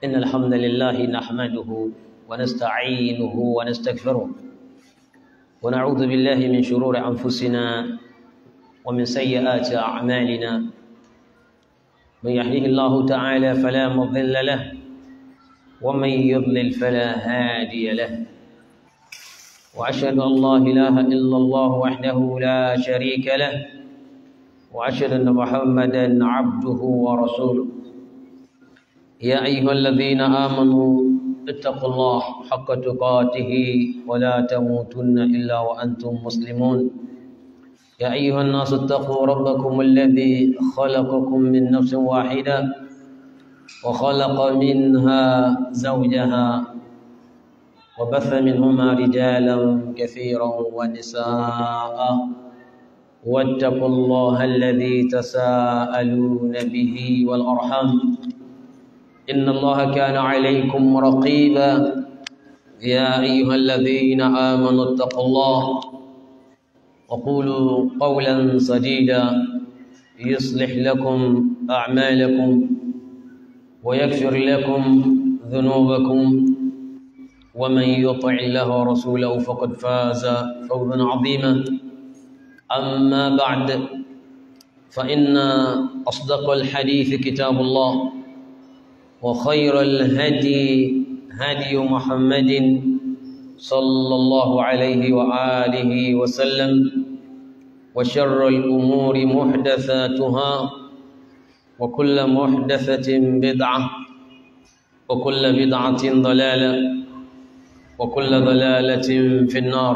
إن الحمد لله نحمده ونستعينه ونستغفره ونعوذ بالله من شرور أنفسنا ومن سيئات أعمالنا من يهده الله تعالى فلا مضل له ومن يضلل فلا هادي له وأشهد أن لا إله إلا الله وحده لا شريك له وأشهد أن محمدا عبده ورسوله يا أيها الذين آمنوا اتقوا الله حق تقاته ولا تموتن إلا وأنتم مسلمون يا أيها الناس اتقوا ربكم الذي خلقكم من نفس واحدة وخلق منها زوجها وبث منهما رجالا كثيرا ونساء واتقوا الله الذي تساءلون به والأرحام إن الله كان عليكم رقيبا يا أيها الذين آمنوا اتقوا الله وقولوا قولا سديدا يصلح لكم أعمالكم ويغفر لكم ذنوبكم ومن يطع الله ورسوله فقد فاز فوزا عظيما أما بعد فإن أصدق الحديث كتاب الله وخير الهدي هدي محمد صلى الله عليه وآله وسلم وشر الأمور محدثاتها وكل محدثة بدعة وكل بدعة ضلالة وكل ضلالة في النار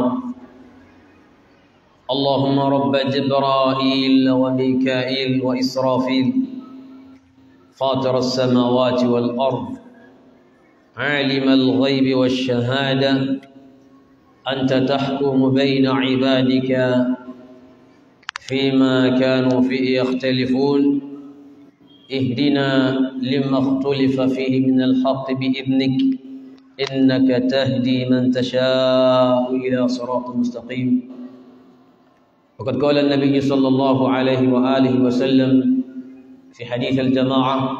اللهم رب جبرائيل وميكائيل وإسرافيل فاطر السماوات والأرض عالم الغيب والشهادة أنت تحكم بين عبادك فيما كانوا فيه يختلفون اهدنا لما اختلف فيه من الحق بإذنك إنك تهدي من تشاء إلى صراط مستقيم وقد قال النبي صلى الله عليه وآله وسلم في حديث الجماعة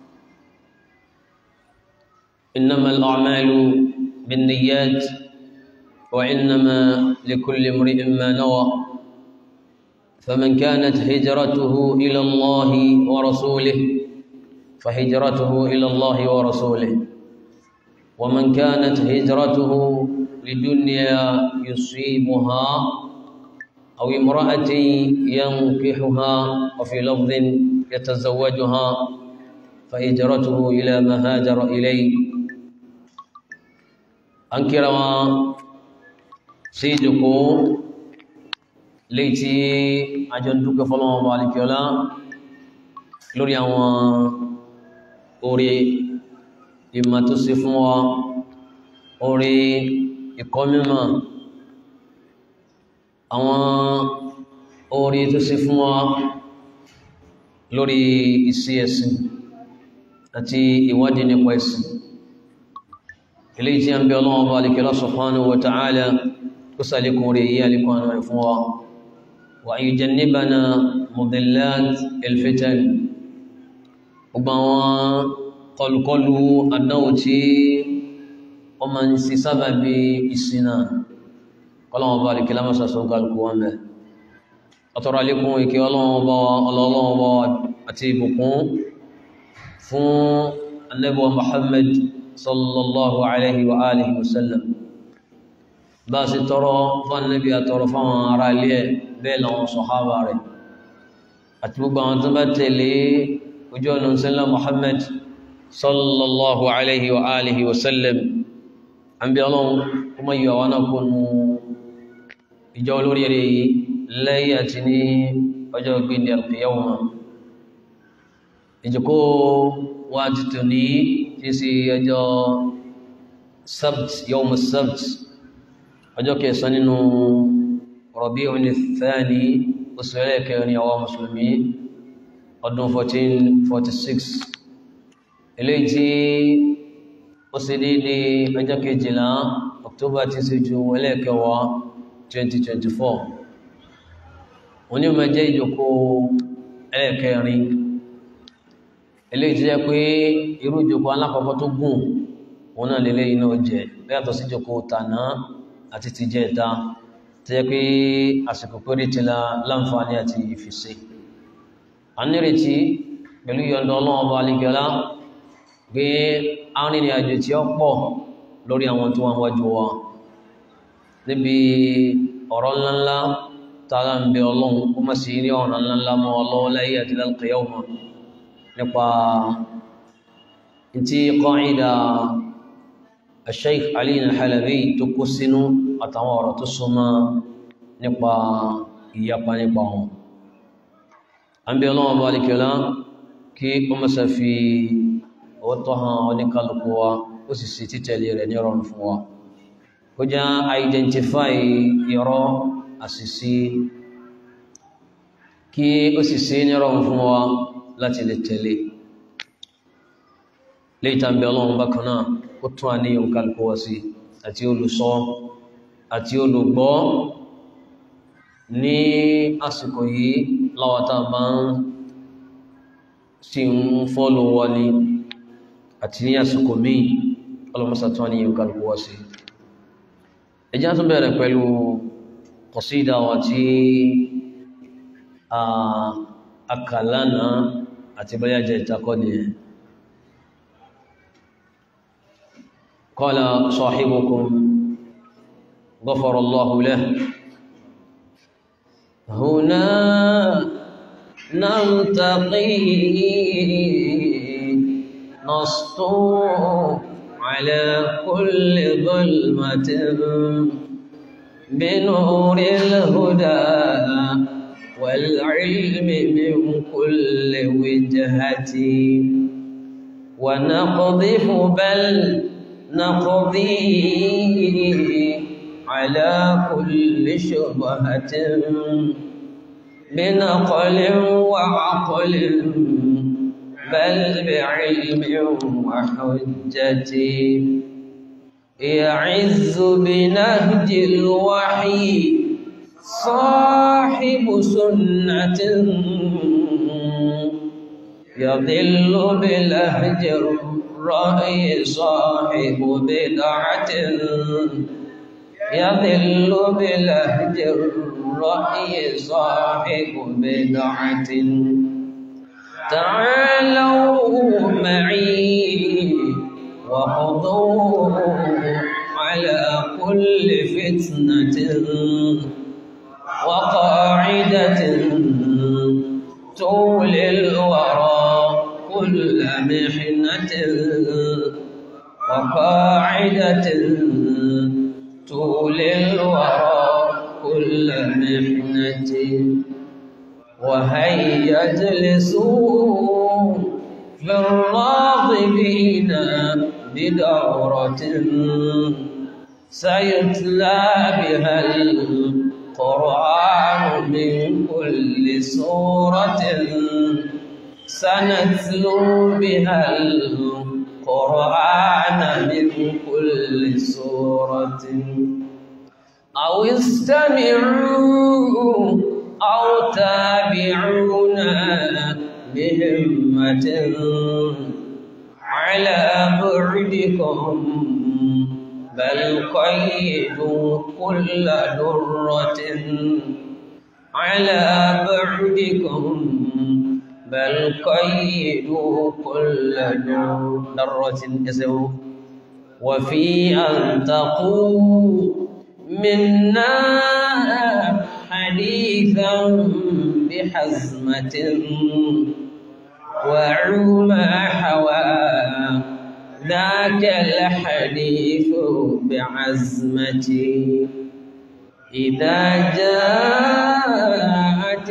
إنما الأعمال بالنيات وإنما لكل امرئ ما نوى فمن كانت هجرته إلى الله ورسوله فهجرته إلى الله ورسوله ومن كانت هجرته لدنيا يصيبها أو امرأة ينكحها وفي لفظ يتزوجها فهجرته إلى ما هاجر إليه أنكر سيدكو ليتي أجندك فلما بالك ولا lórí àwọn orí ìmọ̀ tó ṣe fún wa orí ìkọ́ mímọ̀ àwọn orí tó ṣe fún wa lórí ìsí ẹ̀sìn àti ìwádìí nípa ẹ̀sìn ilé tí a ń bẹ ọlọ́wọ́ bá alìkẹ́lá subhanahu wa ta'ala kó sàlékún rí yí alìkún àwọn rẹ̀ fún wa wa yujannibana mudillat alfitan gbogbo àwọn kọlùkọlù àdánwò tí wọ́n máa ń ṣe sábàbí ìṣìnà kọ́lọ́wọ́ bá alìkẹ́lá mọ́sà sọ́nkálùkù wọn bẹ̀ ọ̀tọ̀rọ̀ alékún ìkẹ́ ọlọ́wọ́ bá àti ìbùkún fún annabuwa muhammad sallallahu alaihi wa alihi wasallam bá sì tọrọ fún annabi a tọrọ fún àwọn ará ilé bẹ́ẹ̀ làwọn sọ̀hábà rẹ̀ àti gbogbo àwọn tó bá tẹ̀lé ojú ọ̀nà sílá muhammad sallallahu alaihi wa alihi wasallam an bí ọlọ́run kuma yíwa wọn kúnnú ìjọ olórí rẹ̀ yìí lẹ́yìn àti ní ọjọ́ gbìndì alqiyawma ìjọkó wá títò ní tí sí ọjọ́ sabt yawm sabt ọjọ́ kẹsàn nínú Rabi'un Thani oṣù ẹlẹ́kẹrin àwọn mùsùlùmí ọdún 1446 eléyìí tí ó sì dédé ọjọ́ kejìlá October tí sí ju ẹlẹ́kẹwàá 2024 wọ́n ní ma jẹ́ ìjọkó ẹlẹ́kẹrin eléyìí tó jẹ́ pé irú ìjókòó alákọ̀ọ́kọ́ tó gùn òun náà lélẹ́ iná jẹ bẹ́yàtọ̀ sí ìjókòó tàná àti ti jẹ ìta tó jẹ́ pé àsìkò péré ti la láǹfààní àti ìfìsí a nírètí pẹ̀lú yọ̀ǹda ọlọ́run ọba alìgọ́lá pé arìnrìn àjò tí ó pọ̀ lórí àwọn tó wọ́n wájú wa níbi ọ̀rọ̀ ńláńlá tààrà ń bẹ ọlọ́run ó má sí rí ọ̀rọ̀ ńláńlá mọ́ ọlọ́wọ́ láyé àti lálùkẹ́yàwó nípa tí qaida Sheikh Ali al-Halabi tó kó sínú àtàwọn ọ̀rọ̀ tó súnmọ́ nípa ìyapa nípa wọn a ń bẹ ọlọ́run bá alìkẹ́lá kí ó mọ́sá fi ọwọ́tọ́ hàn oníkálukú wa ó sì sí títẹ̀lé rẹ̀ ní ọ̀rọ̀ fún wa kó já identify irọ́ àṣìṣí kí ó sì sí ní ọ̀rọ̀ fún wa láti lè tẹ̀lé lè tàbí ọlọ́run bákan náà ó tún àníyàn kálukú wa sí àti olùsọ àti olùgbọ́ ní àsìkò yìí láwátá bá ń sí ń fọ́lù wọ ní àti ní àsìkò míì ọlọ́mọsá tún àníyàn kálukú wa sí ẹjá tún bẹ̀rẹ̀ pẹ̀lú kọ̀sídà wa tí akàlánà àti bóyá jẹ́ ìtakọ́ ni ẹ̀ قال صاحبكم غفر الله له هنا نلتقي نسطو على كل ظلمة بنور الهدى والعلم من كل وجهة ونقذف بل نقضي على كل شبهة بنقل وعقل بل بعلم وحجة يعز بنهج الوحي صاحب سنة يضل بلهج الرأي صاحب بدعة يضل بلهج الرأي صاحب بدعة تعالوا معي وخذوا على كل فتنة وقاعدة تولي الورى كل محنة وقاعدة تولي الورى كل محنة وهيا اجلسوا في الراغبين بدورة سيتلى بها القرآن من كل سورة سنتلو بها القرآن من كل سورة أو استمعوا أو تابعونا بهمة على بعدكم بل قيدوا كل درة على بعدكم بل قيدوا كل درة اسمه وفي أن تقوا منا حديثا بحزمة وعما حوى ذاك الحديث بعزمتي إذا جاءت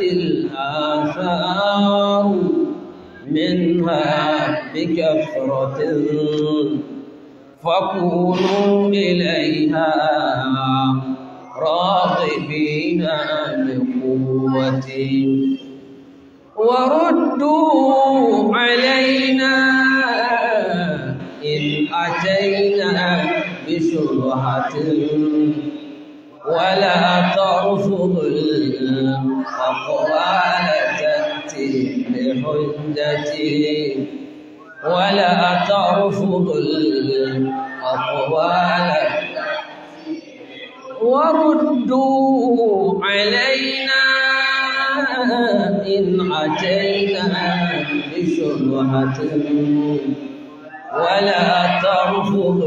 الآثار منها بكثرة فكونوا إليها راغبين بقوة وردوا علينا إن أتينا بشبهة ولا ترفض الأقوال تأتي بحجتي ولا ترفض الأقوال وردوا علينا إن أتينا بشبهة ولا ترفض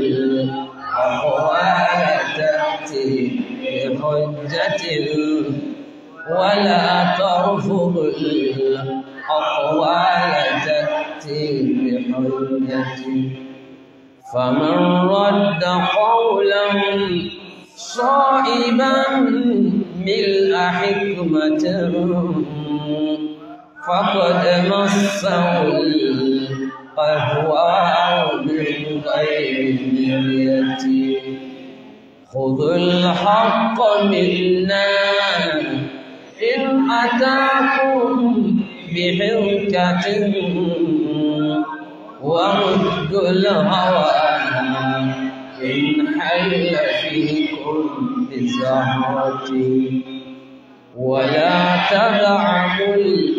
الأقوال تأتي بحجة ولا ترفض الأقوال تأتي بحجة فمن رد قولا صائبا ملء حكمة فقد مسه القهوة من غير مرية خذوا الحق منا إن أتاكم بحركة وردوا الهوى إن حل فيكم بزهرة ولا تدعوا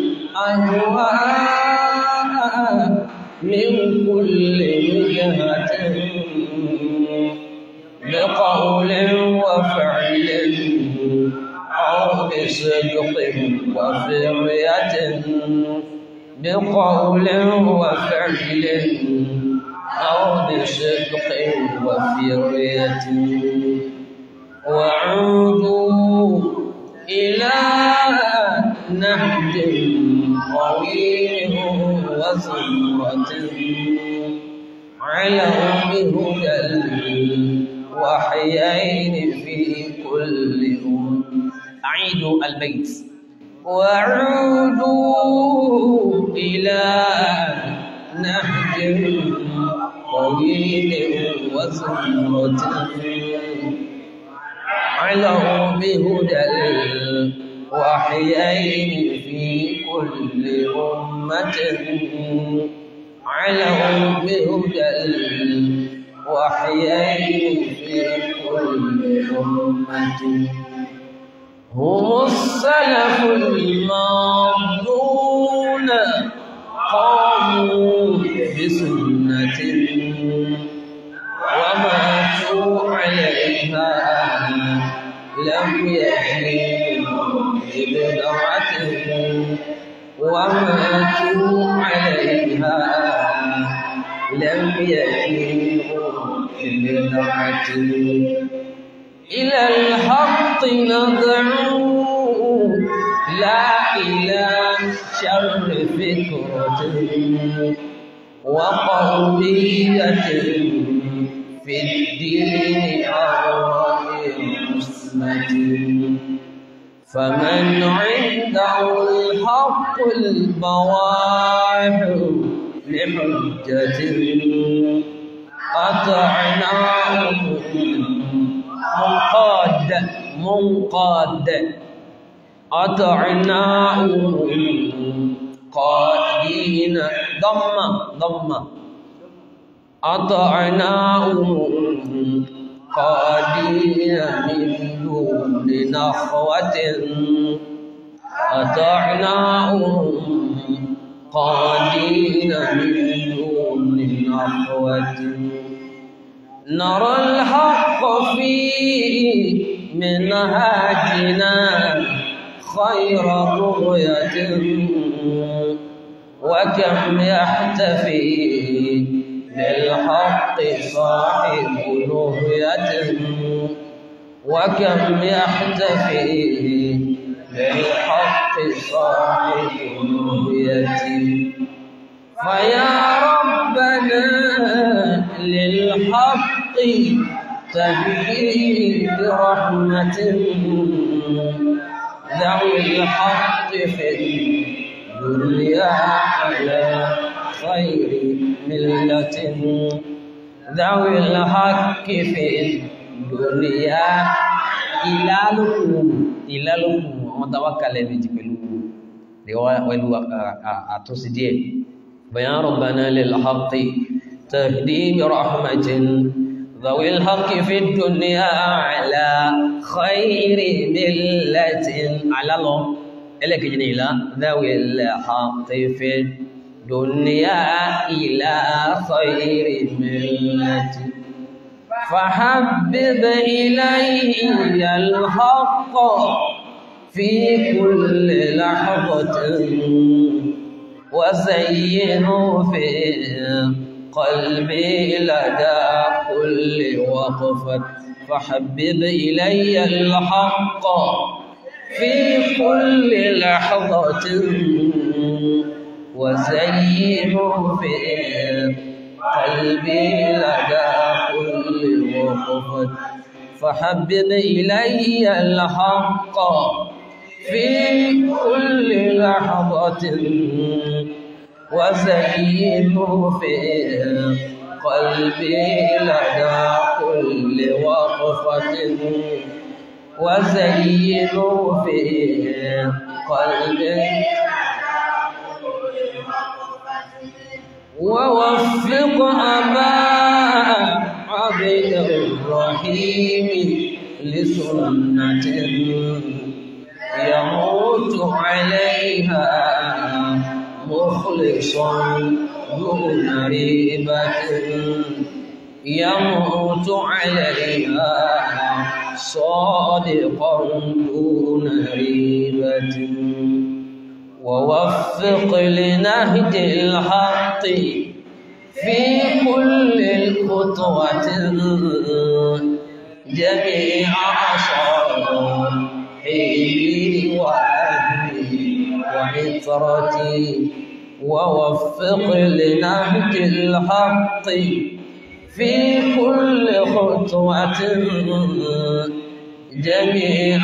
الأهواء من كل وجهة بقول وفعل أو بصدق وفرية بقول وفعل أو بصدق وفرية وعودوا إلى نهج طويل وزمرة على بهدى الوحيين في كل أم أعيد البيت وعودوا إلى نهج طويل وزمرة علوا بهدى الوحيين في كل أمة علوا بهدى الوحيين في كل أمة هم السلف الماضون قاموا بسنة وماتوا عليها لم يحلوا ببدعة وماتوا عليها لم يحلوا ببدعة إلى الحق ندعو لا إلى شر فكرة وقومية في الدين أو مسمة فمن عنده الحق البواح لحجة أطعناه منقاد منقاد أطعناه قادين ضم ضم أطعناه قادين من دون نخوة أطعناه قادين من دون نخوة نرى الحق في منهاجنا خير رؤية وكم يحتفي بالحق صاحب نهية وكم يحتفي بالحق صاحب نهية فيا ربنا للحق تهدي برحمة ذوي الحق في الدنيا على خير ملة ذوي الحق في الدنيا ìlálòkùn ìlálòkùn àwọn tàwákàlẹ̀ méjì pẹ̀lú pẹ̀lú àtúnṣe díẹ̀ بيان ربنا للحق تهدي برحمة ذوي الحق في الدنيا على خير ملة على الله إليك جنيلا ذوي الحق في دنيا إلى خير ملة فحبب إلي الحق في كل لحظة وزينوا في قلبي لدى كل وقفة فحبب إلي الحق في كل لحظة وزينوا في قلبي لدى كل وقفة فحبب إلي الحق في كل لحظة وزينوا في قلبي لدى كل وقفة وزينوا في قلبي ووفق أبا عبد الرحيم لسنة يموت عليها مخلصا دون ريبة يموت عليها صادقا دون ريبة ووفق لنهج الحق في كل خطوة جميع صالحي وأهلي وعطرتي ووفق لنهج الحق في كل خطوة جميع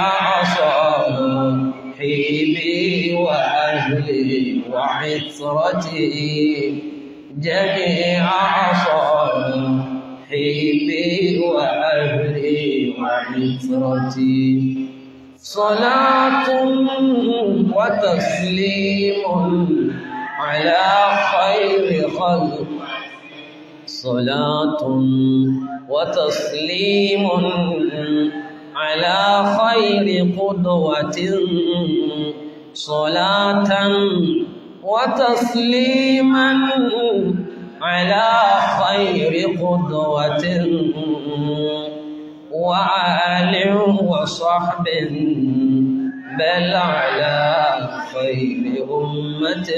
صاحبي وأهلي وعطرتي جميع صاحبي وأهلي وعطرتي صلاة وتسليم على خير خلق صلاة وتسليم على خير قدوة صلاة وتسليما على خير قدوة وآل وصحب بل على خير أمة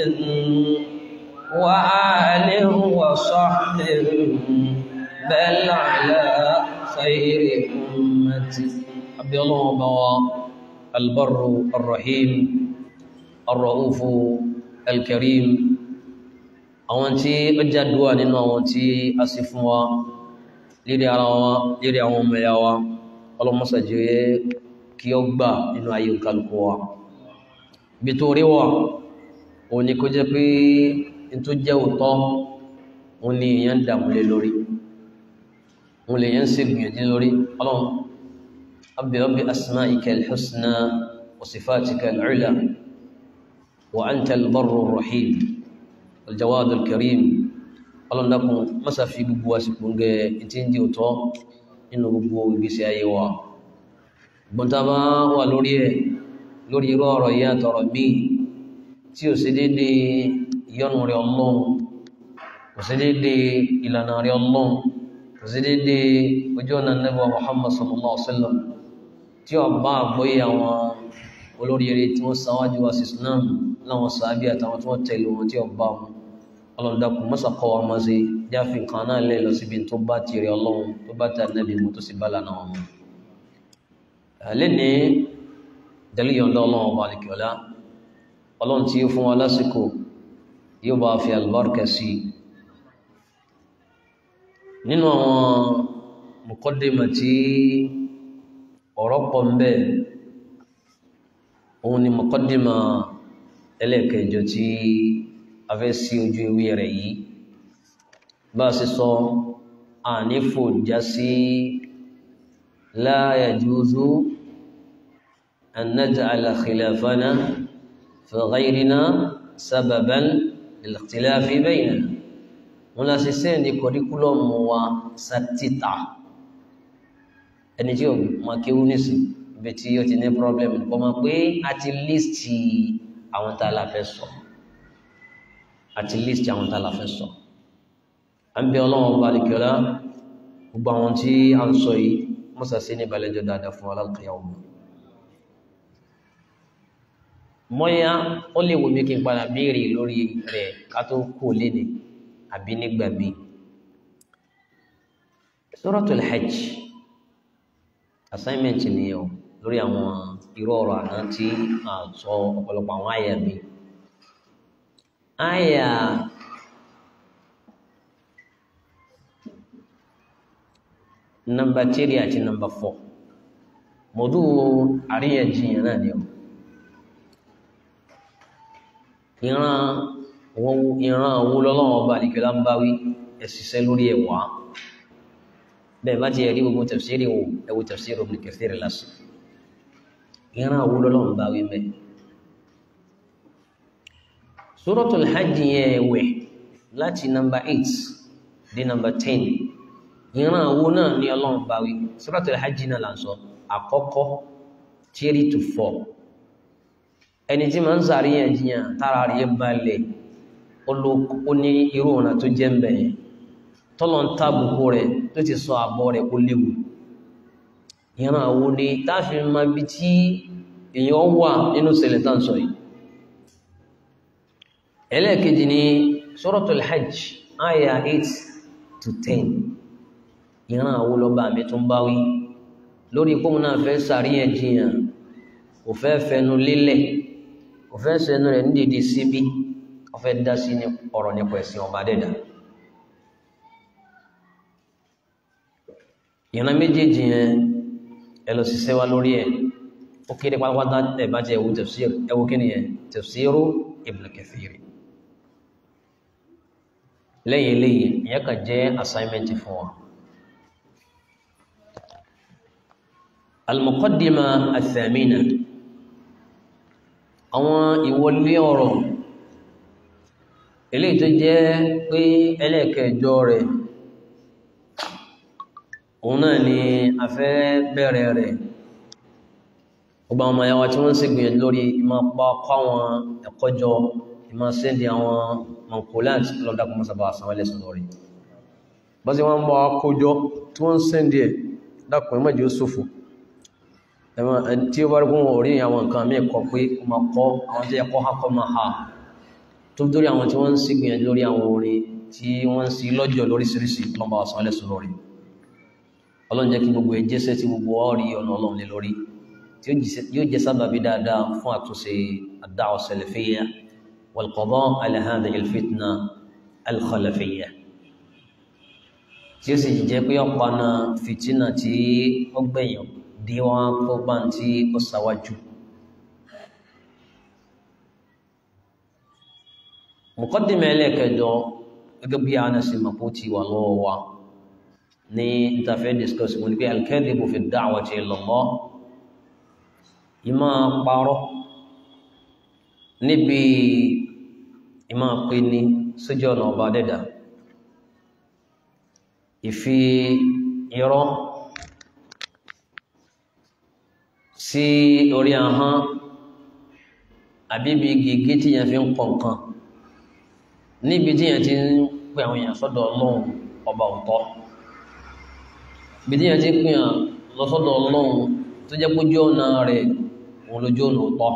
وآل وصحب بل على خير أمة أبي الله بوا البر الرحيم الرؤوف الكريم àwọn tí ó jádùá nínú àwọn tí a sì fún wa lérí ara wa lérí àwọn ọmọ ẹ̀yà wa ọlọ́mọsàjẹ́ kí ó gbà nínú ayé kálukú wa bí tó rí wà òun ni kó jẹ́ pé n tó jẹ́ òótọ́ òun ni èèyàn ń dààmú lé lórí òun lè yẹn ń ṣe gbìyànjú lórí ọlọ́run abẹ́ ọbẹ̀ asma'ika al-husna wa sifatika al-ula wa anta al-barru ar-rahim al-jawad al-karim ọlọ́run dákun mọ́sá fi gbogbo àsìkò ń gẹ tí ń di òótọ́ nínú gbogbo ìgbésí ayé wa gbọ́ntà bá wà lórí ẹ̀ lórí irú ọ̀rọ̀ yìí àtọ̀rọ̀ míì tí ò sí dédé ìyọ́nù rẹ̀ ọlọ́run kò sí dédé ìlànà rẹ̀ ọlọ́run kò sí dédé ojú ọ̀nà nẹ́bọ̀ Muhammad sallallahu alaihi wasallam tí ó bá àgbóyé àwọn olóríire tí wọ́n sáwájú wa sí Islam láwọn sàábí àtàwọn tí wọ́n tẹ̀lé wọn tí ó bá wọn ọlọ́dàkùn mọ́sàkọ́ wa máa ṣe jáfi nǹkan náà lẹ́ lọ síbi tó bá ti rí ọlọ́run tó bá tẹ̀ nẹ́bí mo tó sì bá lànà wọn. lẹ́ni dẹ́lí yọ̀ǹda ọlọ́run ọba àlekíọ́lá ọlọ́run tí ó fún wa lásìkò yóò bá fi àlùbáríkà sí i nínú àwọn mùkọ́dìmọ̀ tí ọ̀rọ̀ pọ̀ ń bẹ òun ni mùkọ́dìmọ̀ ẹlẹ́ẹ̀kẹjọ tí a fẹ́ sí ojú ewé rẹ̀ yìí bá a sì sọ ànífò já sí la yajuzu an naj'ala khilafana fi ghayrina sababan lil-ikhtilafi baynana wọn la ṣe sẹ́yìn ní kọ́ríkúlọ̀mù wa sátítà ẹni tí ó máa kéwú nísìn ibi tí ó ti ní pọ́blẹ́mù kọ́ máa pé a ti lístì àwọn tá a la fẹ́ sọ àti list àwọn tá a la fẹ́ sọ à ń bẹ ọlọ́run ọba àdìkẹ́lá gbogbo àwọn tí a ń sọ yìí mọ́sà sí ní balẹ̀jọ́ dáadáa fún alákìyà ọmọ mọ́yá ó lè wò mí kí n padà béèrè lórí rẹ̀ ká tó kú léde àbí nígbà mi Suratul Hajj assignment nìyẹn o lórí àwọn irú ọ̀rọ̀ àná tí a sọ ọ̀pọ̀lọpọ̀ àwọn àyà mi àyà nọ́mbà tírì àti nọ́mbà fọ́ mọ̀dú àríyànjiyàn náà ni o ìran wọn ìran àwọn olólọ́wọ́ ọba àdìkẹ́lá ń bá wí ẹ̀sìsẹ́ lórí ẹ̀wà bẹ́ẹ̀ bá ti ẹ̀rí gbogbo tafsiri wò ẹ̀wò tafsiri Ibn Kathir lásán ìran àwọn olólọ́wọ́ ń bá wí mẹ́ Suratul Hajj yẹn ẹ̀wẹ̀ láti nọ́mbà 8 dé nọ́mbà 10 ìran àwo náà ní ọlọ́run bá wí Suratul Hajj náà là ń sọ àkọ́kọ́ three to four ẹni tí máa ń sàríyànjiyàn tára rí balẹ̀ ó ní irú ọ̀nà tó jẹ́ mbẹ̀ yẹn tọ́lọ̀ ń tàbùkù rẹ̀ tó ti sọ àbọ̀ rẹ̀ kó léwu ìran àwo ni táàfin máa bí tí èèyàn wà nínú ṣẹlẹ̀ tá ń sọ yìí ẹlẹ́ẹ̀kejì ni Suratul Hajj aya eight to ten ìran àwọn olọba mi tún bá wí lórí kóun náà fẹ́ sàríyànjiyàn kò fẹ́ fẹnu lélẹ̀ kò fẹ́ sẹnu rẹ̀ ní dìde síbí kò fẹ́ dá sí ní ọ̀rọ̀ nípa ẹ̀sìn ọba dẹ́dà ìran méjèèjì yẹn ẹ lọ ṣiṣẹ́ wa lórí ẹ̀ ó kéré pátápátá ẹ̀ bá ti ẹ̀wù tafsir ẹ̀wù kí ni yẹn tafsiru Ibn Kathir lẹ́yìn eléyìí ìyẹn kàn jẹ́ assignment fún wa. المقدمة الثامنة àwọn ìwọlé ọ̀rọ̀ eléyìí tó jẹ́ pé ẹlẹ́ẹ̀kẹjọ rẹ̀ òun náà ni a fẹ́ bẹ̀rẹ̀ rẹ̀ ọgbà ọmọ ẹ̀yàwó tí wọ́n ń ṣègbìyànjú lórí ìmọ̀ pa kọ́ àwọn ẹ̀kọ́ jọ ìmọ̀ sẹ́ndì àwọn mankolant lọ́dàkùn mọ́sàbà àsàwọn ẹlẹ́sìn lórí bọ́ sí wọ́n ń bọ́ akójọ tí wọ́n ń sẹ́ndì ẹ̀ dákùn ẹ̀mọ́jì ó ṣòfò tí ó bá rí kún orí àwọn nǹkan mí kọ pé o ma kọ́ àwọn tí ẹkọ́ ha kọ́ ma ha tó dórí àwọn tí wọ́n ń sí gbìyànjú lórí àwọn orin tí wọ́n ń sí lọ́jọ́ lóríṣiríṣi lọ́mbà ọ̀sán ẹlẹ́sùn lórí ọlọ́run jẹ́ kí gbogbo ẹjẹ́sẹ́ tí gbogbo ọ̀rí ọ̀nà ọlọ́run lé lórí tí yóò jẹ́ sábàbí dáadáa fún àtúnṣe ad-da'wa as-salafiyya wal-qada' ala hadhihi al-fitna al-khalafiyya tí ó sì jẹ́ pé ọ̀pá náà fìtínà tí ó gbẹ̀yàn díwọ́n tó bá ń tí ó sáwájú. Muqaddima ẹlẹ́kẹjọ gẹ́gẹ́ bí a náà sí mọ̀kú ti wà lọ́wọ́ wa ní ìtafẹ́ discuss wọn pé al-kadhibu fi ad-da'wati ila Allah ìmọ̀ parọ́ níbi ìmọ̀ pé ní sójú ọ̀nà ọba dẹ́dà ìfi irọ́ sí orí ahọ́n àbíbi gègé tí yẹn fi ń kọ nǹkan níbi tí yẹn ti ń pè àwọn èèyàn sọ́dọ̀ ọlọ́run ọba òtọ́ ibi tí yẹn ti ń pè hàn lọ sọ́dọ̀ ọlọ́run tó jẹ́ pójú ọ̀nà rẹ̀ òun lójú ọ̀nà òtọ́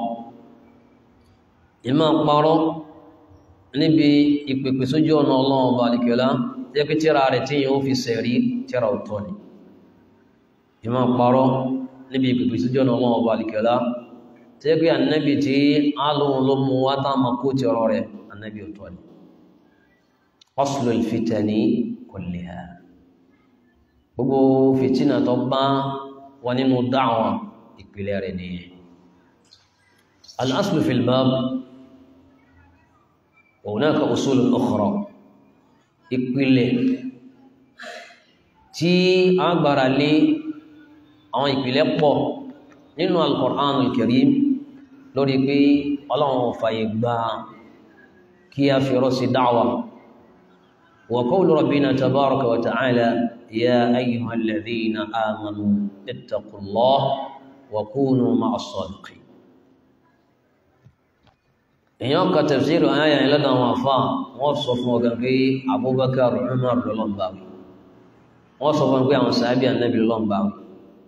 ìmọ̀ parọ́ níbi ìpèpè sójú ọ̀nà ọlọ́run ọba àlìkẹ́lá jẹ́ pé tíra rẹ̀ tí yẹn ó fi sẹ̀rí tíra òtọ́ ni ìmọ̀ parọ́ níbi ìpìpì síjọ́ náà wọn ọba àlìkẹ́lá tí ó pé ànábì tí alóhun ló mú wá tá ma kó ti ọ̀rọ̀ rẹ̀ ànábì ò tọ́ ni aslul fitani kulliha gbogbo fìtínà tó bá wà nínú dáwọn ìpìlẹ̀ rẹ̀ nìyẹn al-aslu fil bab wa hunaka usul ukhra ìpìlẹ̀ tí a gbára lé àwọn ìpìlẹ̀ pọ̀ nínú al-Qur'an al-Karim lórí pé ọlọ́run fàyè gba kí a fi rọ́ sí dáwà wa qawlu rabbina tabaraka wa ta'ala ya ayyuhal ladhina amanu ittaqullaha wa kunu ma'as sadiqin èèyàn ka tafsiru àyà yẹn lọ́dọ̀ àwọn àfa wọ́n sọ fún ọ̀gá pé Abubakar Umar lọ́lọ́mbà wí wọ́n sọ fún ọ pé àwọn sàábì ànábì lọ́lọ́mbà wí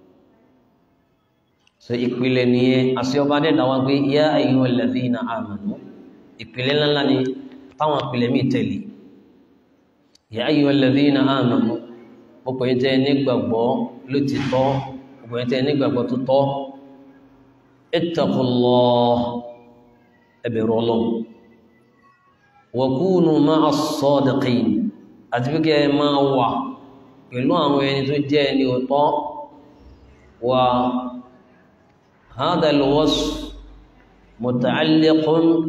so ìpìlẹ̀ nìyẹn àti ọba dẹ́dà wá pé yá ayyuhal ladhina amanu ìpìlẹ̀ ńláńlá ni táwọn ìpìlẹ̀ míì tẹ̀lé yá ayyuhal ladhina amanu ọkọ̀ yẹn tẹ́ nígbàgbọ́ ló ti tọ́ ọkọ̀ yẹn tẹ́ nígbàgbọ́ tó tọ́ ittaqullah ẹ bẹ̀rù Ọlọ́run wa kunu ma'as sadiqin àti pé kí ẹ máa wà pẹ̀lú àwọn ẹni tó jẹ́ ẹni òótọ́ wa هذا الوصف متعلق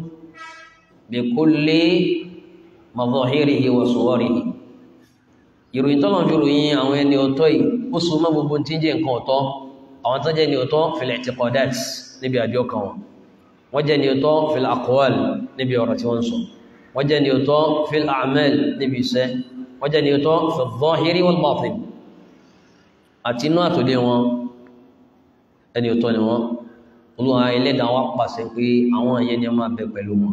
بكل مظاهره وصوره ìròyìn tọ́lọ̀ fi ròyìn àwọn ẹni ọ̀tọ̀ yìí ó so mọ́ gbogbo tí ń jẹ́ nǹkan ọ̀tọ̀ àwọn tó jẹ́ ni ọ̀tọ̀ fil i'tiqadat níbi àjọ kan wọn wọ́n jẹ́ ni ọ̀tọ̀ fil aqwal níbi ọ̀rọ̀ tí wọ́n sọ wọ́n jẹ́ ni ọ̀tọ̀ fil a'mal níbi iṣẹ́ wọ́n jẹ́ ni ọ̀tọ̀ fil zahiri wal batin àti inú àtòlé wọn ẹni ọ̀tọ̀ ni wọ́n olúwa ẹlẹ́dàá wá pàṣẹ pé àwọn ẹ̀yẹ ni a máa bẹ pẹ̀lú wọn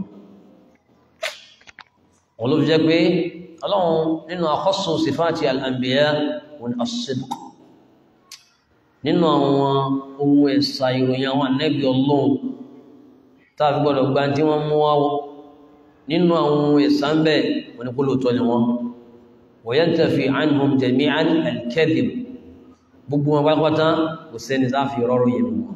wọn ló fi jẹ́ pé ọlọ́run nínú àkọ́sù sífàtì al-anbiya wọn as-sidq nínú àwọn ohun ẹ̀sà ìròyìn àwọn ànẹ́bí ọlọ́run tàbí gbọ́dọ̀ gba tí wọ́n mú wáwọ́ nínú àwọn ohun ẹ̀sà ń bẹ̀ wọn ni kó lóòótọ́ ni wọ́n wa yantafi anhum jami'an al-kadhib gbogbo wọn pátápátá kò sẹ́ni tá fi rọrùn yẹn wọn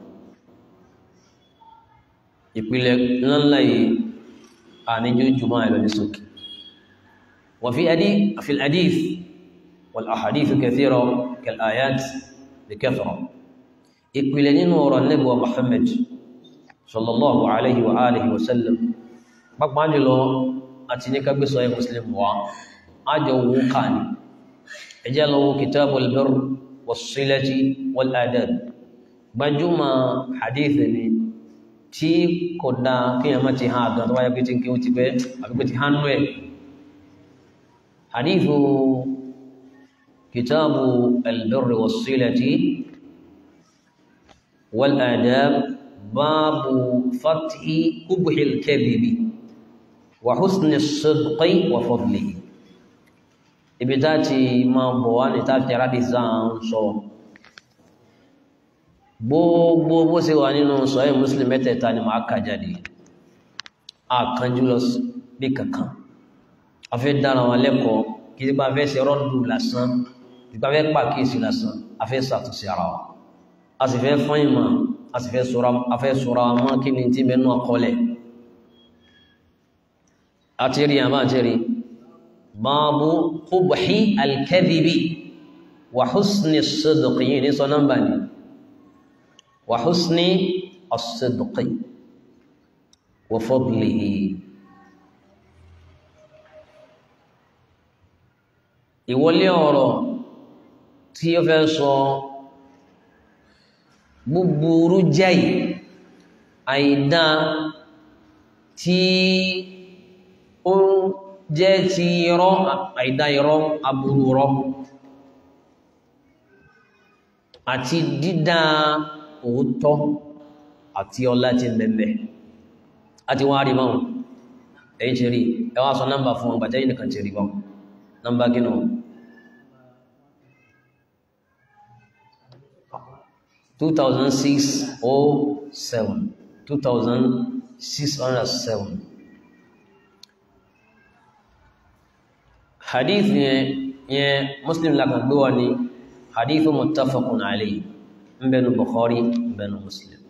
ìpìlẹ̀ ńláńlá yìí àníjú jùmọ́ àìlọ ní sókè wà fi adí fi al-hadith wal ahadith kathira kal ayat bi kathra ìpìlẹ̀ nínú ọ̀rọ̀ nẹ́bùwa Muhammad sallallahu alaihi wa alihi wa sallam pápá jùlọ àti ní kágbésọ ẹ̀ muslim wa ájọ owó ká ní ẹjẹ́ lọ́wọ́ kitabul birr was-silati wal adab gbajúmọ̀ hadith ni tí kò dá kíyàn má ti ha àgbà tó wáyé pé tí kí ó ti pẹ́ àbí pé ti há nú ẹ̀ hadithu kitabu albirri wassilati wal adab babu fathi kubhi alkadhibi wa husni as-sidqi wa fadlihi ibi tá ti máa bọ̀ wá ní táfi rádìí sáà ń sọ gbogbo bó ṣe wà nínú sọ́yìn muslim mẹ́tẹ̀ẹ̀ta ni máa kà jáde àkànjú lọ bí kankan a fẹ́ dára wọn lẹ́kọ̀ọ́ kí nípa fẹ́ ṣe rọ́dù lásán nípa fẹ́ pàkíyèsí lásán a fẹ́ ṣàtúnṣe ara wa a sì fẹ́ fọ́n ìmọ̀ a sì fẹ́ sọ́ra a fẹ́ sọ́ra mọ́ kí ni tí mẹ́nu àkọọ́lẹ̀ àti rí àbá àti rí báàbù qubhi al-kadhibi wa husni as-sidqi yìí ní sọ nọ́mbà ni وحسن الصدق وفضله ìwọlé ọ̀rọ̀ tí ó fẹ́ sọ búburú jáì àìdá tí ó jẹ́ ti irọ́ àìdá irọ́ aburú irọ́ àti dídá òótọ́ àti ọlá tí ń bẹ̀mẹ̀ àti wọ́n rí báwọn ẹ̀yìn ṣe rí ẹwà sọ nọ́mbà fún ọgbà tẹ́yìn nìkan ṣe rí báwọn nọ́mbà gínú 2607 2607 hadith yẹn yẹn muslim lakan gbé wa ni hadithu muttafaqun alayhi mbẹnu bukhari mbẹnu muslim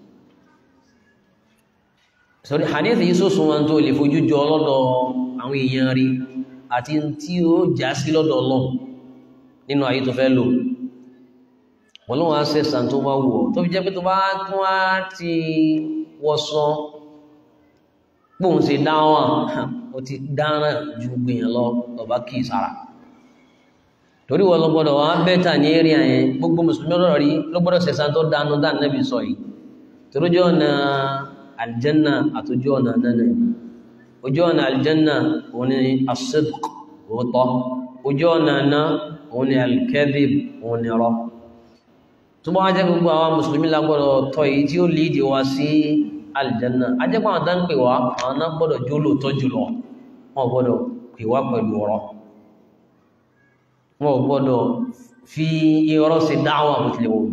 sori hadith yìí sọ́sùn wọn tó lè fojú jọ lọ́dọ̀ àwọn èèyàn rí àti tí ó já sí lọ́dọ̀ Ọlọ́run nínú ayé tó fẹ́ lò wọ́n lọ́wọ́ á sẹ́sàn tó bá wù ọ́ tó fi jẹ́ pé tó bá tún á ti wọ́sọ pòun ṣe dáwà ó ti dáná ju gbìyàn lọ ọba kì í sára torí wọn lọ gbọ́dọ̀ wá bẹ́tà ní eré àyẹn gbogbo mùsùlùmí ọ̀rọ̀ rí ló gbọ́dọ̀ sẹ̀sán tó dánú dá nẹ́bí sọ yìí torójú ọ̀nà aljanna àtójú ọ̀nà nánà ojú ọ̀nà aljanna òun ni as-sidq òótọ́ ojú ọ̀nà náà òun ni al-kadhib òun ni rọ́ tó bá wá jẹ́ gbogbo àwọn mùsùlùmí lágbọ́dọ̀ tọ́ èyí tí ó lídìí wá sí aljanna ajẹ́pọ̀ àwọn tán pè wá àwọn náà gbọ́dọ̀ jó lóòótọ́ jùlọ wọn gbọ́dọ̀ pè wá pẹ̀lú ọ̀rọ̀ wọn gbọ́dọ̀ fi irọ́ sí dáwà bó tilẹ̀ wọ́n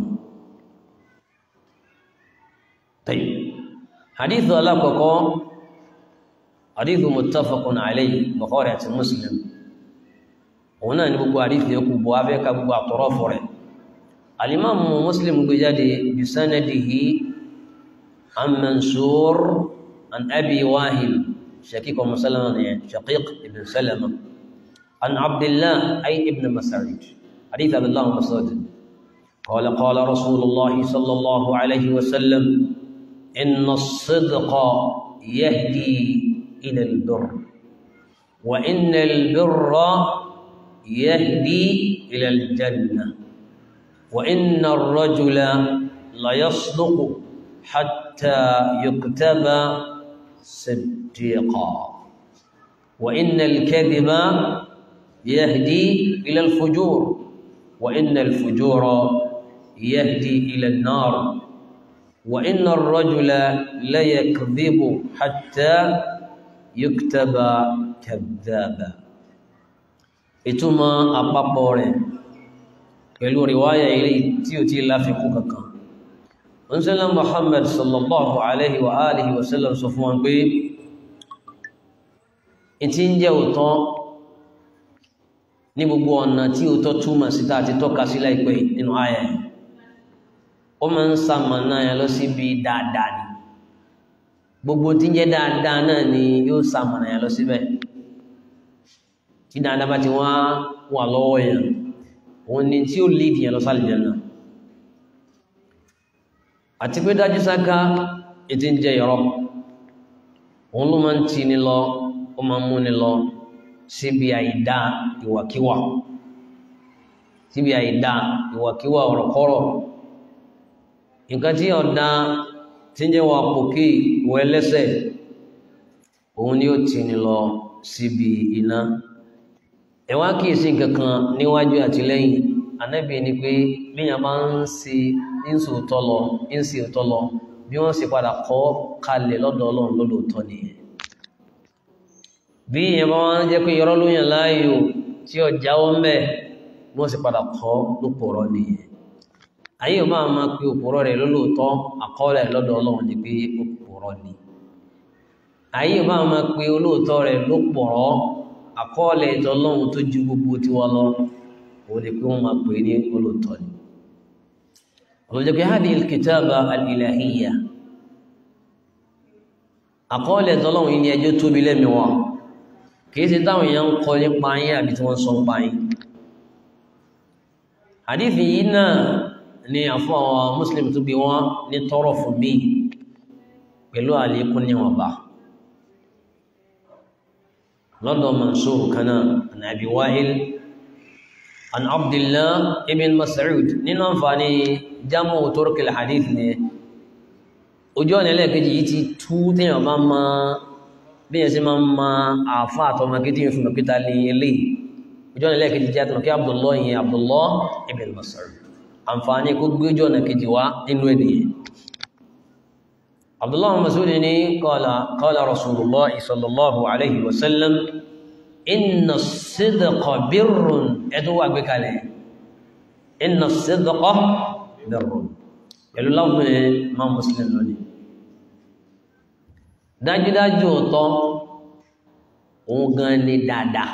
tẹ́yì hadith alákọ̀ọ́kọ́ hadith muttafaqun alayhi Bukhari àti Muslim òun náà ní gbogbo hadith yóò bọ̀ abẹ́ ká gbogbo àtọ̀rọ̀ fọ́ rẹ̀ alimamu Muslim gbé jáde bisanadihi an Mansur an Abi Wahil shaqiq Salama ne shaqiq ibn Salama an Abdullah ay ibn Mas'ud hadith Abdullah Mas'ud قال قال رسول الله صلى الله عليه وسلم إن الصدق يهدي إلى البر وإن البر يهدي إلى الجنة وإن الرجل ليصدق حتى يكتب صديقا وإن الكذب يهدي إلى الفجور وإن الفجور يهدي إلى النار وإن الرجل ليكذب حتى يكتب كذابا ìtumọ̀ àpapọ̀ rẹ̀ pẹ̀lú riwaya ilé tí ó ti láfikún kankan wọ́n sẹ́lá Muhammad sallallahu alaihi wa alihi wa sallam sọ fún wọn pé ìtí ń jẹ́ òtọ́ ní gbogbo ọ̀nà tí òtọ́ túmọ̀ sí tàà ti tọ́ka sí láìpẹ́ nínú ayà yìí ó máa ń sàmànà yà lọ síbi dáadáa ni gbogbo tí ń jẹ́ dáadáa náà ni yóò sàmànà yà lọ síbẹ̀ tí dáadáa bá ti wá wà lọ́wọ́ yẹn òun ni tí ó lè dìyàn lọ sí àlùjánnà àti pé dájú sáká ètí ń jẹ ìrọ́ òun ló máa ń tì ní lọ ó máa ń mú ní lọ síbi àìdá ìwàkíwà síbi àìdá ìwàkíwà ọ̀rọ̀kọ́rọ̀ nǹkan tí ọ̀dá tí ń jẹ́ wà pòkè ìwọ ẹlẹ́sẹ̀ òun ni ó tì ní lọ síbi iná ẹ̀wá kìí sí kankan níwájú àti lẹ́yìn anábì ni pé bíyàn bá ń ṣe ìsì òtọ́ lọ ìsì òtọ́ lọ bí wọ́n sì padà kọ́ kalẹ̀ lọ́dọ̀ ọlọ́run lọ́dọ̀ọ́tọ́ nìyẹn bí ìyẹn bá wọ́n jẹ́ pé yọrọ lóyìn láàyò tí ó jáwọ́ mẹ́ wọ́n sì padà kọ́ lópòrọ́ nìyẹn ayé ò máa máa pe òpòrọ́ rẹ̀ lólóòótọ́ àkọọ́lẹ̀ lọ́dọ̀ ọlọ́run ni pé òpòrọ́ ni ayé ò máa máa pe olóòótọ́ rẹ̀ lópòrọ́ àkọọ́lẹ̀ ìtọ́ ọlọ́run tó ju gbogbo tiwa lọ òun ni pé wọ́n máa pè ní olóòótọ́ ni ọlọ́jọ́ pé hadi alkitaba alilahiyya àkọọ́lẹ̀ ìtọ́ ọlọ́run yìí ni ẹjọ́ tóbi lẹ́mìí wọn kìí ṣe táwọn èèyàn ń kọ nípa yín àbí tí wọ́n sọ ń pa yín àdífì yìí náà ni àfún àwọn muslim tó bí wọ́n ní tọrọ fún mi pẹ̀lú àlékún níwọ̀nba lọ́dọ̀ mansur kana an abi wa'il an abdullah ibn mas'ud nínú àǹfààní jamu turkil hadith ni ojú ọ̀nà ẹlẹ́ẹ̀kejì yìí ti tú téèyàn bá máa bí yẹn sí máa ń ma àfá àtọmọ kí tí yẹn fún ọkítà ní ilé ojú ọ̀nà ilẹ̀-kejì jẹ́ àtọmọ kí Abdullah yẹn Abdullah ibn Mas'ud àǹfààní kó gbé ojú ọ̀nà kejì wá nínú ènìyàn Abdullah ibn Mas'ud ní qala qala Rasulullah sallallahu alayhi wa sallam inna as-sidqa birrun ẹ̀tọ́ wà gbé kalẹ̀ inna as-sidqa birrun pẹ̀lú láwọn máa Muslim lónìí dájúdájú ọ̀tọ́ òun gan ni dáadáa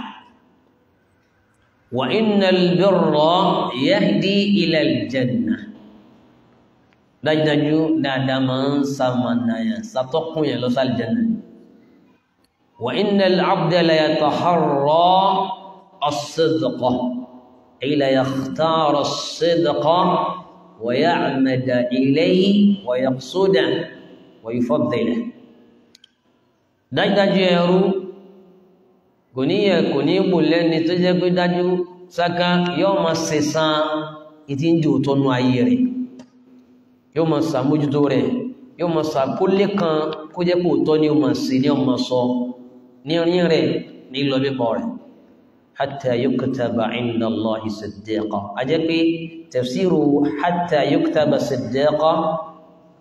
wa innal birra yahdi ila aljanna dájúdájú dáadáa máa ń sàmànàyà sàtọ́kùn yẹn lọ sí aljanna wa innal abda la yataharra as-sidqa ay la yakhtara as-sidqa wa ya'mada ilayhi wa yaqsuda wa yufaddila dájúdájú ẹrú kò ní yẹ kò ní mú lẹ́ni tó jẹ́ pé dájú sáká yóò máa sẹ̀sán ìtí ń jò tọ́nu ayé rẹ̀ yóò máa sàmójútó rẹ̀ yóò máa sàkólé kan kó jẹ́ pé òótọ́ ni ó máa sí ní ọmọ sọ ní rin rẹ̀ ní lọ bíbọ̀ rẹ̀ hatta yuktaba inda Allahi siddiqa a jẹ́ pé tafsiru hatta yuktaba siddiqa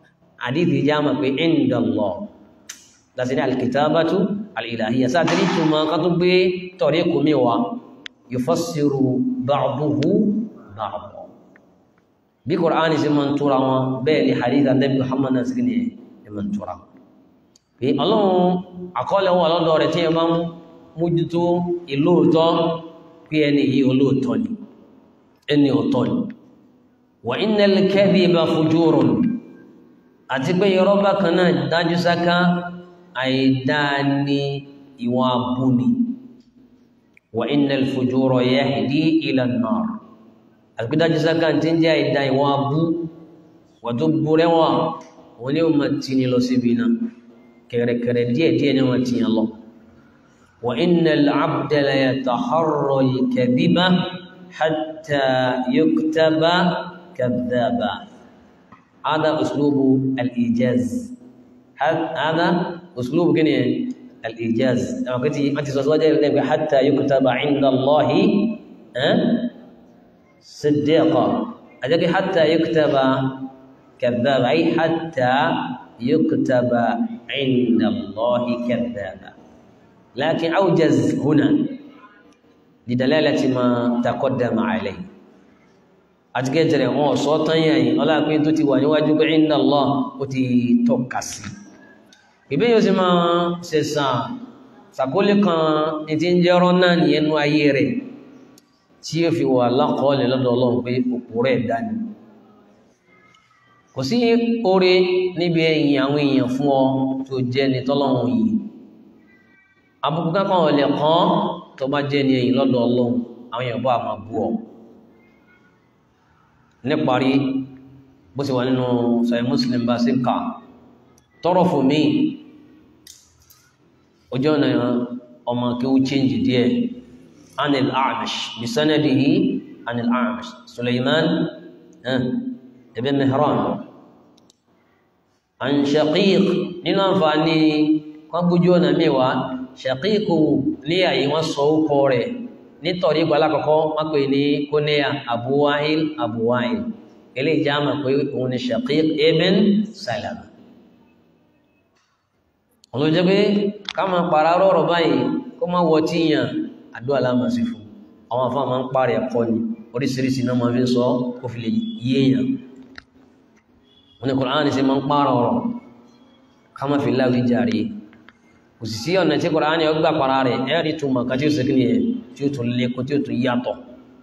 àdìsí já mọ̀ pé inda Allah láti ní alkitabatu alìlàhíyà sáàtìrí túnmọ̀ ká tó gbé tọ̀rí kò mẹ́wàá yufassiru ba'duhu ba'd bí Kùránì sí mọ́ túra wọn bẹ́ẹ̀ ni hadith Ànábì Muhammad náà sí ní ẹmọ́ túra pé ọlọ́run àkọọ́lẹ̀ wọn lọ́dọ̀ rẹ̀ tí ẹ máa ń mójútó ìlóòtọ́ pé ẹni yìí olóòtọ́ ni ẹni ọ̀tọ́ ni wa innal kadhiba fujurun àti pé irọ́ bákan náà dájú sáká àìdáni ìwọ̀n abúni wa innal fujura yahdi ila an-nar àti dájú sáká tí ń jẹ́ àìdá ìwọ̀n abú wà tó búrẹ́wà wọ́n ní o ma tí ní lọ síbi náà kẹrẹkẹrẹ díẹ̀díẹ̀ ní wọ́n tí yàn lọ wa innal abda la yataharra al-kadhiba hatta yuktaba kadhaba هذا أسلوب الإيجاز هذا أسلوب كني الإيجاز لما كنت أنت سوى حتى يكتب عند الله أه؟ صديقا أجل حتى يكتب كذاب أي حتى يكتب عند الله كذابا لكن أوجز هنا لدلالة ما تقدم عليه àti kẹjẹrẹ wọn ọ̀sọ́ tán yà yìí ọlápín tó ti wà níwájú pé inna Allah ó ti tọ́ka sí ìbí yóò sì máa ṣẹ̀sàn sàkólé kan ní ti ń jẹ́rọ náà ní ẹnu ayé rẹ̀ tí ó fi wà lákọọ́lẹ̀ lọ́dọ̀ Ọlọ́run pé òpó rẹ̀ dání kò sí oore níbi ẹ̀yìn àwọn èèyàn fún ọ tó jẹ́ ní tọ́lọ́run yìí abúkú kákan ọ̀lẹ̀ kan tó bá jẹ́ ní ẹ̀yìn lọ́dọ̀ Ọlọ́run àwọn èèyàn bá máa bú ọ níparí bó ti wà nínú sahih Muslim bá sí ká tọrọ fún mi ojú ọ̀nà ọmọ kí ó change díẹ̀ anil A'mash bí sanadihi anil A'mash Sulaiman ibn Mihran an Shaqiq nínú àǹfààní wọ́n gbójú ọ̀nà mẹ́wàá Shaqiq ní àyí wọ́n sọ ó kọ rẹ̀ nítorí ìgbà alákọ̀ọ́kọ́ wọ́n pè ní kóníyà Abu Wa'il Abu Wa'il ilé ìjámà pé òun ni Shaqiq ibn Salama olóòjẹ́ pé ká máa pàrà rọ̀rọ̀ báyìí kó máa wọ tí yàn àdó aláàmà sí fún àwọn afọ́ máa ń pàrẹ̀ ẹ̀kọ́ ni oríṣiríṣi náà máa fi ń sọ kó fi lè yé èèyàn wọn ni Kùránì sí máa ń pàrọ̀ ọ̀rọ̀ ká máa fi láwí jàre kò sì sí ọ̀nà tí Kùránì ọgbà para rẹ̀ ẹ̀rí túmọ̀ ká tí ó sì kí ni ẹ̀ tí ó tún lékún tí ó tún yàtọ̀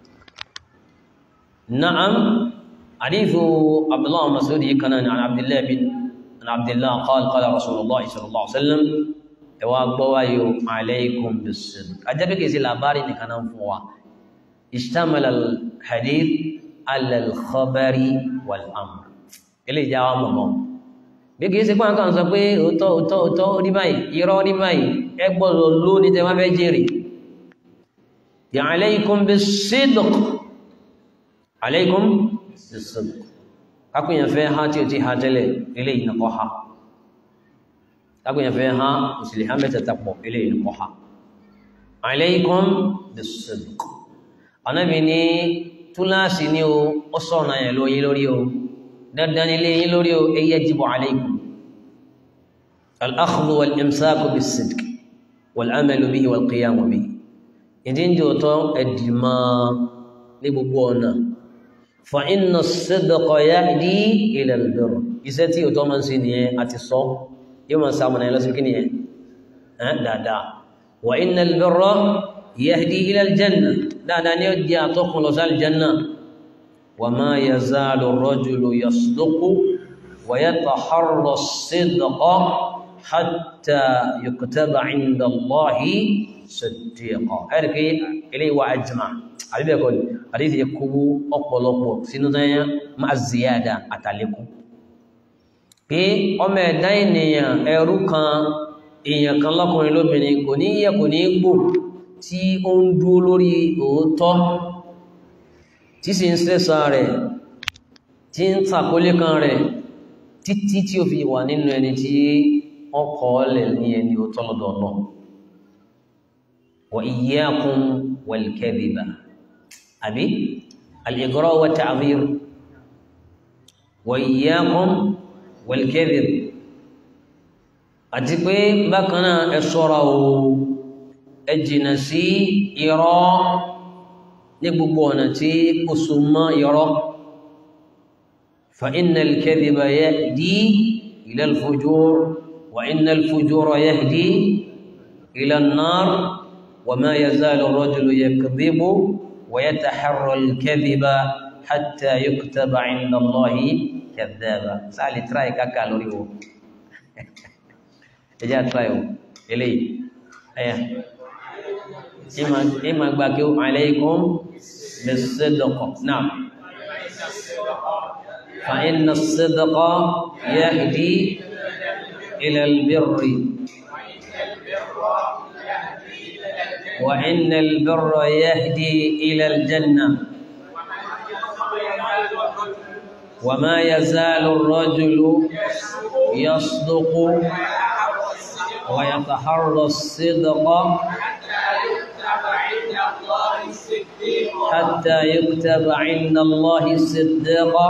na'am hadithu abdullah masudi kana ni an abdullah bin an abdullah qala qala rasulullah sallallahu alaihi wasallam ẹ wá gbọ́ wáyé alaykum bis-sidq ajabe ke sí labari ni kana fún wa ishtamal al hadith ala al khabari wal amr ilé jawa mọmọ bí kìí ṣe pọ́n kan sọ pé òótọ́ òótọ́ òótọ́ rí báyìí irọ́ rí báyìí ẹ gbọ́dọ̀ ló ní tẹ́ wá fẹ́ jèrè ya alaykum bis-sidq alaykum bis-sidq kákùnyàn fẹ́ ha tí ó ti ha tẹ́lẹ̀ ilé ìnàkọ́ ha kákùnyàn fẹ́ ha òsìlè ha mẹ́tẹ̀ta pọ̀ ilé ìnàkọ́ ha alaykum bis-sidq anábi ní túláàsì ní o ó sọ̀nà ẹ̀ lóyí lórí o dandan ilé yí lórí o ẹ yajibu alaykum al-akhdhu wal-imsaku bis-sidq wal-amalu bihi wal-qiyamu bihi ìdí ń jòótọ́ ẹ̀dìmọ́ ní gbogbo ọ̀nà fa inna as-sidqa yahdi ila al-birr iṣẹ́ tí òótọ́ máa ń ṣe nìyẹn àti sọ yóò máa sàmùnà ẹ̀ lọ́sí kí nìyẹn dáadáa wa inna al-birra yahdi ila al-janna dáadáa ni ó di àtọ́kùn lọ sí al-janna wa ma yazalu ar-rajulu yasduqu wa yataharra as-sidqa hatta yuktaba 'inda Allahi siddiqa ẹ̀rìkì ilé wa ajma àbíbẹ̀kọ́ ni àdíṣe yẹ kúrú ọ̀pọ̀lọpọ̀ sínú dáyà máa ziyada àtàlékún pé ọmọ ẹ̀dá ènìyàn ẹrú kan èèyàn kan lọ́kùnrin lóbìnrin kò ní yẹ kò ní gbò tí ó ń dúró lórí òótọ́ tí sì ń sẹ́sà rẹ̀ tí ń tàkólé kan rẹ̀ títí tí ó fi wà nínú ẹni tí wọ́n kọ́ lẹ̀ ní ẹni òótọ́ lọ́dọ̀ náà وإياكم والكذب أبي الإغراء والتعذير وإياكم wal-kadhib àti pé bákan náà ẹ ṣọ́ra o ẹ jìnà sí irọ́ ní gbogbo ọ̀nà tí kò so mọ́ irọ́ fa inna al-kadhiba yahdi ila al-fujur wa inna al-fujura yahdi ila an-nar wa ma yazalu ar-rajulu yakdhibu wa yataharra al-kadhiba hatta yuktaba 'inda Allahi kadhaba sáàlì tíráì káàkà lórí wo ẹjá tíráì wo eléyìí ẹ̀yà ìmà gbà kí ó alaykum bis-sidq náà fa inna as-sidqa yahdi ila al-birri wa inna al-birra yahdi ila al-janna وما يزال الرجل يصدق ويتحرى الصدق حتى يكتب عند الله صديقا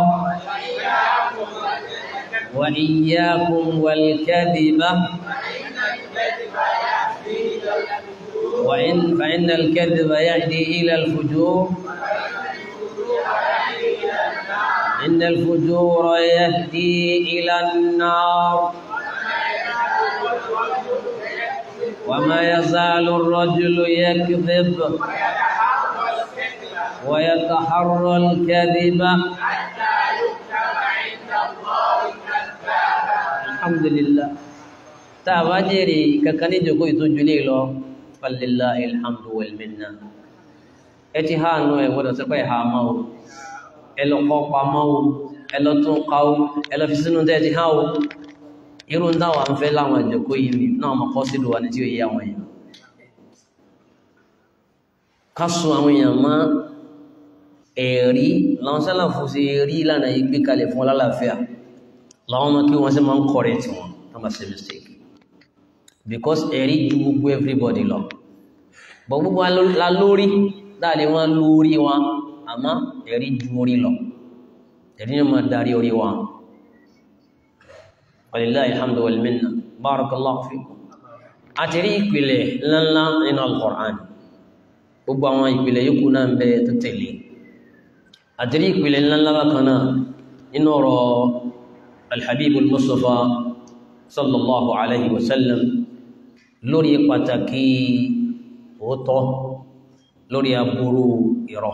وإياكم والكذب وإن فإن الكذب يهدي إلى الفجور إن الفجور يهدي إلى النار وما يزال الرجل يكذب ويتحرى الكذب الحمد لله تابجري ككني جوكو يتوجلي له فلله الحمد والمنه اتهانو ودا سبي هامو ẹlọ kọ́ pamọ́ o ẹlọ tún ká o ẹlọ fi sínú tẹ́ ti há o irú ń dáwà ń fẹ́ láwọn ìjọkó yìí ni náà mọ̀ kọ́ sílùú wa ní tí ó yé àwọn èèyàn ká sun àwọn èèyàn mọ́ ẹ̀rí làwọn sálàfù sí rí ìlànà yìí gbé kalẹ̀ fún ọlálàáfíà làwọn ọmọ kí wọ́n sì máa ń correct wọn wọ́n bá ṣe mistake because ẹ̀rí ju gbogbo everybody lọ bọ̀ gbogbo la lórí dáàlé wọn lórí wọn àmọ́ ẹ̀rí ju orí lọ ẹ̀rí ní máa darí orí wa walillahi alhamdu wal minna barakallahu fikum a ti rí ìpìlẹ̀ ńláńlá nínú al-Qur'an gbogbo àwọn ìpìlẹ̀ yòókù náà ń bẹ tó tẹ̀lé a ti rí ìpìlẹ̀ ńláńlá bákan náà nínú ọ̀rọ̀ alhabibul mustafa sallallahu alayhi wa sallam lórí pàtàkì òótọ́ lórí aburú irọ́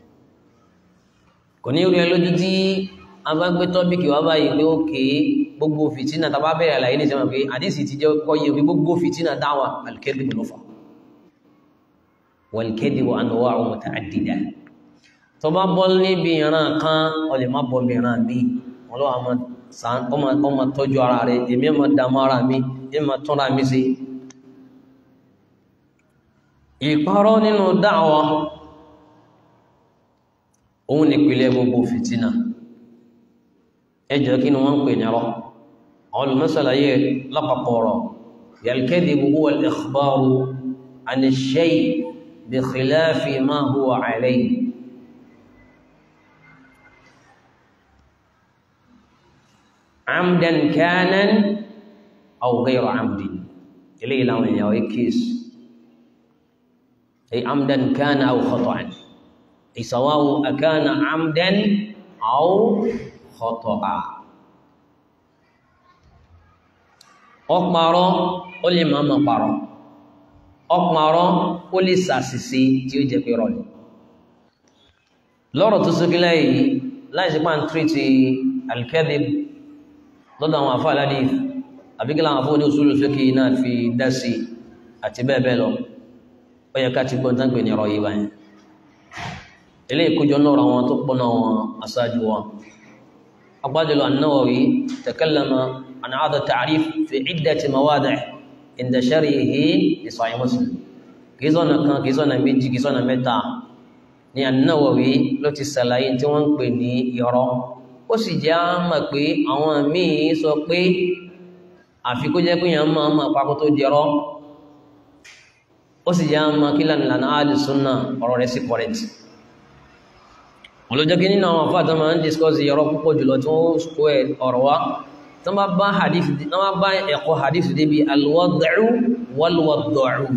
kò ní orí ẹlójú tí a bá gbé tọ́bíkì wá báyìí pé ókè gbogbo fìtínà tàbá bẹ̀rẹ̀ àlàyé ní ìjọba pé àdísì ti jẹ́ kọ́ yẹ pé gbogbo fìtínà dáwà al-kadhib ló fà wal-kadhibu anwa'u muta'addida tó bá bọ́ níbi ìran kan ọ lè má bọ́ mìíràn mi wọn lọ́wọ́ ọmọ tọ́jú ara rẹ̀ èmi ọmọ dàmú ara mi èmi ọmọ tọ́ra mi sí ìparọ́ nínú dáwà òun nìpìlẹ̀ gbogbo fìtínà ẹjọ́ kí ni wọ́n ń pè nírọ́ àwọn olùmọ́sàlàyé lápapọ̀ọ̀rọ̀ yal-kadhibu huwa al-ikhbaru an ash-shay' bi khilafi ma huwa alayhi amdan kana aw ghayra amdin ilé ìlànà ìyàwó ikis ay amdan kana aw khata'an سواء أكان عمدا أو خطأ ọparọ́ ó lè máa máa parọ́ ọparọ́ ó lè ṣàṣìṣe tí ó jẹ́ pé rọ̀lẹ̀ lọ́rọ̀ tó sókè láyìí láìsí pa ń tírìtì al-kadhib lọ́dọ̀ àwọn àfáà aládìí àbíkílà àwọn àfáà ní usul fiqh náà fi dá sí àti bẹ́ẹ̀ bẹ́ẹ̀ lọ ó yẹ ká ti gbọ́n tán pè ní ọ̀rọ̀ yìí báyìí ilé ìkójọ náà àwọn tó pọ̀ náà wọn aṣáájú wa agbájọlọ an-Nawawi takallama an hadha ta'rif fi iddati mawadi' inda sharhihi li Sahih Muslim kìí sọ́nà kan kìí sọ́nà méjì kìí sọ́nà mẹ́ta ní an-Nawawi ló ti sàlàyé tí wọ́n ń pè ní irọ́ ó sì jẹ́ á mọ̀ pé àwọn míì sọ pé àfi kó jẹ́ pé yàn máa máa pakó tó di irọ́ ó sì jẹ́ á mọ̀ kí lànà Ahlus Sunnah ọ̀rọ̀ rẹ̀ sí correct wọn ló jẹ́ kí nínú àwọn àfáà tó máa ń discuss ọ̀rọ̀ púpọ̀ jùlọ tí wọ́n square ọ̀rọ̀ wá tó bá bá hadith tó bá bá ẹ̀kọ́ hadith débi alwad'u walwad'u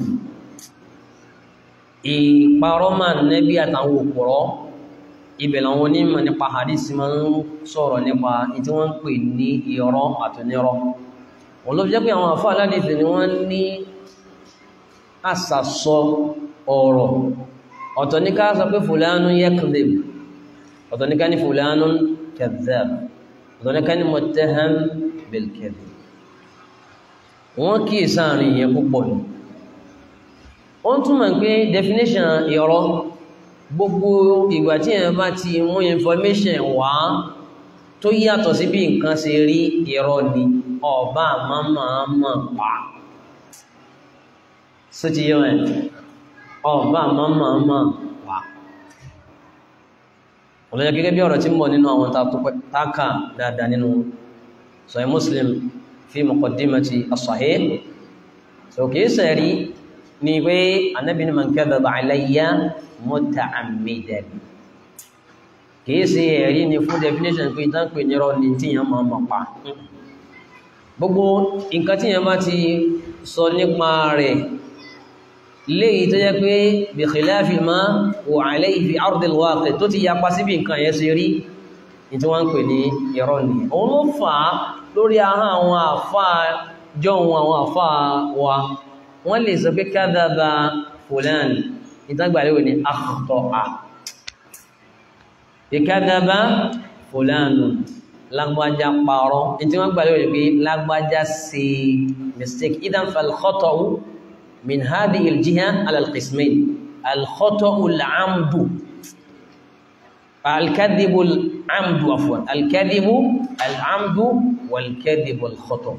ìparọ́mà nẹ́bí àtàwọn òpùrọ́ ibẹ̀ làwọn onímọ̀ nípa hadith máa ń sọ̀rọ̀ nípa tí wọ́n ń pè ní irọ́ àtúnirọ́ wọ́n ló fi jẹ́ pé àwọn àfáà aládìsí ni wọ́n ní àsàsọ ọ̀rọ̀ ọ̀tọ̀ ní ká sọ pé fulanu yakdhib ọ̀tọ̀ ní ká ní fulanu kadhab ọ̀tọ̀ ní ká ní muttaham bil kadhib wọ́n kí ìsáàrin yẹn púpọ̀ ní wọ́n túnmọ̀ pé definition irọ́ gbogbo ìgbà tí ẹ̀ bá ti mú information wá tó yàtọ̀ sí bí nǹkan ṣe rí irọ́ ni ọba àmàmà pa sóti yọ ẹ̀ ọba àmàmà pa olóyẹ gẹ́gẹ́ bí ọ̀rọ̀ tí ń bọ̀ nínú àwọn tákà dáadáa nínú Sahih Muslim fi muqaddimati as-Sahih so kìí sẹ̀rí ni pé Ànábì ní man kadhaba alayya muta'ammidan kìí ṣe ẹ̀rí ni fún definition pé ìtàn pè nírọ́ ni tíyàn máa mọ̀ pa gbogbo nǹkan tíyàn bá ti sọ nípa rẹ̀ léyìí tó jẹ́ pé bi khilafi ma wa alayhi fi ardil waqi tó ti yapa síbi nǹkan yẹn ṣe rí ní tí wọ́n ń pè ní irọ́ ni òun ló fà á lórí ahọ́n àwọn àfá jọun àwọn àfá wa wọ́n lè sọ pé kadhaba fulan ìtàgbàlẹ́wò ní akhta'a ìkádàbá fòlánù lágbájá parọ́ tí wọ́n gbà lórí pé lágbájá sí mistake idan falkhata'u min hadhihi aljiha ala alqismayn alkhata'u al'amdu alkadhibu al'amdu afwan alkadhibu al'amdu walkadhibu alkhata'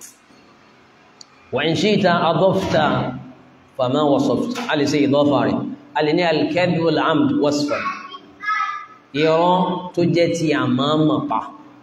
wa in shi'ta adafta fama wasafta ali sai idafa rẹ̀ alini alkadhibu al'amdu wasfan irọ́ tó jẹ́ ti àmàmà pa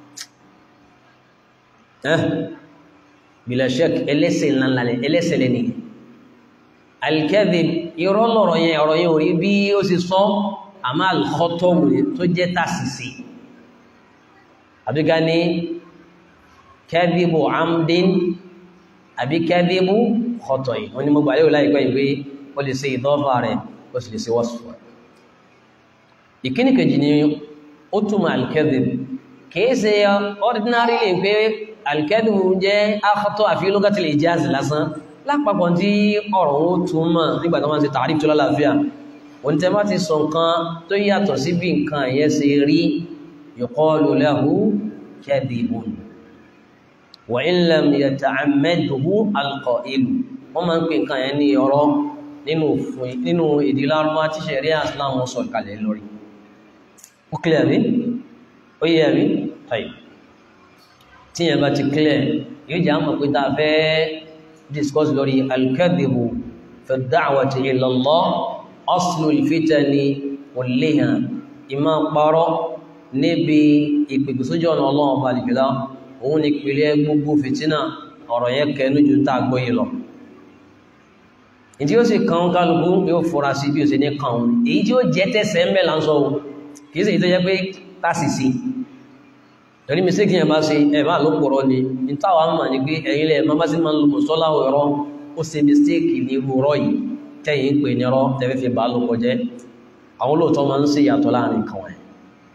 ẹ́ bìlẹ̀ṣẹ́k ẹlẹ́sẹ̀ ńláńlá ẹlẹ́sẹ̀ lẹ́ni alkadhib irọ́ lọ̀rọ̀ yẹn ọ̀rọ̀ yẹn orí bí ó sì sọ àmà alkhọ́tọ̀wù tó jẹ́ tàṣìṣì àbíká ní kadhibu amdin àbí kadhibu khọ́tọ̀ yìí wọ́n ni mo gbà lérò láìpẹ́ ìwé ó lè ṣe ìdọ́fà rẹ̀ ó sì lè ṣe wọ́sùn rẹ̀ ìkíní kejì ni ó túnmọ̀ alkẹ́dìb kìí ṣe ordinary lè pé alkẹ́dìb jẹ́ akọ́tọ́ àfi lókàtí lè jáàzì lásán lápapọ̀ tí ọ̀rọ̀ ó túnmọ̀ nígbàtí wọ́n ti tààrí tó lálàáfíà wọ́n tẹ́ bá ti sọ nǹkan tó yàtọ̀ sí bí nǹkan yẹn ṣe rí yuqalu lahu kadhibun wa in lam yata'ammadhu alqa'ilu wọ́n máa ń pè nǹkan yẹn ní ọ̀rọ̀ nínú èdè lárúbá tí ṣẹ̀ríà Islam sọ kalẹ̀ lórí ó clear rí ó yẹ rí tàì tí yẹn bá ti clear yóò jẹ́ àmọ̀ pé ta fẹ́ discuss lórí al-kadhibu fi ad-da'wati ila Allah aslul fitani kulliha ìmá parọ́ níbi ìpèpè sójú ọ̀nà ọlọ́run ọba àdìgbìlá òun ni ìpìlẹ̀ gbogbo fìtínà ọ̀rọ̀ yẹn kẹnu ju tá a gbóyè lọ ìdí ó sì kan kálukú yóò fura sí bí ó sì ní kan òun èyí tí ó jẹ́ tẹ́sẹ̀ ń bẹ̀ là ń sọ ohun kìí sì ìtọ́jẹ́ pé tásì sí torí mi sí kí ẹ bá ṣe ẹ̀bá ló pọ̀rọ̀ ni ní táwà mọ̀ ní pé ẹ̀yìn lẹ̀ máa bá sí máa ń lo mọ̀sọ́lá ọ̀rọ̀ ó ṣe mistake ní irú rọ́ yìí tẹ́yìn ń pè ní rọ́ tẹ́fẹ́ fi bá lóko jẹ́ àwọn olóòótọ́ máa ń ṣe ìyàtọ̀ láàrin kan wọn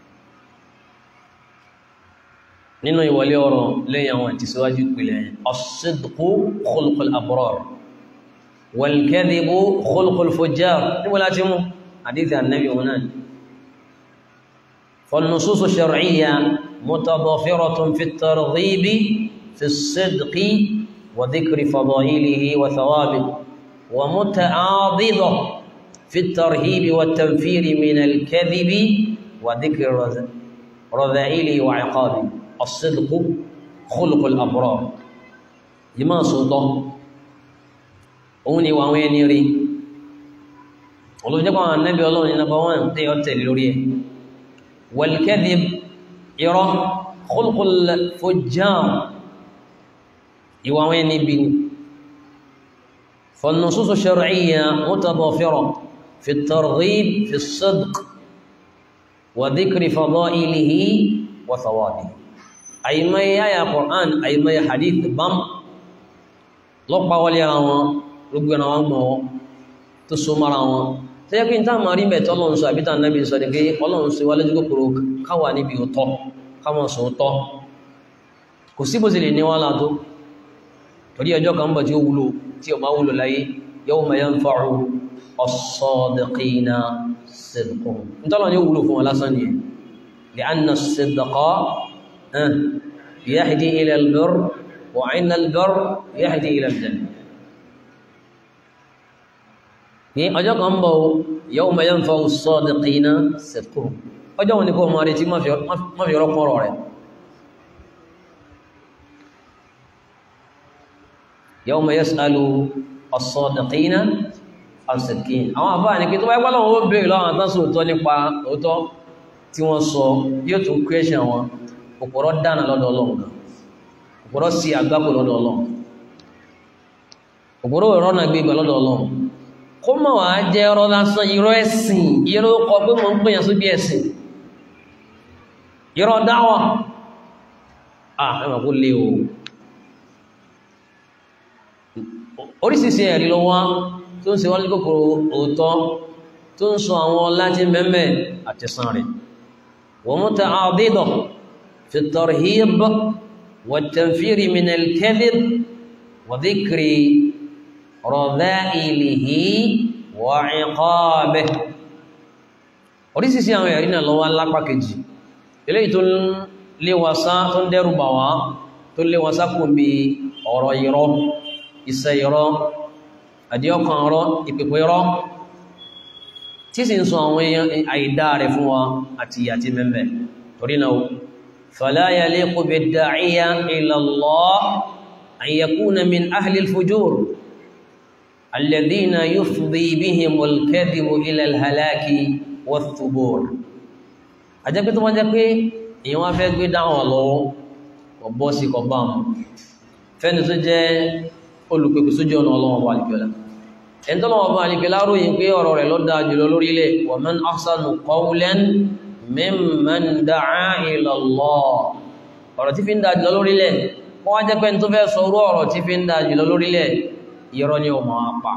nínú ìwọlé ọ̀rọ̀ lẹ́yìn àwọn ìtìsíwájú ìpìlẹ̀ as-sidqu khulqul abrar wal kadhibu khulqul fujjar níbo láti mú àdíthì annabi wọn náà فالنصوص الشرعية متضافرة في الترغيب في الصدق وذكر فضائله وثوابه ومتعاضدة في الترهيب والتنفير من الكذب وذكر رذائله وعقابه الصدق خلق الأبرار لما صدق أوني وأوين يري ولو جاء النبي الله نبوان تيوتل لوريه والكذب يرى خلق الفجار يوين بن فالنصوص الشرعية متضافرة في الترغيب في الصدق وذكر فضائله وثوابه àìmọye àyà Qur'an àìmọye hadith bam lọ́pàá wọlé ara wọn gbogbo ẹ̀nà wọn mọ̀ tó so mara wọn tó yẹ kí n táà máa rí bẹ̀ tọ́lọ́run sọ àbítà nẹ́bí sọ ní pé ọlọ́run sí wálé kòkòrò káwà níbi òtọ́ káwọn sọ òtọ́ kò sí bó sì lè ní wọn látó torí ọjọ́ kan bọ̀ tí ó wúlò tí ó bá wúlò láyé yawma yanfa'u as-sadiqina sidquhum nítọ́lọ́ ni ó wúlò fún wọn lásán nìyẹn li'anna as-sidqa yahdi ila al-birr wa 'inna al-birr yahdi ila al-jannah ní ọjọ́ kan bọ̀ yawma yanfa'u as-sadiqina sidquhum ọjọ́ wọn ni kó máa retí má fi ọlọ́pọ̀ ọ̀rọ̀ rẹ̀ yawma yas'alu as-sadiqina as-sidqin àwọn àbá ní kí tó wáyé pálọ̀ ó bèèrè lọ́wọ́ àtànsù òótọ́ nípa òótọ́ tí wọ́n sọ yóò tún kwẹ́ṣẹ̀ wọn òpòrọ̀ dáná lọ́dọ̀ ọlọ́run òpòrọ̀ sí àgbákò lọ́dọ̀ ọlọ́run òpòrọ̀ ìrọ́nà gbígbà lọ́dọ̀ ọlọ́run kó mọ̀ wá jẹ́ ọ̀rọ̀ lásán irọ́ ẹ̀sìn irọ́ kọ pé mo ń gbìyàn sí bí ẹ̀sìn irọ́ dáwà ah ẹ̀mọ̀ kó lé o oríṣiríṣi ẹ̀rí ló wá tó ń ṣe wọ́n kòkòrò òótọ́ tó ń sọ àwọn láti mẹ́mẹ́ àti san rẹ̀ wọ́n mú ta àdídọ̀ fi tarhib wa tanfiri min al-kadhib wa dhikri radha'ilihi wa 'iqabihi oríṣiríṣi àwọn ẹ̀rí náà ló wà lápá kejì eléyìí tó léwàsá tó ń dẹ́rù bà wá tó léwàsá kò bí ọ̀rọ̀ irọ́ iṣẹ́ irọ́ àdíọ́kan ọ̀rọ̀ ìpẹ̀pẹ̀ irọ́ tí sì ń sọ àwọn èèyàn àìdá rẹ̀ fún wa àti ìyà tí mẹ́mẹ́ torí náà fala yaliqu bid-da'iya ila Allah an yakuna min ahli al-fujur alladhina yufdi bihim al-kadhibu ila al-halaki wath-thubur àjẹ́pẹ́ tó wọ́n jẹ́ pé èèyàn wá fẹ́ gbé dáwọn lọ́wọ́ ọ̀bọ́ sí kọ̀bá fẹ́ni tó jẹ́ olùpẹ̀kù sójú ọ̀nà ọlọ́wọ́ bá alìkẹ́lá ẹni tó lọ́wọ́ bá alìkẹ́lá ròyìn pé ọ̀rọ̀ rẹ̀ ló dáa jùlọ lórílẹ̀ wa man ahsanu qawlan mimman da'a ila Allah ọ̀rọ̀ tí fi ń dáa jùlọ lórílẹ̀ kọ́ wá jẹ́ pé tó fẹ́ sọ orú ọ̀rọ̀ tí fi ń dáa jùlọ lórílẹ̀ irọ́ ni ó máa pa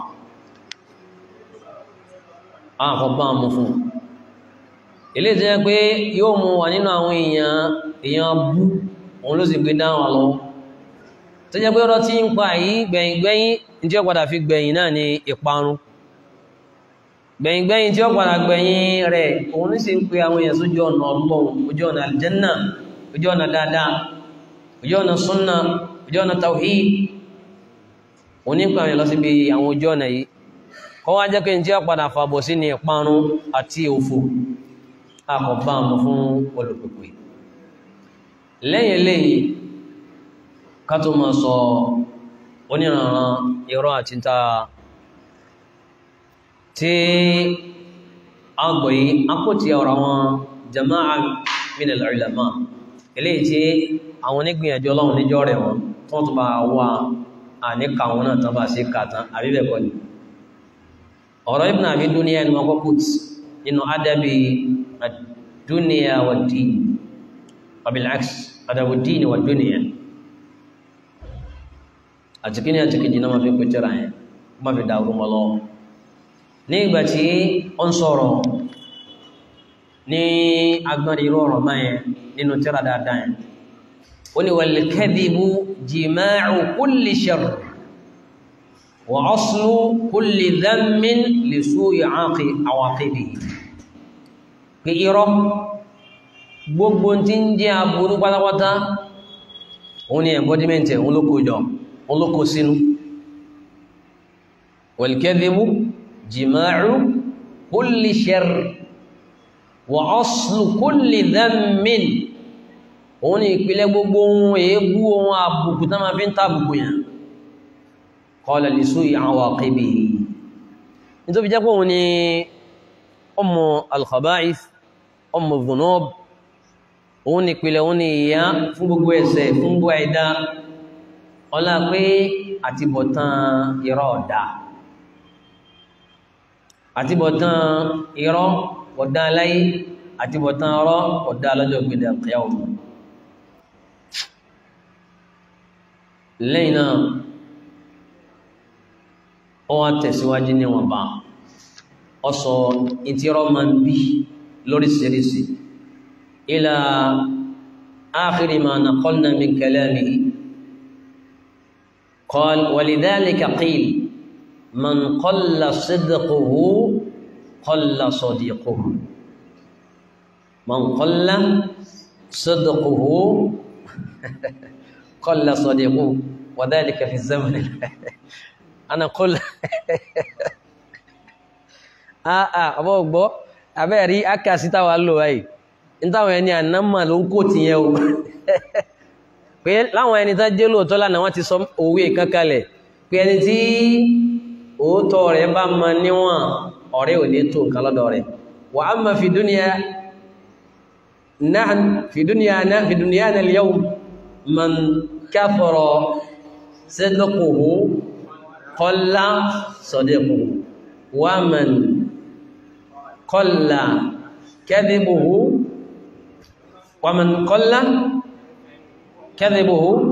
àkọ́ bá mú fún ilé jẹ́ pé yóò mú wà nínú àwọn èèyàn èèyàn bú òun ló sì gbé dáhùn lọ́wọ́ tó jẹ́ pé ọ̀rọ̀ tí ń pa yìí gbẹ̀yìngbẹ̀yìn tí ó padà fi gbẹ̀yìn náà ni ìparun gbẹ̀yìngbẹ̀yìn tí ó padà gbẹ̀yìn rẹ̀ òun ní sì ń pe àwọn èèyàn sójú ọ̀nà ọlọ́run ojú ọ̀nà aljanna ojú ọ̀nà dáadáa ojú ọ̀nà sunna ojú ọ̀nà tawhid òun ní pa àwọn èèyàn lọ síbi àwọn ojú ọ̀nà yìí kọ́ wá jẹ́ pé tí ó padà fàbọ̀ sí ni ìparun àti òfò akọ̀bámu fún olùpẹ̀pẹ̀ lẹ́yìn lẹ́yìn ká tó máa sọ oníranran irọ́ àti ta tí a gbọ́ yìí a kò tí ọ̀rọ̀ àwọn jama'a min al-ulama eléyìí tí àwọn onígbìyànjú ọlọ́run níjọ́ rẹ̀ wọn tó tó bá wà àníkà wọn náà tán bá sí kàtán àbíbẹ̀kọ́ ni ọ̀rọ̀ Ibn Abi Dunya ni wọ́n kọ́ put nínú adabi الدنيا والدين وبالعكس أدب الدين والدنيا àtìkíní àtìkejì náà máa fi pè tẹ́ra yẹn máa fi dàrú mọ́ lọ ní ìgbà tí ó ń sọ̀rọ̀ ní agbárí irú ọ̀rọ̀ máa yẹn nínú tẹ́ra dáadáa yẹn ó ní wal kadhibu jima'u kulli sharr wa aslu kulli dhammin li su'i awaqibihi pé irọ́ gbogbo tí ń jẹ́ aburú pátápátá òun ni embodiment òun ló kó jọ òun ló kó sínú wal kadhibu jima'u kulli sharr wa aslu kulli dhammin òun ni ìpìlẹ̀ gbogbo ohun èébú ohun àbùkù tá máa fi ń tàbùkù yàn qala li su'i awaqibihi nítorí jẹ́ pé òun ni ọmọ al-khaba'ith ọmọ dhunub òun ni ìpìlẹ̀ òun ni ìyá fún gbogbo ẹ̀ṣẹ̀ fún gbogbo ẹ̀dá ọlá pé àtibọ̀tán irọ́ ọ̀dá àtibọ̀tán irọ́ ọ̀dá aláyé àtibọ̀tán ọ̀rọ̀ ọ̀dá lọ́jọ́ ìgbèdè àkẹyàwó lẹ́yìn náà ó wá tẹ̀síwájú níwọ̀nba ó sọ ìtírọ́ máa ń bí lóríṣiríṣi ila akhiri ma naqalna min kalamihi qal walidhalika qil man qalla sidquhu qalla sadiquhu man qalla sidquhu qalla sadiquhu wa dhalika fi zaman ana qul ah ah abo gbọ́ abẹ́ rí akásítà wà lò báyìí nítàwọn ẹni ànámà ló ń kò tí yẹn o pé láwọn ẹni tán jẹ́ lóòótọ́ lánàá wọ́n ti sọ òwe kankalẹ̀ pé ẹni tí òótọ́ rẹ̀ bá mọ níwọ̀n ọ̀rẹ́ ò ní tó nǹkan lọ́dọ̀ rẹ̀ wa amma fi dunya nahn fi dunya na fi dunyana al-yawm man kathara sidquhu qalla sadiquhu wa man qalla kadhibuhu wa man qalla kadhibuhu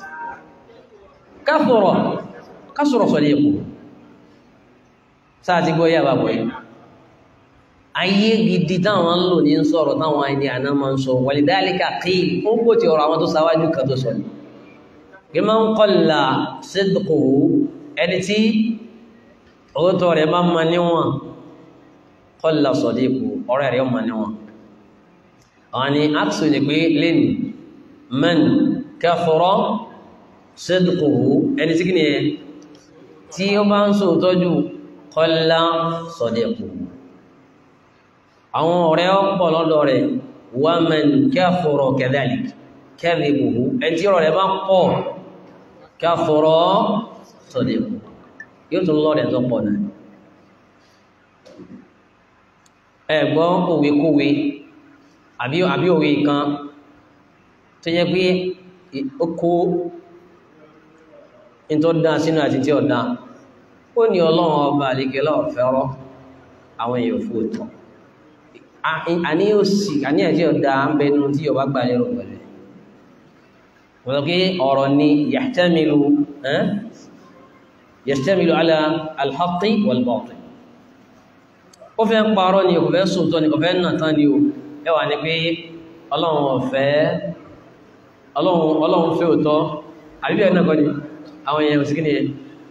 kathura kasura sadiquhu sáà ti gbọ́ yà bá bọ̀ yìí ayé gidi táwọn ń lò ní ń sọ̀rọ̀ táwọn ẹni àná máa ń sọ walidhalika qil fún kò tí ọ̀rọ̀ àwọn tó sáwájú kan tó sọ bí máa ń qalla sidquhu ẹni tí òótọ́ rẹ̀ bá ma níwọ̀n qalla sadiquhu ọ̀rẹ́ rẹ̀ ma níwọ̀n àwọn ni aksu ni pé lẹ́nu man kathura sidquhu ẹni tí kì ni ẹ tí ó bá ń sọ tọ́jú qalla sadiquhu àwọn ọ̀rẹ́ ọ̀pọ̀ lọ́dọ̀ rẹ̀ wà man kathura kadhalik kadhibuhu ẹni tí ọ̀rọ̀ rẹ̀ bá pọ̀ kathura sadiquhu yóò tún lọ́rẹ̀ tó pọ̀ náà ẹ̀gbọ́n òwe kówe àbí àbí òwe kan tó jẹ́ pé ó kó in tó dá sínú àti tí ó dá ó ní ọlọ́run ọba àlekè lọ́ọ̀fẹ́rọ́ àwọn èèyàn fún òtọ́ àní ó sì àní àti ọ̀dá ń bẹ nínú tí ọba gbà lérò pẹ̀lẹ́ wọ́n sọ pé ọ̀rọ̀ ni yahtamilu yahtamilu ala alhaqi walbatil ó fẹ́ parọ́ ni kò fẹ́ sòótọ́ ni kò fẹ́ nà tán ni o ẹwà ni pé ọlọ́run ọ̀fẹ́ ọlọ́run fẹ́ òtọ́ àbíbí ẹ̀ náà kọ́ ni àwọn èèyàn òsìkí ni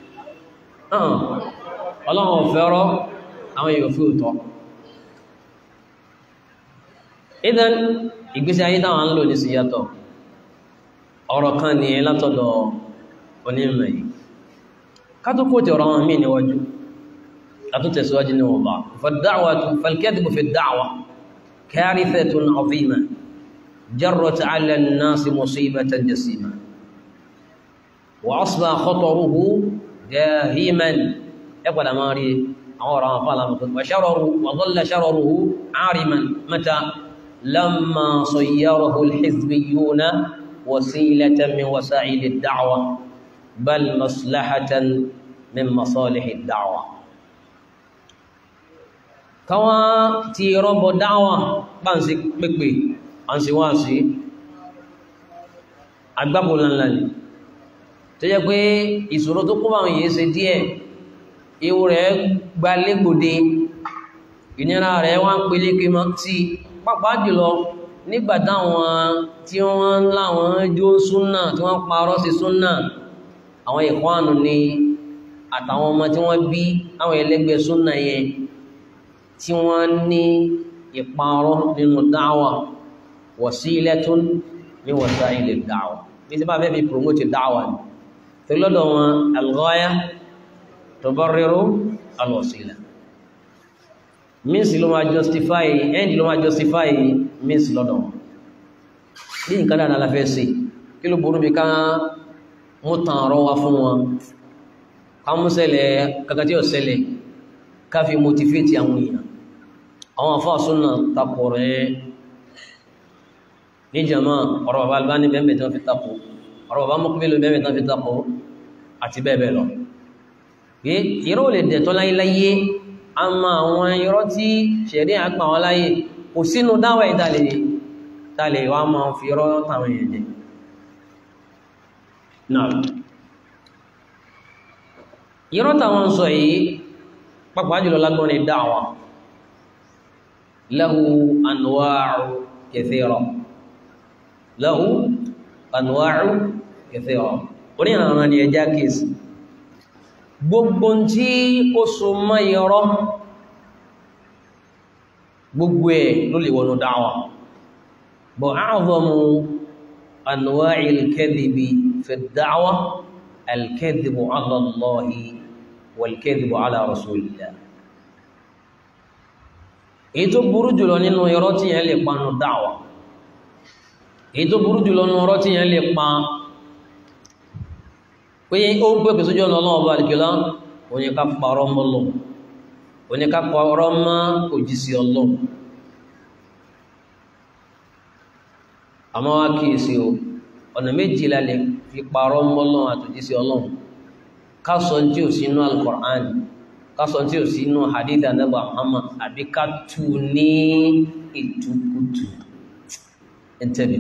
ọlọ́run ọ̀fẹ́ rọ́ àwọn èèyàn fẹ́ òtọ́ idan ìgbésí ayé táwọn ń lò ní sí yàtọ̀ ọ̀rọ̀ kan ní látọ̀dọ̀ onímọ̀ yìí kátó kó tí ọ̀rọ̀ wọn mí níwájú látún tẹ̀síwájú ní wọn bá fàdáwàtú falkẹ́dìbò fi dáwà kárìfẹ́tún azima jarrat ala an-nasi musibatan jasima wa asba khataruhu dahiman ẹ padà máa rí àwọn ọ̀rọ̀ àwọn fàlàmù wa shararu wa dhalla shararuhu ariman mata لما صيره الحزبيون وسيلة من وسائل الدعوة بل مصلحة من مصالح الدعوة كما تيرب دعوة بانسي بكبي أنسي وانسي agbábò ńláńlá ni tó jẹ́ pé ìṣòro tó kó àwọn èyí ṣe díẹ̀ ewu rẹ̀ gba légbòde ìnira rẹ̀ wá ń peléke mọ́ sí pàápàá jùlọ nígbà táwọn tí wọ́n láwọn jó súnà tí wọ́n parọ́ sí súnà àwọn ìkwánu ni àtàwọn ọmọ tí wọ́n bí àwọn ẹlẹ́gbẹ́ súnà yẹn tí wọ́n ní ìparọ́ nínú dáwà wasilatun min wasaili dáwà bí tí bá fẹ́ fi promote dáwà ni tí lọ́dọ̀ wọn al-ghaya tubarriru al-wasila means ló máa justify end ló máa justify means lọ́dọ̀ wọn bí nǹkan dáadáa la fẹ́ ṣe kí ló burú bí ká mú tàn ọ̀rọ̀ wá fún wọn ká mú ṣẹlẹ̀ kankan tí ó ṣẹlẹ̀ ká fi motivate àwọn èèyàn àwọn afáàsùn náà tapọ̀ rẹ̀ ní jama ọ̀rọ̀ bàbá Albani bẹ́ẹ̀ tán fi tapọ̀ ọ̀rọ̀ bàbá Muqbil bẹ́ẹ̀ tán fi tapọ̀ àti bẹ́ẹ̀ bẹ́ẹ̀ lọ pé irọ́ lè dẹ̀tọ́ láyéláyé a ma àwọn irọ́ tí ṣẹ̀rí àpá wọn láyé kò sínú dáwà ìdálẹ̀ tàlẹ̀ wá máa fi irọ́ tàwọn èèyàn jẹ náà irọ́ táwọn ń sọ yìí pàápàá jùlọ lágbọ́nrin dáwà lahu anwa'u kathira lahu anwa'u kathira orí àwọn ni ẹjá kìsì gbogbo tí ó so mọ́ irọ́ gbogbo ẹ̀ ló lè wọnú dáwà bọ̀ a'zamu anwa'il kadhibi fi ad-da'wa al-kadhibu 'ala Allahi wal-kadhibu 'ala Rasulillah èyí tó burú jùlọ nínú irọ́ tí yẹn lè pa nù dáwà èyí tó burú jùlọ nínú irọ́ tí yẹn lè pa pé ó ń pèpè sójú ọ̀nà ọlọ́wọ́ bá àdìgbìlá òní ká parọ́ mọ́ lọ òní ká parọ́ mọ́ òjísí ọlọ́run àmọ́ wá kíyèsí o ọ̀nà méjì la lè fi parọ́ mọ́ lọ́wọ́ àtòjísí ọlọ́run ká sọ tí ò sínú al-Qur'an ká sọ tí ò sínú hadith anábà Muhammad àbí ká tú ní ìtukùtù ẹ̀ntẹ́bì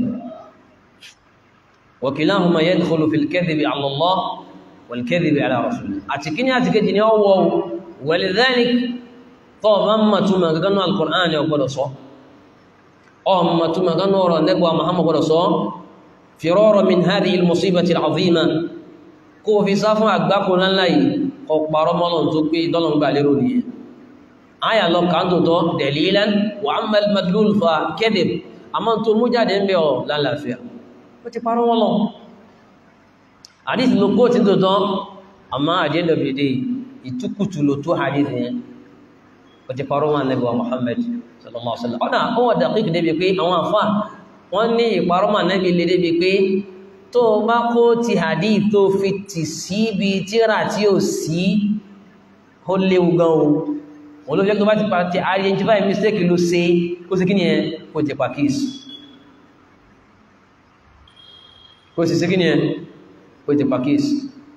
وكلاهما يدخل في الكذب على الله والكذب على رسوله اتكني اتكني ni owo ولذلك to mamma tuma ganu alquran ya godo so o mamma tuma ganu ro nebo muhammad godo so firara min hadhihi almusibati alazima ko fi safu agba ko lan lai o paro molon tó pé dolon gba lérò ni aya lo kan to to dalilan wa amma almadlul fa kadhib amma to mujade nbe o la lafiya ó ti parọ́ wọ́n lọ hadith ló kó tí tó tán àmá àjẹ́ndọ̀ bèdè ìtúkùtù ló tó hadith yẹn ó ti parọ́ wọn Ànábì wa Muhammad sallallahu alaihi wasallam ọ̀nà ó wà dàkíkì débi pé àwọn àfà wọ́n ní ìparọ́ mà Ànábì lè débi pé tó bá kó ti hadith tó fi tì síbi tíra tí ó sí ó léwu gan o wọn ló jẹ́ tó bá ti pa ti identify mistake ló ṣe kó sí kí ni ẹ kó ti pa kíìsì kó sì sí kí ni ẹ kó ti pa kíìsì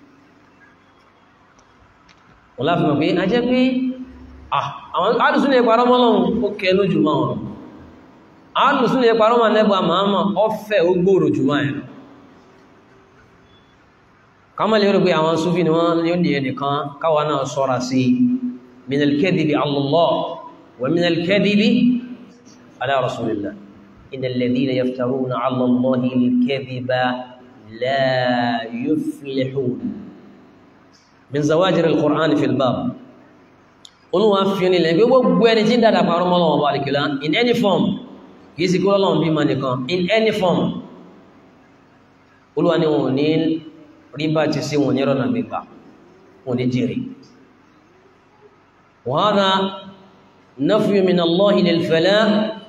wọ́n láti mọ̀ pé a jẹ́ pé àwọn alùsùn lè parọ́ mọ́lọ́run ó kẹnu jù máa wọn alùsùn lè parọ́ máa nẹ́bà máa ọfẹ́ ó gbòòrò jù máa ẹ̀ kama lè rí pé àwọn súfì ni wọ́n yóò ní ẹnìkan káwa náà sọ́ra sí minal kadhibi ala Allah wa minal kadhibi ala rasulillah إن الذين يفترون على الله الكذب لا يفلحون من زواجر القرآن في الباب olúwa fi ní ilẹ̀ gbogbo ẹni tí ń dàdà parọ́ mọ́ Ọlọ́run Ọba àlìkìlá in any form kìí sí kúrò Ọlọ́run bí ma nìkan in any form olúwa ni wọn ní rí bá ti sí wọn ní rọ́nà gbígbà wọn ní jèrè وهذا نفي من الله للفلاح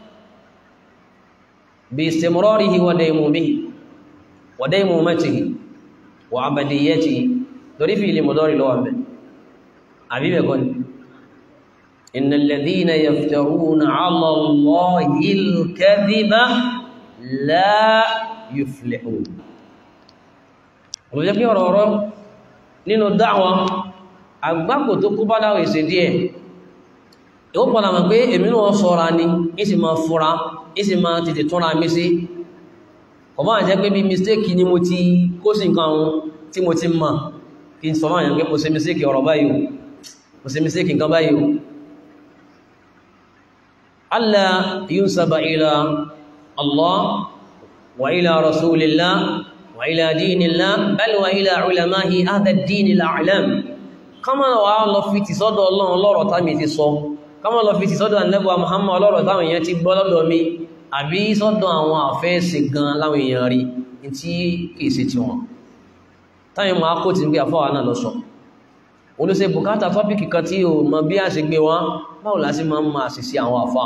باستمراره وديمومه وديمومته وعبديته torí fi ilé mọ̀dọ́rì lọ́wọ́ bẹ̀ àbíbẹ̀ kọ́ ni إن الذين يفترون على الله الكذب لا يفلحون olùjẹ́ kí ọ̀rọ̀ ọ̀rọ̀ nínú dáwà àgbákò tó kú bá láwọ̀ ìṣẹ́ díẹ̀ ìwọ́n padà mọ̀ pé èmi náà sọ́ra ni ìsì máa fúra ìsì máa tètè túnra mi sí kọ̀ máa jẹ́ pé bí mistake ni mo ti kó sí nǹkan ohun tí mo ti mọ̀ kí n sọ máa yàn pé mo ṣe mistake ọ̀rọ̀ báyìí mo ṣe mistake nǹkan báyìí alla yunsaba ila Allah wa ila rasulillah wa ila dinillah bal wa ila ulamahi hadha ad-din al-a'lam kama wa lọ fi ti sọ́dọ̀ Ọlọ́run lọ́rọ̀ tàbí ti sọ kama lọ fi ti sọ́dọ̀ annabuwa Muhammad lọ́rọ̀ táwọn èèyàn ti gbọ́ lọ́dọ̀ mi àbí sọ́dọ̀ àwọn àfẹ́ẹ̀sì gan láwọn èèyàn rí tí kìí ṣe ti wọn táyìn máa kó ti ń gbé àfọ́wà náà lọ sọ olóṣè bùkátà tọ́pìkì kan tí o mọ bí a ṣe gbé wá báwo la sí máa ń máa sì sí àwọn àfá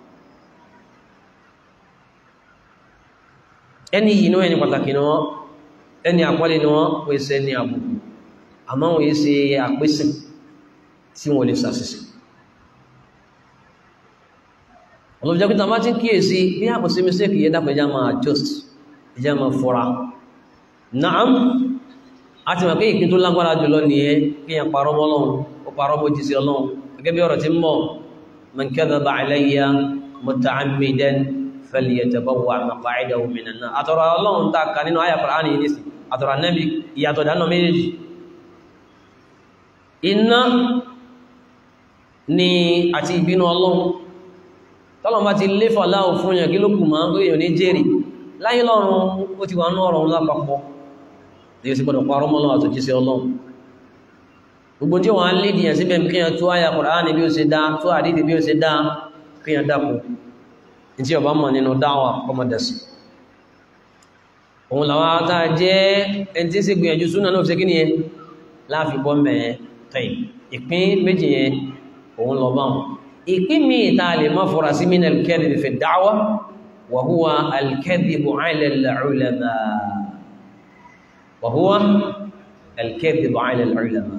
ẹni yìí ní ẹni pàtàkì ni wọ́n ẹni àpọ́lẹ̀ ni wọ́n wọ́n ṣe ní àbùkù àmọ́ wọ́n yí ṣe àpésìn tí wọ́n lè ṣàṣìṣe olùjẹ́ pítà máa ti ń kíyèsí bí àpò sí mistake yẹ dápẹ́ ìjá máa adjust ìjá máa fọ́ra naam a ti mọ̀ pé ìpín tó lágbára jùlọ nìyẹn kí yẹn parọ́ mọ́ Ọlọ́run ó parọ́ mọ́ jísí Ọlọ́run gẹ́gẹ́ bí ọ̀rọ̀ tí ń mọ̀ man kadhaba alayya muta'ammidan falyatabawwa maq'adahu minan nar àtọ̀rọ̀ Ọlọ́run tá a kà nínú àyà Qur'ani yìí nísì àtọ̀rọ̀ Ànábì ìyàtọ̀ dáná méjèèjì iná ni àti ìbínú ọlọ́run tọ́lọ̀ bá ti lé fàláhù fún yàn kí ló kù máa ń gbé èèyàn ní jèrè láyé lọ́run ó ti wà ní ọ̀rọ̀ lápapọ̀ èyí sì gbọdọ̀ parọ́ mọ́ lọ́wọ́ àtòjíṣẹ́ ọlọ́run gbogbo tí wọ́n á lé dìyàn síbẹ̀ kí yàn tó àyà Kùránì bí ó ṣe dá tó àdídì bí ó ṣe dá kí yàn dàpọ̀ ní tí ọba mọ̀ nínú dáwà ọmọdẹ̀sì òun làwọn ata jẹ́ ẹni tí ń ṣe gbìyànjú súnà náà fi ṣe kí ni yẹn láàfin bọ́ mẹ́ẹ̀ tẹ̀yìn ìpín méjì yẹn òun lọ bá wọn ìpín mi ta lè má fura sí min al-kadhib fi ad-da'wa wa huwa al-kadhib 'ala al-'ulama wa huwa al-kadhib 'ala al-'ulama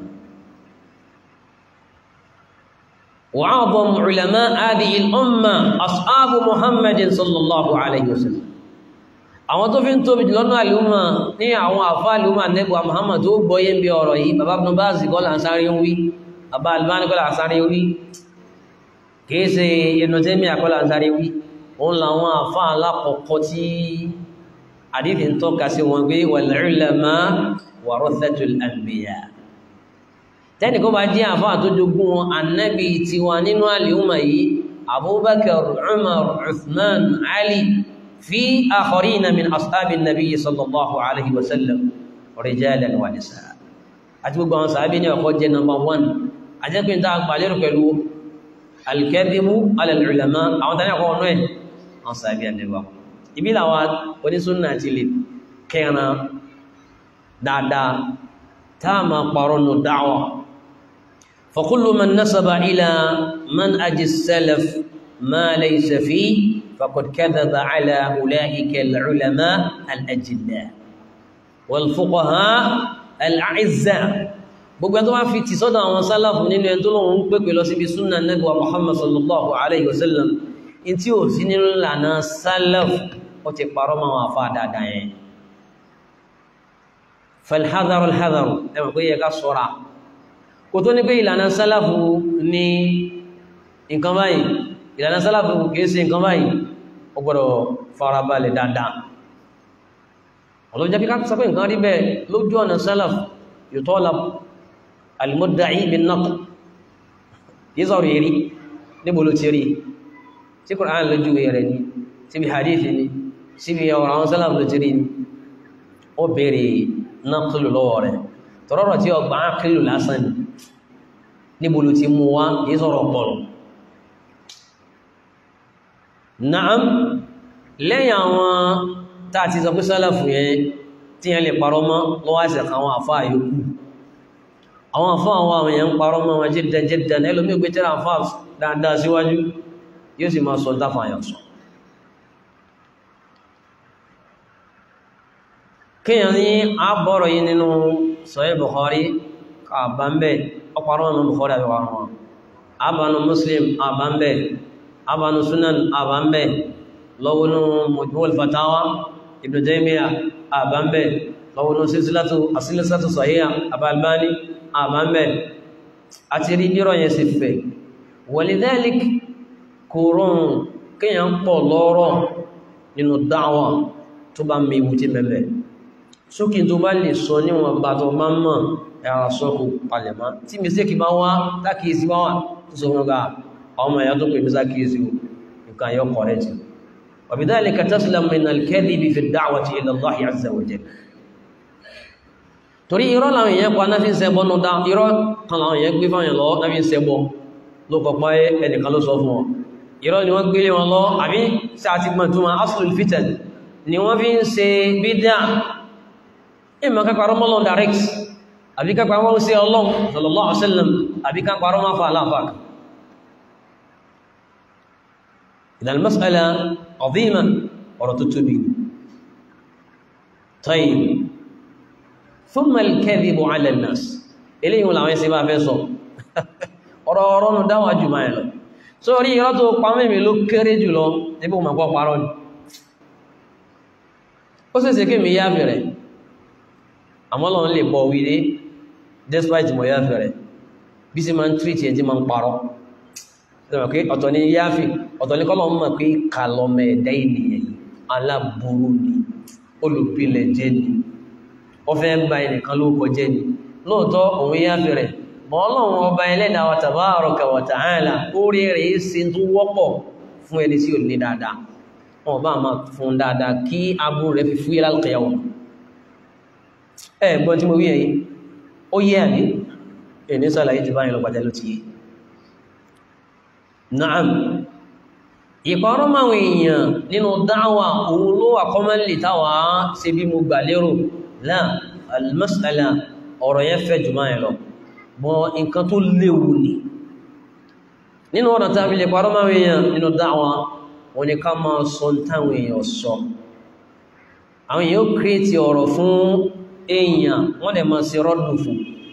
وأعظم علماء هذه الأمة أصحاب محمد صلى الله عليه وسلم àwọn tó fi ń tóbi jù lọ́nà àlùmọ̀ ní àwọn àfá àlùmọ̀ nẹ́bùwà Muhammad tó gbọ́yé ń bí ọ̀rọ̀ yìí bàbá Ibn Baz kọ́ là ń sáré ń wí bàbá Albani kọ́ là ń sáré wí kìí ṣe Ibn Taymiyyah kọ́ là ń sáré wí òun làwọn àfá alákọ̀ọ́kọ́ tí àdídì ń tọ́ka sí wọn pé wal ulama warathatul anbiya tẹ́nì kó bá jẹ́ àfá àtójogún wọn annabi tiwa nínú àlùmọ̀ yìí Abubakar Umar Uthman Ali في آخرين من أصحاب النبي صلى الله عليه وسلم رجالا ونساء àti gbogbo àwọn sàábí ní ọkọ̀ jẹ́ number one ajẹ́kùn tá a pàlérò pẹ̀lú alkẹ́dìmú alẹ́lùlẹ̀mọ́ àwọn tàbí ọkọ̀ ọ̀nà ẹ̀ àwọn sàábí àdẹ́wà ibi làwà onísúnnà ti lè kẹran dáadáa tá a máa pàrọ̀ nù dáwà فكل من نسب إلى منهج السلف ما ليس فيه فقد كذب على أولئك العلماء الأجلاء والفقهاء الأعزاء gbogbo ẹni tó wá fi tì sọ́dọ̀ àwọn sálàfù nínú ẹni tó lóun ń pèpè lọ síbi súnà nẹ́gbà Muhammad sallallahu alayhi wa sallam in tí ò sí nínú ìlànà sálàfù ó ti parọ́ mọ́ àwọn afá dáadáa yẹn falhadaru alhadaru ẹmọ̀ pé yẹ ká sọ́ra kò tó ní pé ìlànà sálàfù ní nǹkan báyìí ìlànà sálàfù kìí ṣe nǹkan báyìí ó gbọ́dọ̀ farabalẹ̀ dáadáa ọlọ́jọ́ bí ká sọ pé nǹkan rí bẹ́ẹ̀ lójú ọ̀nà sálàfù yutalab al-mudda'i bin-naql kìí sọ̀rọ̀ èrí níbo ló ti rí tí Qur'an lójú rẹ̀ ni síbi hadith ni síbi ọ̀rọ̀ àwọn sálàfù ló ti rí ni ó bèèrè naqlu lọ́wọ́ rẹ̀ tọ́rọ̀rọ̀ tí ọgbà ákìlù lásán ni níbo ló ti mú wá kìí sọ̀rọ̀ pọ̀lọ̀ Naam lẹ́yìn àwọn tàà ti sọ pé sálàfù yẹn tí yẹn lè parọ́ mọ́ lọ́wọ́ àṣẹ àwọn àfá àyókù àwọn àfá àwọn àwọn èèyàn ń parọ́ mọ́ wọn jẹ́dẹ̀ jẹ́dẹ̀ ẹlòmí ògbé tẹ́lá àfá dáadáa síwájú yóò sì máa sọ dáfà yàn sọ kíyàn ní àbọ̀rọ̀ yìí nínú Sahih Bukhari àbámbẹ̀ ọparọ́ nínú Bukhari àbẹ̀wà wọn àbánu Muslim àbámbẹ̀ abanu sunan abambe lọ́wọ́nú mujmu'ul fatawa ibn Taymiyyah abambe lọ́wọ́nú silsilatu asilsilatu sahiha abalbani abambe àti rí bírọ̀ yẹn sì fẹ̀ walidhalik kòrún kíyàn pọ̀ lọ́rọ̀ nínú dáwà tó bá mẹ́wù tí mẹ́bẹ̀ sókè tó bá lè sọ níwọ̀n bá tó máa mọ̀ ẹ̀rọ sọ́kù palẹ̀má tí mistake bá wá tákìí bá wà tó sọ fún ọgá ọmọ ẹ̀yà tó pè ní sákìísí nǹkan yọ kọ̀rẹ́tì wàbídálika taslam min al-kadhibi fi ad-da'wati ila Allah azza wa jalla torí irọ́ làwọn èèyàn pa náà fi ń ṣẹbọ nù dá irọ́ kan làwọn èèyàn gbé fáwọn lọ náà fi ń ṣẹbọ ló kọ̀pọ̀ ẹnìkan ló sọ fún wọn irọ́ ni wọ́n gbélé wọn lọ àbí sí àti gbọ́n túnmọ̀ aslul fitan ni wọ́n fi ń ṣe bídá ìmọ̀ kápárọ́ mọ́lọ́n direct àbí kápárọ́ sí ọlọ́run sallallahu alaihi wasallam àbí kápárọ́ máa fa aláfàkà إذا المسألة عظيمة ورتتبي طيب ثم الكذب على الناس إليه ولا وين سيبا فيصو ọ̀rọ̀ ọ̀rọ̀ nù dáwà jù máa lọ sórí irọ́ tó pa mẹ́mí ló kéré jùlọ níbi o màgbọ́ parọ́ ni ó sì ṣe kí mi yá fẹ̀rẹ̀ àmọ́lọ́ lè bọ̀ wílé despite mọ̀ yá fẹ̀rẹ̀ bí sí máa ń tírìtì ẹ̀ tí máa ń parọ́ pé ọ̀tọ̀ ni yáfi ọ̀tọ̀ ni kọ́lọ̀ mọ̀ pé kàlọ́mẹ̀ ẹ̀dá ènìyàn aláburú ni olùpilẹ̀ jẹ́ ni ó fẹ́ bá ẹnìkan ló kọjẹ́ ni lóòótọ́ òun yáfi rẹ̀ bọ́ọ̀lọ́run ọba ẹlẹ́dàá wa tabaraka wa ta'ala orí rẹ̀ ṣe tó wọ́pọ̀ fún ẹni tí ò ní dáadáa wọn bá máa fún dáadáa kí aburú rẹ̀ fi fúyẹ́ lálùkẹ́yàwó ẹ gbọ́n tí mo wí ẹ̀yìn ó yé àbí ẹni sàlàyé ti báyìí lọ pàtẹ́ ló ti yé naam ìkọrọ máwọn èèyàn nínú dáwà òun ló wà kọ́mọ́lì táwà ṣe bí mo gbà lérò láà almasala ọ̀rọ̀ yẹn fẹ́ jù máa lọ bọ́ nǹkan tó léwu ni nínú ọ̀nà tàbí lè kọrọ máwọn èèyàn nínú dáwà wọn ni ká máa sọ táwọn èèyàn sọ àwọn èèyàn ó kírètì ọ̀rọ̀ fún èèyàn wọ́n dẹ̀ máa ṣe rọ́dùn fún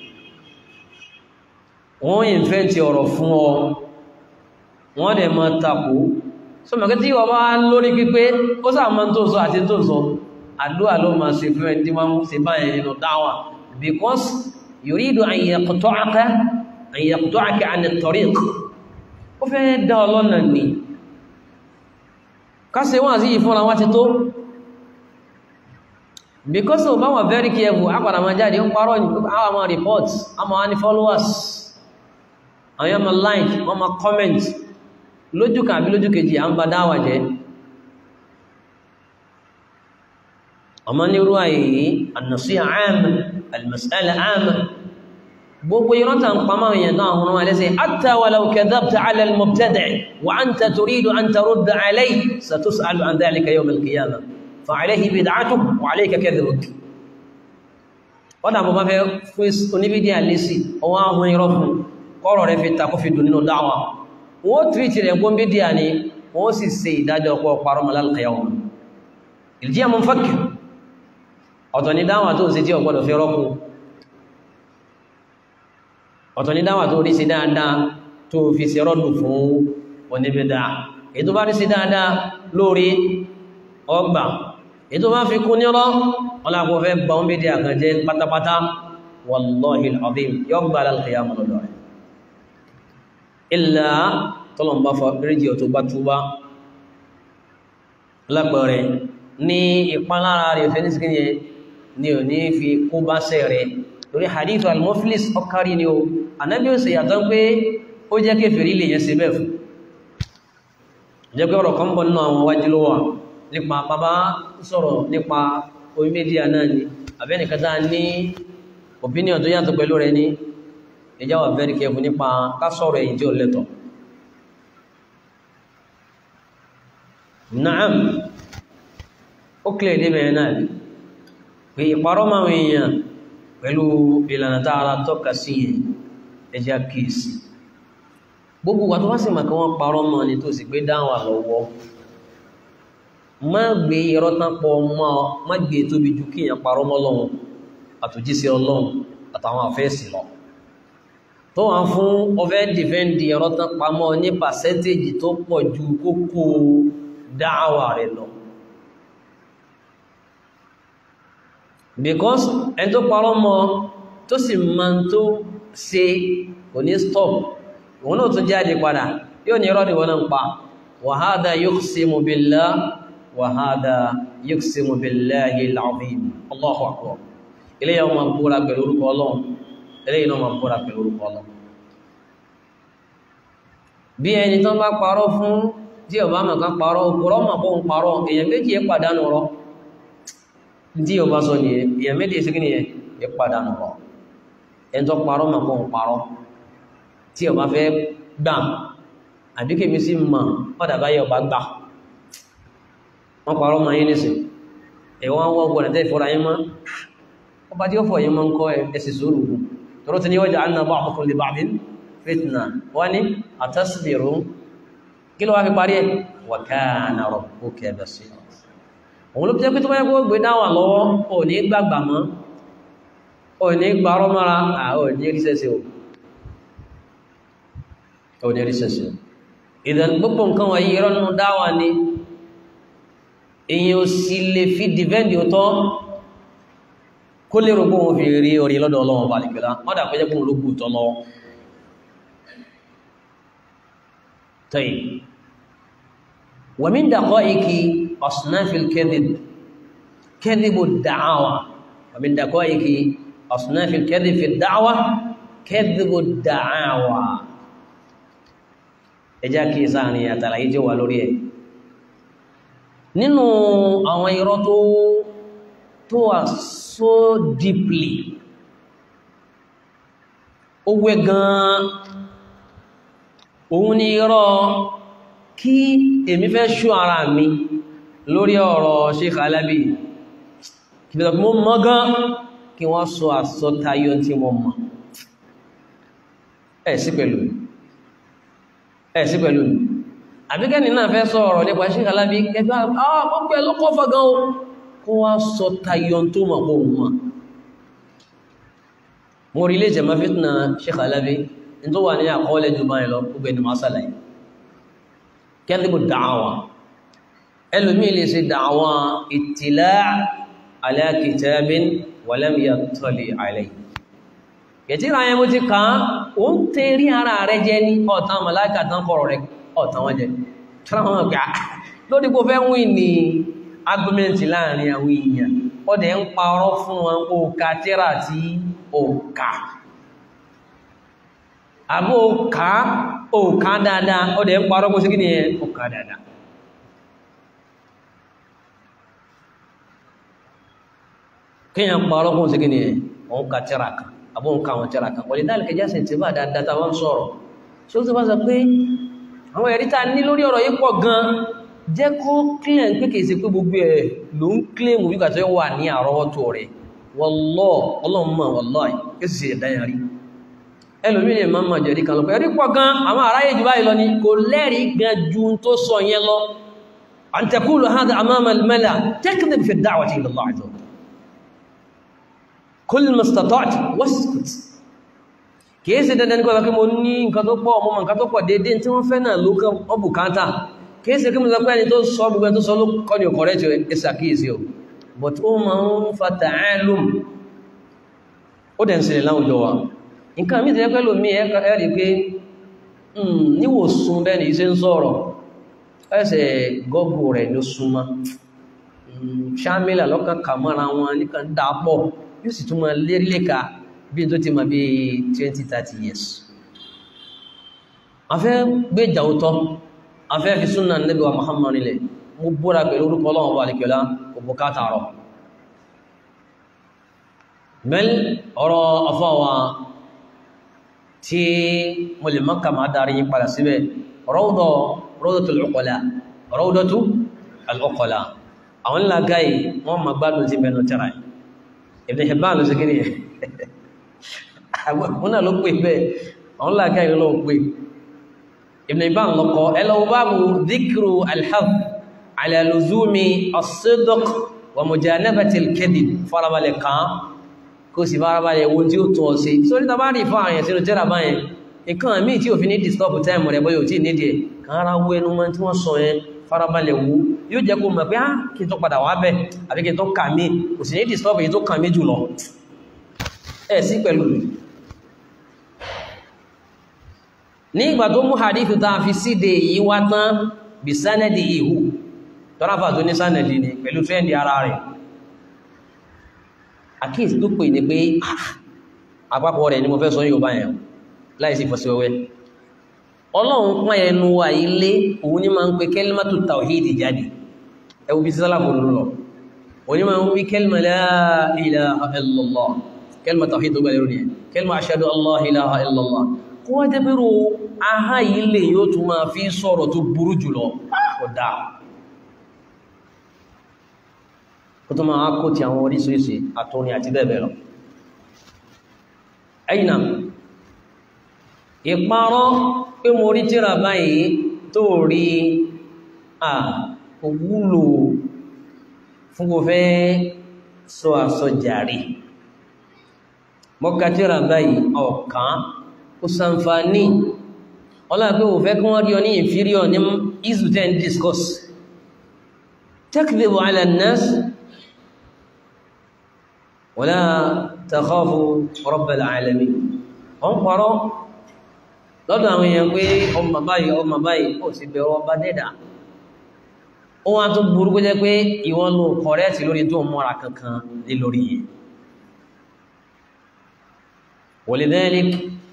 wọ́n ìfẹ́ntì ọ̀rọ̀ fún ọ wọ́n dẹ̀ máa tapò so mẹ́kẹ́ tí wọ́n bá lórí pípé ó sáà máa tó sọ àti tó sọ àdúrà ló máa ṣe fún ẹni tí wọ́n ṣe báyẹn nínú dáwà because yuridu an yaqta'aka an yaqta'aka 'an at-tariq ó fẹ́ dá ọlọ́nà ní kásẹ̀ wọ́n àti ìfúnra wá ti tó because of bá wà very careful àpàdà máa jáde ń parọ́ ní àwọn àmà report àmà wá ní followers àwọn yàmà like wọ́n ma comment lójú kan àbí lójú kejì à ń bá dáwà jẹ́ ọmọ ní irú àyè an-nasiha 'amma al-mas'ala 'amma gbogbo ìrántà ń pàmà èèyàn náà hún wọn lẹ́sẹ̀ hatta walau kadhabta 'ala al-mubtadi' wa anta turidu an tarudda 'alayhi satus'alu 'an dhalika yawm al-qiyamah fa'alayhi bid'atuhu wa 'alayka kadhibuk ọ̀dà bọ̀ bá fẹ́ fún oníbídíà lésì ọwọ́ ahun irọ́ fún kọ́rọ̀ rẹ̀ fi takó fi dùn nínú dáwà wọ́n tìrìtì rẹ̀ gbọ́n bídíà ni wọ́n sì ṣe ìdájọ́ ọkọ̀ parọ́ malalkayawa ìjíyà mọ́ fàkì ọ̀tọ̀ ni dáwà tó ṣe tí ọ̀gbọ́dọ̀ fi rọ́kù ọ̀tọ̀ ni dáwà tó rí sí dáadáa tó fi ṣe rọ́dù fún oníbídà ètò bá rí sí dáadáa lórí ọgbà ètò bá fi kún nírọ́ ọlápọ̀ fẹ́ gbà ń bídíà kan jẹ́ pátápátá wallahi al-azim yọ́gbà lálkìyàmù lọ́dọ̀ rẹ̀ ilá tọ́lọ̀mbá fọ́ríjì ọ̀tọ̀ bá túbá lápẹẹrẹ ní ìpalára rẹ̀ fẹ́ nísìkí yẹn ni ò ní fi kó bá sẹ́ rẹ̀ torí hadithu al-muflis ọkárí ni o anábí ó sì yàtọ̀ pé ó jẹ́ kéfèrí lè yẹn sí bẹ́ẹ̀ fún jẹ́ pé ọ̀rọ̀ kan bọ̀ nínú àwọn wájú ló wà nípa bàbá sọ̀rọ̀ nípa orí mídíà náà ni àbẹ́nìkátà ní opinion tó yàtọ̀ pẹ̀lú rẹ̀ ní ẹjá wà very careful nípa kásọ̀rọ̀ èyí tí ó lẹ́tọ̀ naam ó kílẹ̀ débẹ̀ náà pé ìparọ́ máa èèyàn pẹ̀lú ìlànà tààrà tọ́ka sí yẹn ẹjá kìísì gbogbo wà tó wá sí màkà wọ́n parọ́ mọ́ ni tó sì gbé dáwà lọ́wọ́ má gbé irọ́ tán pọ̀ mọ́ má gbé tóbi ju kíyàn parọ́ mọ́ lọ́wọ́ àtòjíṣẹ́ ọlọ́run àtàwọn àfẹ́ẹ̀sì lọ tó wà fún ọfẹ́ dìfẹ́ndì ẹ̀rọ tán pamọ́ ní pàṣẹ́tèjì tó pọ̀ ju kókó dáàwà rẹ̀ lọ because ẹni tó parọ́ mọ́ tó sì máa tó ṣe kò ní stop òun náà tún jáde padà yóò ní irọ́ ni wọ́n náà ń pa wa hadha yuqsimu billah wa hadha yuqsimu billahi al-azim Allahu akbar ilé yẹn máa búra pẹ̀lú orúkọ ọlọ́run ilé yẹn máa búra pẹ̀lú orúkọ ọlọ́run bí ẹni tán bá parọ́ fún tí ọba mọ̀ kan parọ́ òkúrọ́ mọ̀ kó ń parọ́ èèyàn méjì yẹ pàdánù rọ tí ọba sọ nìyẹn èèyàn méjì sí nìyẹn yẹ pàdánù rọ ẹni tó parọ́ mọ̀ kó ń parọ́ tí ọba fẹ́ gbà àbí kèmí sí mọ̀ padà báyẹ̀ ọba gbà wọ́n parọ́ mọ̀ yín nísìn ẹ̀wọ̀n wọ́n gbọ́dọ̀ tẹ́ ìfọ́ra yín mọ́ ọba tí ó fọ̀ yí mọ́ ń kọ́ ẹ̀sì sóòrò hù tọ́rọ tí ni wọ́n jẹ́ anna ba'dukum li ba'din fitna wọ́n ni atasbiru kí ló wá fi parí ẹ̀ wa kana rabbuka basira òun ló jẹ́ pé tó bá yẹ kó gbé dáwà lọ́wọ́ ò ní gbàgbà mọ́ ò ní gbàrọ́ mọ́ra ò ní rí sẹ́sẹ́ ò ní rí sẹ́sẹ́ ìdàn gbogbo nǹkan wọ̀nyí ìrọ́nù dáwà ni èyàn ò sì lè fi dìvẹ́ndì ọ̀tọ́ kó lè rògbò wọn fi rí orí lọ́dọ̀ ọlọ́wọ́n bá nìkẹ́lá wọ́n dà pé jẹ́kùn ológun tọ́ lọ tẹ́yì wa min daqa'iqi asnafil kadhib kadhibu ad-da'awa wa min daqa'iqi asnafil kadhib fi ad-da'wa kẹ́dìbò da'awa ẹjá kí sáàrin àtàlàyé jẹ́ wà lórí ẹ̀ nínú àwọn irọ́ tó tó wà so deeply ó wẹ́ gan òun ni irọ́ kí èmi fẹ́ ṣú ara mi lórí ọ̀rọ̀ Sheikh Alabi kí fẹ́ mọ́ mọ́ gan kí wọ́n sọ àsọtayọ tí mo mọ̀ ẹ̀ sí pẹ̀lú ẹ̀ sí pẹ̀lú àbíkẹ́ni náà fẹ́ sọ ọ̀rọ̀ nípa Sheikh Alabi kẹfẹ́ ọgbọ́ ẹ̀ lọ́kọ́ fọ́gán o kó wá sọ tayọ tó mọ̀ pọ̀ mọ̀ mo rí ilé ìjẹ̀mọ́ fitna Sheikh Alabi ní tó wà ní àkọọ́lẹ̀ jù báyìí lọ gbogbo ẹni máa sàlàyé kẹ́ndìbò da'awa ẹlòmí lè ṣe da'awa ittila' ala kitabin wa lam yattali' alayhi yẹ̀tíra yẹn mo ti kàn án ó ń tẹ́rí ara rẹ jẹ́ ní ọ̀tàn màláìkà tán kọ̀rọ̀ rẹ ọ̀tàn wọn jẹ́ tíráwọn gbà lórí kó fẹ́ wí ní argument láàrin àwọn èèyàn ó dẹ̀ ń parọ́ fún wọn òkà tíra tí òkà àbó òkà òkà dáadáa ó dẹ̀ ń parọ́ kó sí kí ni ẹ òkà dáadáa kíyàn parọ́ kó sí kí ni ẹ òun ka tíra kan àbó òun ka àwọn tíra kan wọlé dáàlì kẹjá sì ti bá dáadáa tá wọ́n sọ̀rọ̀ ṣé ó ti bá sọ pé àwọn ẹ̀rí tá ní lórí ọ̀rọ̀ yìí pọ̀ gan jẹ́ kó kílẹ̀ pé kìí ṣe pé gbogbo ẹ̀ ló ń kílẹ̀ mú bí kàtọ́ wà ní àrọ́wọ́tò rẹ̀ wọ́lọ́ ọlọ́mọ wọ́lọ́ kí sì ṣe ẹ̀dáyà rí ẹlòmí lè máa máa jẹ̀rí kan lọ ẹ̀rí pọ̀ gan àwọn aráyé jù báyìí lọ ni kò lẹ́rí gan ju tó sọ yẹn lọ an taqulu hadha amama al-mala takdhib fi ad-da'wati ila Allah azza wa jalla kull ma istata'ta waskut kìí ṣe dandan nípa kí mo ní nǹkan tó pọ̀ ọmọ nǹkan tó pọ̀ dédé tí wọ́n fẹ́ náà ló kán ọbùkátà kìí ṣe kí mo sọ pé ẹni tó sọ gbogbo tó sọ ló kọ́ ní ọkọ̀rẹ́ tí ó ṣàkíyèsí o but ó máa ń fa ta'alum ó dẹ̀ ń ṣẹlẹ̀ láwùjọ wa nǹkan mí tẹ́lẹ̀ pẹ́lú mi ẹ̀rí pé níwòsùn bẹ́ẹ̀ ni iṣẹ́ ń sọ̀rọ̀ ẹsẹ̀ gọ́gù rẹ̀ ló súnmọ́ ṣámílà lọ́kàn kàmọ́ra wọn nìkan dápọ̀ yóò sì tún máa lérí lẹ́ka bí tó ti ma bí 20-30 years a fẹ́ gbé ìjàwótọ́ a fẹ́ fi súnà Nábì wa Muhammad nílẹ̀ mú búra pẹ̀lú orúkọ Ọlọ́run wà lẹ́kẹ̀ọ́lá òbúkátà rọ̀ mẹ́l ọ̀rọ̀ afọ́wà tí mo lè mọ́kà máa darí yí padà síbẹ̀ Rawda Rawdatul Uqala Rawdatul Uqala àwọn ńlá gáyì wọ́n ma gbádùn sí bẹnu tẹ́ra Ibn Hibban ló sí kí ni àwọn náà ló pè bẹ́ẹ̀ àwọn làgá ìlú ló pè Ibn Hibban lọ́kọ́ ẹlọ́wọ́ báàbù dhikru alhaf ala luzumi as-sidq wa mujanabati al-kadhib farabalẹ̀ kan kó sì farabalẹ̀ wo tí ó tún ọ sí sórí tàbá rí fún àyẹ̀ sínú tẹ́rà báyẹn nǹkan míì tí ò fi ní disturb time rẹ̀ bóyá ò tí nídìí ẹ̀ kan ara wo ẹnu wọn tí wọ́n sọ yẹn farabalẹ̀ wo yóò jẹ́ kó mọ̀ pé á kí n tó padà wá bẹ̀ àbí kí n tó kà mí kò sì ní disturb èyí tó kà mí jùlọ ẹ̀ sí pẹ̀lú ní ìgbà tó mú hadithu ta fi síde yìí wá tán bí sánẹ́dì ihu tọ́ráfà tó ní sánẹ́dì ni pẹ̀lú trẹ́ndì ara rẹ̀ àkíyèsí tó pè ní pé àpapọ̀ rẹ̀ ni mo fẹ́ sọ yóò bá yẹn láìsí fọ́síwẹ́wẹ́ ọlọ́run pọ́n ẹnu wa ilé òun ní máa ń pe kẹ́límátù tàwíìdì jáde ẹwù bí sísálà kò lọ òun ní máa ń wí kẹ́límà la ilaha illallah kẹ́límà tàwíìdì tó gbàlérò nìyẹn kẹ́límà ashhadu an la ilaha illallah kó wá jẹ́ pẹ́rù ahá ilé yóò tún máa fi sọ̀rọ̀ tó burú jùlọ ọ̀dá kó tó máa kó ti àwọn oríṣiríṣi àtúnni àti bẹ́ẹ̀bẹ́ẹ̀ lọ ẹ̀yìnà ìparọ́ pé mo rí tíra báyìí tó rí à òwúlò fún kò fẹ́ sọ àsọjàrí mọ́ká tíra báyìí ọ̀kan kò sànfàní ọlá pé ò fẹ́ kí wọ́n rí ọ ní inferior ní isu 10 discourse takdhibu ala an-nas wala takhafu rabbal alamin ọ ń parọ́ lọ́dọ̀ àwọn èèyàn pé ọmọ báyìí ọmọ báyìí kò sí bẹ̀rọ ọba dẹ́dà ó wá tó burú kó jẹ́ pé ìwọ́n ló kọ̀rẹ́ẹ̀tì lórí tó mọ́ra kankan lé lórí yẹn walidhalik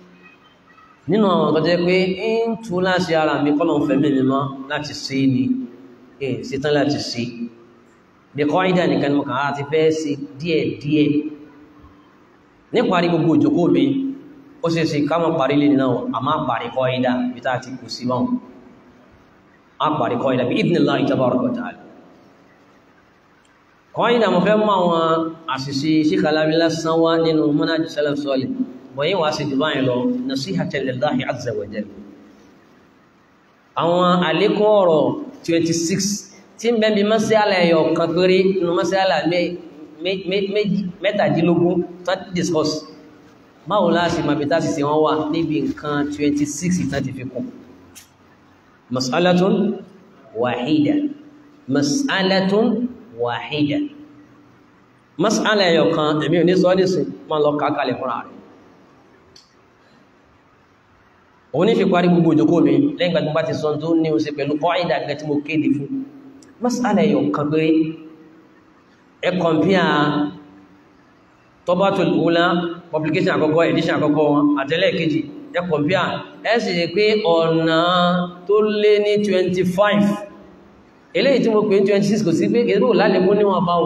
nínú àwọn ọ̀tọ́ jẹ́ pé ń tú láti ara mi kọ́lọ̀ fẹ̀mí mi mọ́ láti sí ni èyí sí tán láti sí bí kọ́ ìdá nìkan ni mo kàn á ti fẹ́ sí díẹ̀ díẹ̀ níparí gbogbo òjòkó mi ó sì sì ká mọ́ parí lè náà a máa parí kọ́ ìdá bí tá ti kù sí wọn a parí kọ́ ìdá bí idhnillahi tabaraka wa ta'ala kọ́ ìdá mo fẹ́ mọ́ àwọn àṣìṣe síkàlámi lásán wá nínú manhaj salaf salih bọ̀yí wá sí dubai lọ nasihatan lillahi azza wa jalla àwọn àlékún ọ̀rọ̀ 26 tí ń bẹ́bí mọ́síálà ẹ̀yọ̀ kan péré nínú mọ́síálà mẹ́tàdínlógún tó discuss báwo láti mabita sì sí wọ́n wà níbi nǹkan 26 ìtàn ti fi kún mas'alatun wahida mas'alatun wahida mas'ala ẹ̀yọ̀ kan èmi ò ní sọ́ọ́dísì máa lọ kákalẹ̀ fúnra rẹ̀ òun ní fi parí gbogbo òjòkó mi lẹ́yìn gbàtí bá ti sọ tó ní oṣù pẹ̀lú kọ́ìdà gẹ́ tí mo kéde fún masala ẹ̀yọ̀ kan pé ẹ kọ̀mpíà Tabatul Ula publication àkọ́kọ́ edition àkọ́kọ́ wọn àtẹ́lẹ̀ kejì ẹ kọ̀mpíà ẹ sì rí pé ọ̀nà tó lé ní 25 eléyìí tí mo pè ní 26 kò sí pé kìí lálẹ́kún níwọ̀n bá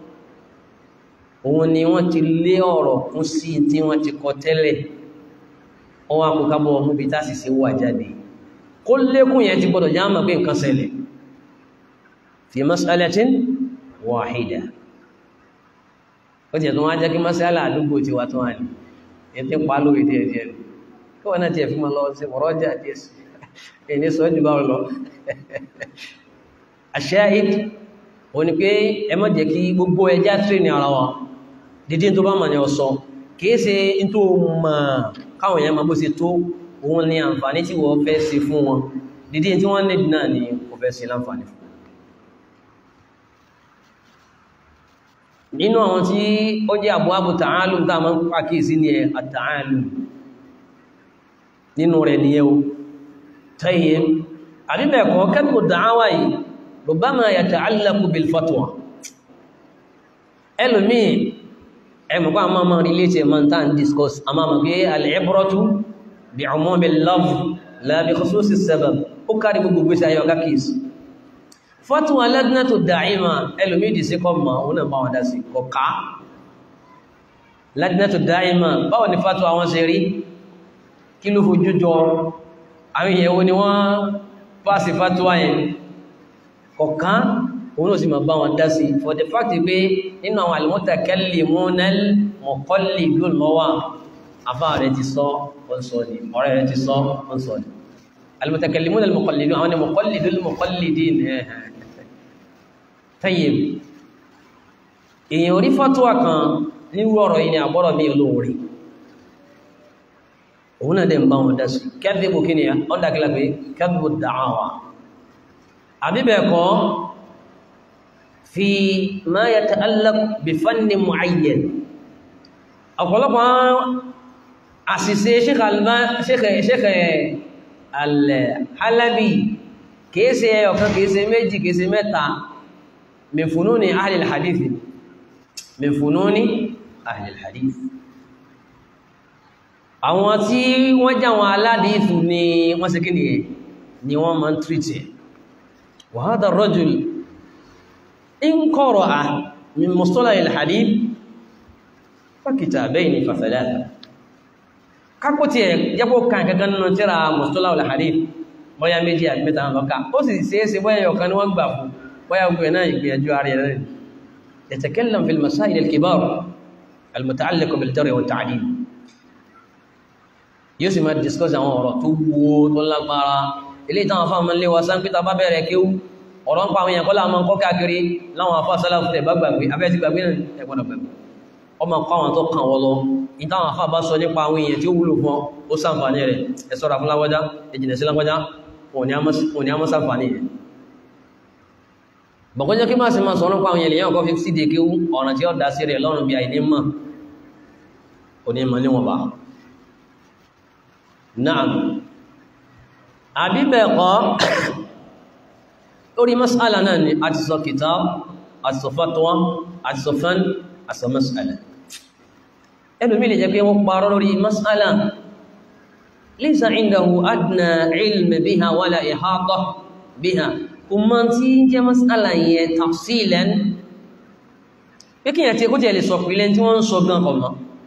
òun ni wọ́n ti lé ọ̀rọ̀ kún sí tí wọ́n ti kọ tẹ́lẹ̀ ọwọ́ akọ̀kábọ̀ ọmọ bí tásì sí wà jáde kó lékún yẹn ti gbọdọ̀ já mọ̀ pé nǹkan ṣẹlẹ̀ fi mas'alatin wahida ó jẹ́ tó wá jẹ́ kí mas'ala àdúgbò ti wà tó wà ní ẹ̀tẹ́ pàálò ìdí ẹ̀dí ẹ̀dí kí wọ́n náà ti ẹ̀fí máa lọ sí ọ̀rọ̀ jà díẹ̀ sí ẹni sọ jù bá lọ ash-shahid ó ní pé ẹ má jẹ́ kí gbogbo ẹjá tírì ní ara wa dídí tó bá mọ̀ ní ọ̀sọ́ kìí ṣe tó mọ̀ káwọn èèyàn ma bó ṣe tó òun ní àǹfààní tí wọ́n fẹ́ ṣe fún wọn dídí tí wọ́n níbi náà ni wọ́n fẹ́ ṣe láǹfààní fún nínú àwọn tí ó jẹ́ àbúwábù ta'alum tá a máa ń pàkíyèsí ní at-ta'alum nínú rẹ̀ nìyẹn o tẹ́yẹ àbíbẹ̀ẹ̀kọ́ kẹ́kọ̀ọ́ da'awa yìí rubbama yata'allaqu bil fatwa ẹlòmíì ẹmọ̀kọ́ àmọ́ àmọ́ relate ẹ̀mọ́ tán discuss àmọ́ àmọ́ pé al-ibratu bi'umumi al-lafz la bi khususi as-sabab ó kárí gbogbo gbèsè ayọ́ kákìsì fatwa lajnatu da'ima ẹlòmídì sí kọ́ mọ̀ òun náà bá wọn dá sí kọ̀ká lajnatu da'ima báwọn ni fatwa wọn ṣe rí kí ló fojú jọ àwọn ìyẹ̀wò ni wọ́n pàṣẹ fatwa yẹn kọ̀ká òun náà sì máa bá wọn dá sí for the fact pé nínú àwọn al-mutakallimuna al-muqallidun lọ́wọ́ afá rẹ̀ ti sọ ọ̀sọ̀ ni ọ̀rẹ́ rẹ̀ ti sọ ọ̀sọ̀ ni al-mutakallimuna al-muqallidun àwọn ni muqallidul muqallidin tayyib èèyàn orí fatuwa kan nírú ọ̀rọ̀ yìí ni àbọ̀rọ̀ mi olóorí òun náà dẹ̀ ń bá wọn dá sí kẹ́bíbù kí ni ọ́ndàkílà pé kẹ́bíbù da'awa àbíbẹ̀ẹ̀kọ́ fi ma yata'allaq bi fanni mu'ayyan ọ̀pọ̀lọpọ̀ àṣìṣe Sheikh al-Halabi kìíṣe ọ̀kan kìíṣe méjì kìíṣe mẹ́ta min fununi ahli al-hadith min fununi ahli al-hadith àwọn tí wọ́n jẹ́ àwọn aládìífù ni wọ́n ṣe kí ni wọ́n máa ń tírìtì wa hadha ar-rajul إن قرأ من مصطلح الحديث فكتابين فثلاثة kákó tí ẹ̀ jẹ́pọ̀ kan kankan nínú tíra mustalah al-hadith bọ́yá méjì àti mẹ́ta lọ́ka ó sì ṣeéṣe bọ́yá yọ̀kan ni wọ́n gbà fún bọ́yá gbé náà ìgbìyànjú ààrẹ rẹ̀ يتكلم في المسائل الكبار المتعلقة بالجرح والتعديل yóò sì máa discuss àwọn ọ̀rọ̀ tó wúwo tó lágbára ilé ìtàn àfáàmọ́ lé wa sáńpítà bá bẹ̀rẹ̀ kéwú ọ̀rọ̀ ń pa àwọn èèyàn kọ́lá máa ń kọ́ káàkiri láwọn afá sálàfù tẹ̀ bá gbàgbé abẹ́ ti gbàgbé náà ẹgbọ́dọ̀ gbàgbé ọmọ kọ́ àwọn tó kàn wọ́ lọ ìtàwọn afá bá sọ nípa àwọn èèyàn tí ó wúlò fún ó sàǹfààní rẹ̀ ẹ ṣọ́ra fún lágbájá ẹjìnà sí lágbájá òní á mọ́ sàǹfààní rẹ̀ bọ̀kọ́jọ́ kí máa sì máa sọ̀rọ̀ pa àwọn èèyàn kọ́ fi síde kí ọ̀ràn tí ó dá sí rẹ̀ lọ́rùn bí àìní mọ̀ òní mọ̀ níwọ̀n bá náà àbíbẹ̀ẹ̀kọ́ lórí mas'ala náà ni a ti sọ kitab a ti sọ fatwa a ti sọ fan a sọ mas'ala ẹlòmí lè jẹ́ pé wọ́n parọ́ lórí mas'ala laysa indahu adna ilm biha wala ihata biha kò mọ̀ tí jẹ́ mas'ala yẹn tafsilan pé kí yẹn tí kó jẹ́ lè sọ pìlẹ̀ tí wọ́n ń sọ gan ọmọ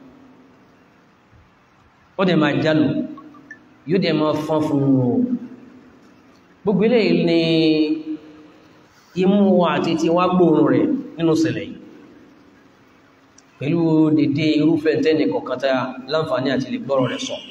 ó dẹ̀ máa jálù yóò dẹ̀ máa fọ́n fún wọn gbogbo ilé ní imú wa àti ti wá gbóòrùn rẹ̀ nínú ṣẹlẹ̀ yìí pẹ̀lú dédé irúfẹ́ tẹ́nì kọ̀kan tá láǹfààní àti lè gbọ́rọ̀ rẹ̀ sọ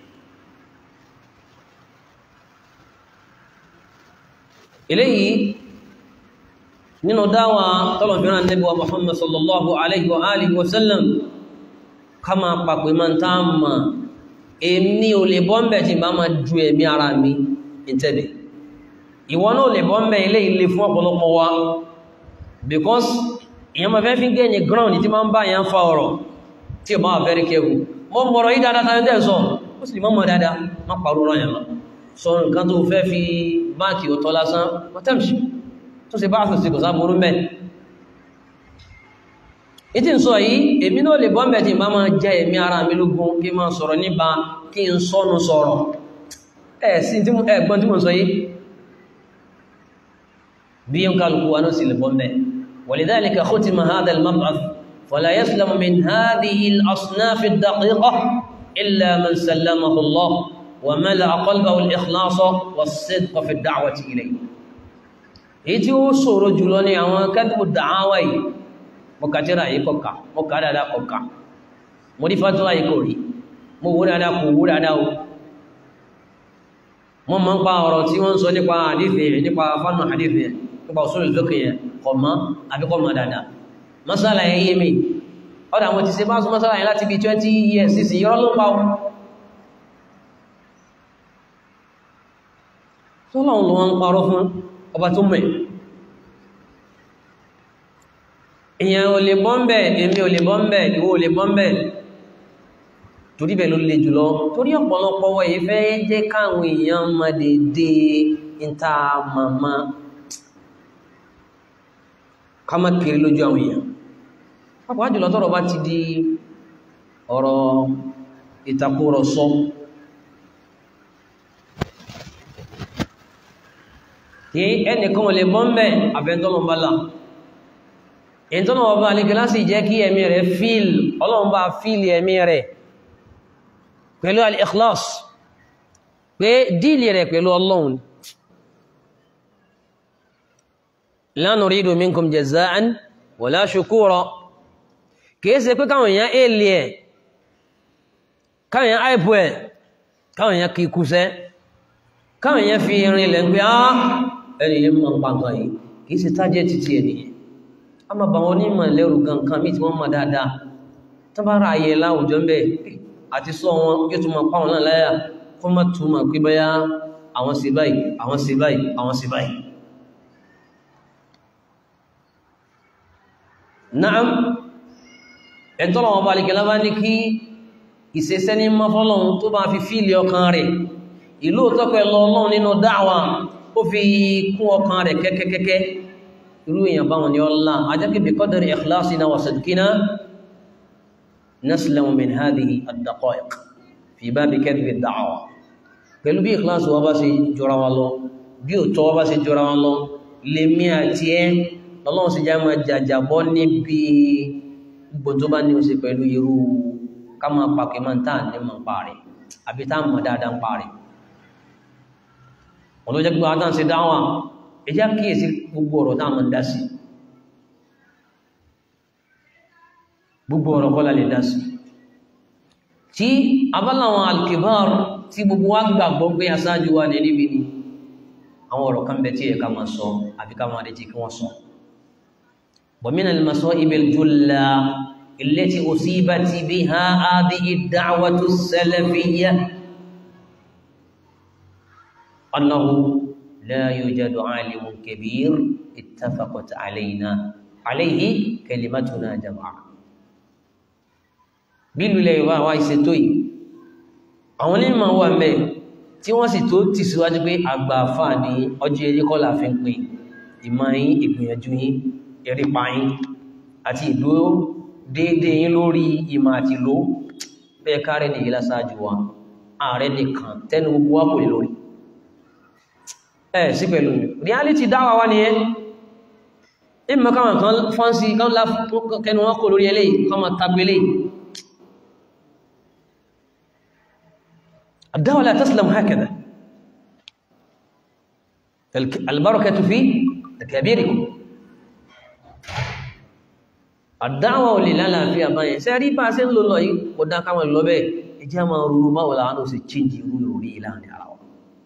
eléyìí nínú dáwà tọ́lọ̀fẹ́ràn Ànábì wa Muhammad sallallahu alaihi wa alihi wa sallam ká máa pàpẹ máa tá mà èmi ò lè bọ́m̀bẹ̀ tí bá máa ju ẹ̀mí ara mi ìtẹ́bẹ̀ ìwọ náà lè bọ́m̀bẹ̀ ilé ilé fún ọ̀pọ̀lọpọ̀ wa because èyàn máa fẹ́ fi gẹ́ ní ground tí máa ń bá yẹn fa ọ̀rọ̀ tí ó máa very careful mọ́ mọ̀rọ̀ yí dáadáa tàbí tẹ́ sọ ó sì lè mọ́ mọ̀ dáadáa má pàrọ̀ ọ̀rọ̀ yẹn lọ sọ nǹkan tó fẹ́ fi máàkì ọ̀tọ̀ lásán mọ́tẹ́mṣì tó ṣe bá àfẹ́sì kò sáàbùrú mẹ́ ìtí ń sọ yìí èmi náà lè bọ́m̀bẹ̀ tí bá máa jẹ́ èmi ara mi lógún kí máa sọ̀rọ̀ nípa kí n sọ́nu sọ̀rọ̀ ẹ̀ sí ẹgbọ́n tí mo sọ yìí bí yẹn kálukú wa náà sì lè bọ́m̀bẹ̀ ولذلك ختم هذا المبعث فلا يسلم من هذه الأصناف الدقيقة إلا من سلمه الله وملأ قلبه الإخلاص والصدق في الدعوة إليه èyí tí ó ṣòro jùlọ ní àwọn kẹ́dùkù dàáwà yìí mo kà tíra yìí kọ̀ọ̀ká mo kà dáadáa kọ̀ọ̀ká mo rí fàtíwà yìí kò rí mo wó dáadáa kò wó dáadáa o mo mọ́ ń pa ọ̀rọ̀ tí wọ́n ń sọ nípa àdífẹ́ nípa fánà àdífẹ́ nípa òṣèlú lókè yẹn kọ̀ mọ́ àbíkọ́ mọ́ dáadáa masala yẹn yé mi ọ̀dà àwọn ti ṣe bá sún masala yẹn láti bí 20 years sísìn yọ́ ló pa ọ́ tọ́lọ́run ló wọ́n ń parọ́ fún ọba tó mẹ́ èyàn ò lè bọ́m̀bẹ̀ èmi ò lè bọ́m̀bẹ̀ ìwọ ò lè bọ́m̀bẹ̀ torí bẹ̀ ló lè jùlọ torí ọ̀pọ̀lọpọ̀ wọ́n yìí fẹ́ jẹ́ káwọn èèyàn ma dédé ìta màmá ká má kiri lójú àwọn èèyàn pápá jùlọ tọ́rọ̀ bá ti di ọ̀rọ̀ ìtakùrọ̀sọ tí ẹnìkan ò lè bọ́m̀bẹ̀ àbẹ́ntọ́lọ́mbálà ìtọ́nà ọba alìkẹ́lá sì jẹ́ kí ẹ̀mí rẹ̀ fíl ọlọ́mbà fíl ẹ̀mí rẹ̀ pẹ̀lú al-ikhlas pé díìlì rẹ̀ pẹ̀lú ọlọ́run la nuridu minkum jaza'an wala shukura kìí ṣe pé káwọn èèyàn èlì ẹ̀ káwọn èèyàn àìpù ẹ̀ káwọn èèyàn kìí kúsẹ́ káwọn èèyàn fi rin ilẹ̀ ń pé á ẹni yẹn mọ̀ pàtó yìí kìí ṣe tájẹ́ títí ẹnìyẹn a máa bá wọn onímọ̀ lẹ́rù gankan mí tí wọ́n mọ̀ dáadáa tó bá ra ayẹ láwùjọ ń bẹ̀ àti sọ wọn yóò tún máa pàwọn náà láyà kó má tún máa pé báyá àwọn sí báyìí àwọn sí báyìí àwọn sí báyìí Naam ẹ̀tọ́ lọ́wọ́ bá alìkẹ́lá bá ní kí ìṣẹ́sẹ́ ní mọ́fọ́lọ́run tó bá fi fíìlì ọkàn rẹ̀ ìlú tọ́pẹ́ lọ ọlọ́run nínú dáwà ó fi kún ọkàn rẹ̀ kẹ́kẹ́kẹ́kẹ́ irú èèyàn báwọn ni ọlá ajákébì qadri ikhlasina wa sidqina naslamu min hadhihi ad-daqa'iq fi babi kadhbi ad-da'wa pẹ̀lú bí ìkìláàsì wa bá ṣe jọra wa lọ bí òtọ́ wa bá ṣe jọra wa lọ lèmi àti ẹ́ lọ́lọ́run sì já máa jàjàbọ́ níbi gbogbo tó bá ní ó ṣe pẹ̀lú irú ká máa pàkẹ́ máa ń tà ní mọ̀ pa rẹ̀ àbí tá mọ̀ dáadáa ń pa rẹ̀ wọn ló jẹ́ pé àtàn sí dáwà ẹjá kíyèsí gbogbo ọ̀rọ̀ tá mọ̀ ń dá sí gbogbo ọ̀rọ̀ kọ́lá lè dá sí tí abáláwọn alkibar tí gbogbo wa gbàgbọ́ pé aṣáájú wa ní níbi ni àwọn ọ̀rọ̀ kan bẹ tí ẹ̀ka máa sọ àbí ká máa retí kí wọ́n sọ ومن المصائب الجلة التي أصيبت بها هذه الدعوة السلفية أنه لا يوجد عالم كبير اتفقت علينا عليه كلمتنا جماعة bílù ilẹ̀ Yorùbá wa ìṣètò yìí àwọn onímọ̀ wà mẹ́ tí wọ́n sì tó tì síwájú pé àgbà àfà ní ọjọ́ eré kọ́ la fi ń pè ìmọ̀ yín ìgbìyànjú yín erípa yín àti ìdúró déédéé yín lórí ìmọ̀ àti ìlú bẹ́ẹ̀ kárẹ̀ ní ìlà sáájú wa ààrẹ nìkan tẹnu gbogbo wá kò lè lórí ẹ̀ sí pẹ̀lú reality dáwà wá nìyẹn ìmọ̀ káwọn kan fọ́nsí kan lá kẹnu wọn kò lórí eléyìí kan ma tagbe eléyìí الدعوة لا تسلم هكذا البركة في كبيركم àdáwà ò lè lálàáfíà báyẹn ṣe rí bá ṣe ń lò lọ yìí kò dá káwọn lọ bẹ́ẹ̀ ẹjẹ́ máa rúrú báwo láwọn ó sì chíǹjì irú ìròrí ìlànà ara wọn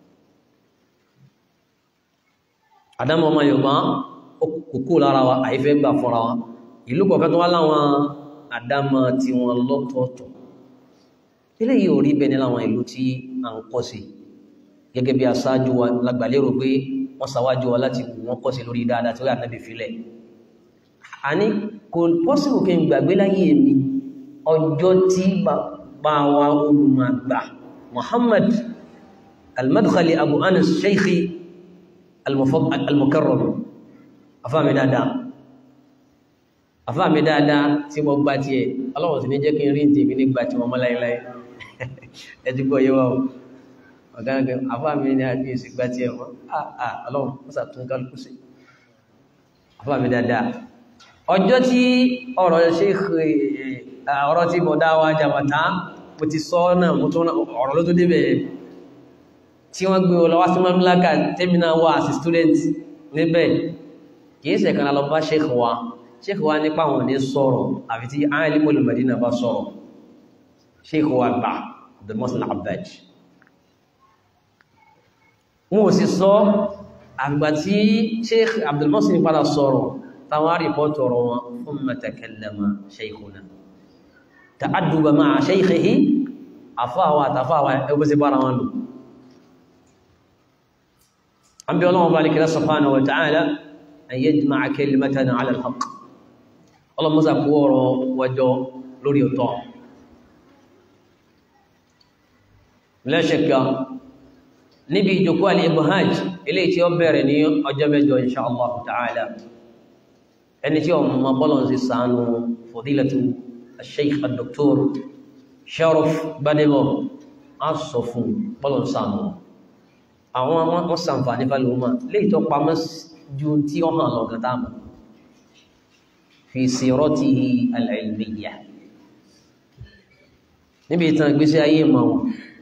àdámọ́ ọmọ Yorùbá kòkó lára wa àìfẹ́ gbà fọ́ra wa ìlú kọ̀ọ̀kan tó wá láwọn àdámọ́ tí wọ́n lọ́tọ̀ọ̀tọ̀ eléyìí ò rí bẹ́ẹ̀ ní láwọn ìlú tí à ń kọ́ sí gẹ́gẹ́ bí aṣáájú wa lágbàlérò pé wọ́n ṣàwájú wa láti wọ́n kọ́ sí lórí dáadáa tí ó yà nábì filẹ̀ àní kò pọ́sìlù kí n gbàgbé láyé mi ọjọ́ tí bàbá wa olùmọ̀gbà Muhammad al-Madkhali Abu Anas Sheikhi al-Mukarram afáàmì dáadáa afáàmì dáadáa tí mo gbá tí ẹ ọlọ́wọ̀n sí ní jẹ́ kí n rí ní tèmi nígbà tí wọ́n mọ́ láíláí ẹjúgbọ́ yíwá o ọ̀gáǹgẹ̀ afáàmì ní àti èsì gbá tí ẹ wọ́n àà ọlọ́wọ̀n mọ́sà tún kálukú sí afáàmì dáadáa ọjọ́ tí ọ̀rọ̀ ṣe ọ̀rọ̀ tí mo dá wa jàbàtá mo ti sọ náà mo tún ọ̀rọ̀ ló tó débẹ̀ tí wọ́n gbé ọlọ́wà sí mamlaka tẹ́mínà wà sí student níbẹ̀ kìí ṣe kan lọ bá sheikh wa sheikh wa nípa wọn ní sọ̀rọ̀ àfi tí alimul madina bá sọ̀rọ̀ sheikh wa gbà Abdul Muhsin Abbad wọn ò sì sọ àgbà tí sheikh Abdul Muhsin padà sọ̀rọ̀ táwọn rìpọ́tù ọ̀rọ̀ wọn thumma takallama shaykhuna ta'adduba ma'a shaykhihi àfáàwà àtàfáàwà ẹgbẹ́ sí bára wọn lò an bí ọlọ́wọ́ bá ní kìlá subhanahu wa ta'ala an yajma'a kalimatana 'ala al-haqq ọlọ́mọ́sà kú ọ̀rọ̀ wọjọ́ lórí ọ̀tọ́ la shakka níbi ìjòkó al-ibhaj ilé tí ó bẹ̀rẹ̀ ní ọjọ́ mẹ́jọ insha Allah ta'ala ẹni tí ọmọ bọ́lọ̀ sí sànú fòdílẹ̀tù sheikh al-doktor Sharaf Gbadebo a sọ fún bọ́lọ̀ sànú àwọn wọ́n sàǹfàní fàlùmọ́ lè tó pamọ́ ju tí ó hàn lọ́gán táàmù fi siratihi al-ilmiyya níbi ìtàn ìgbésí ayé mọ̀ wọn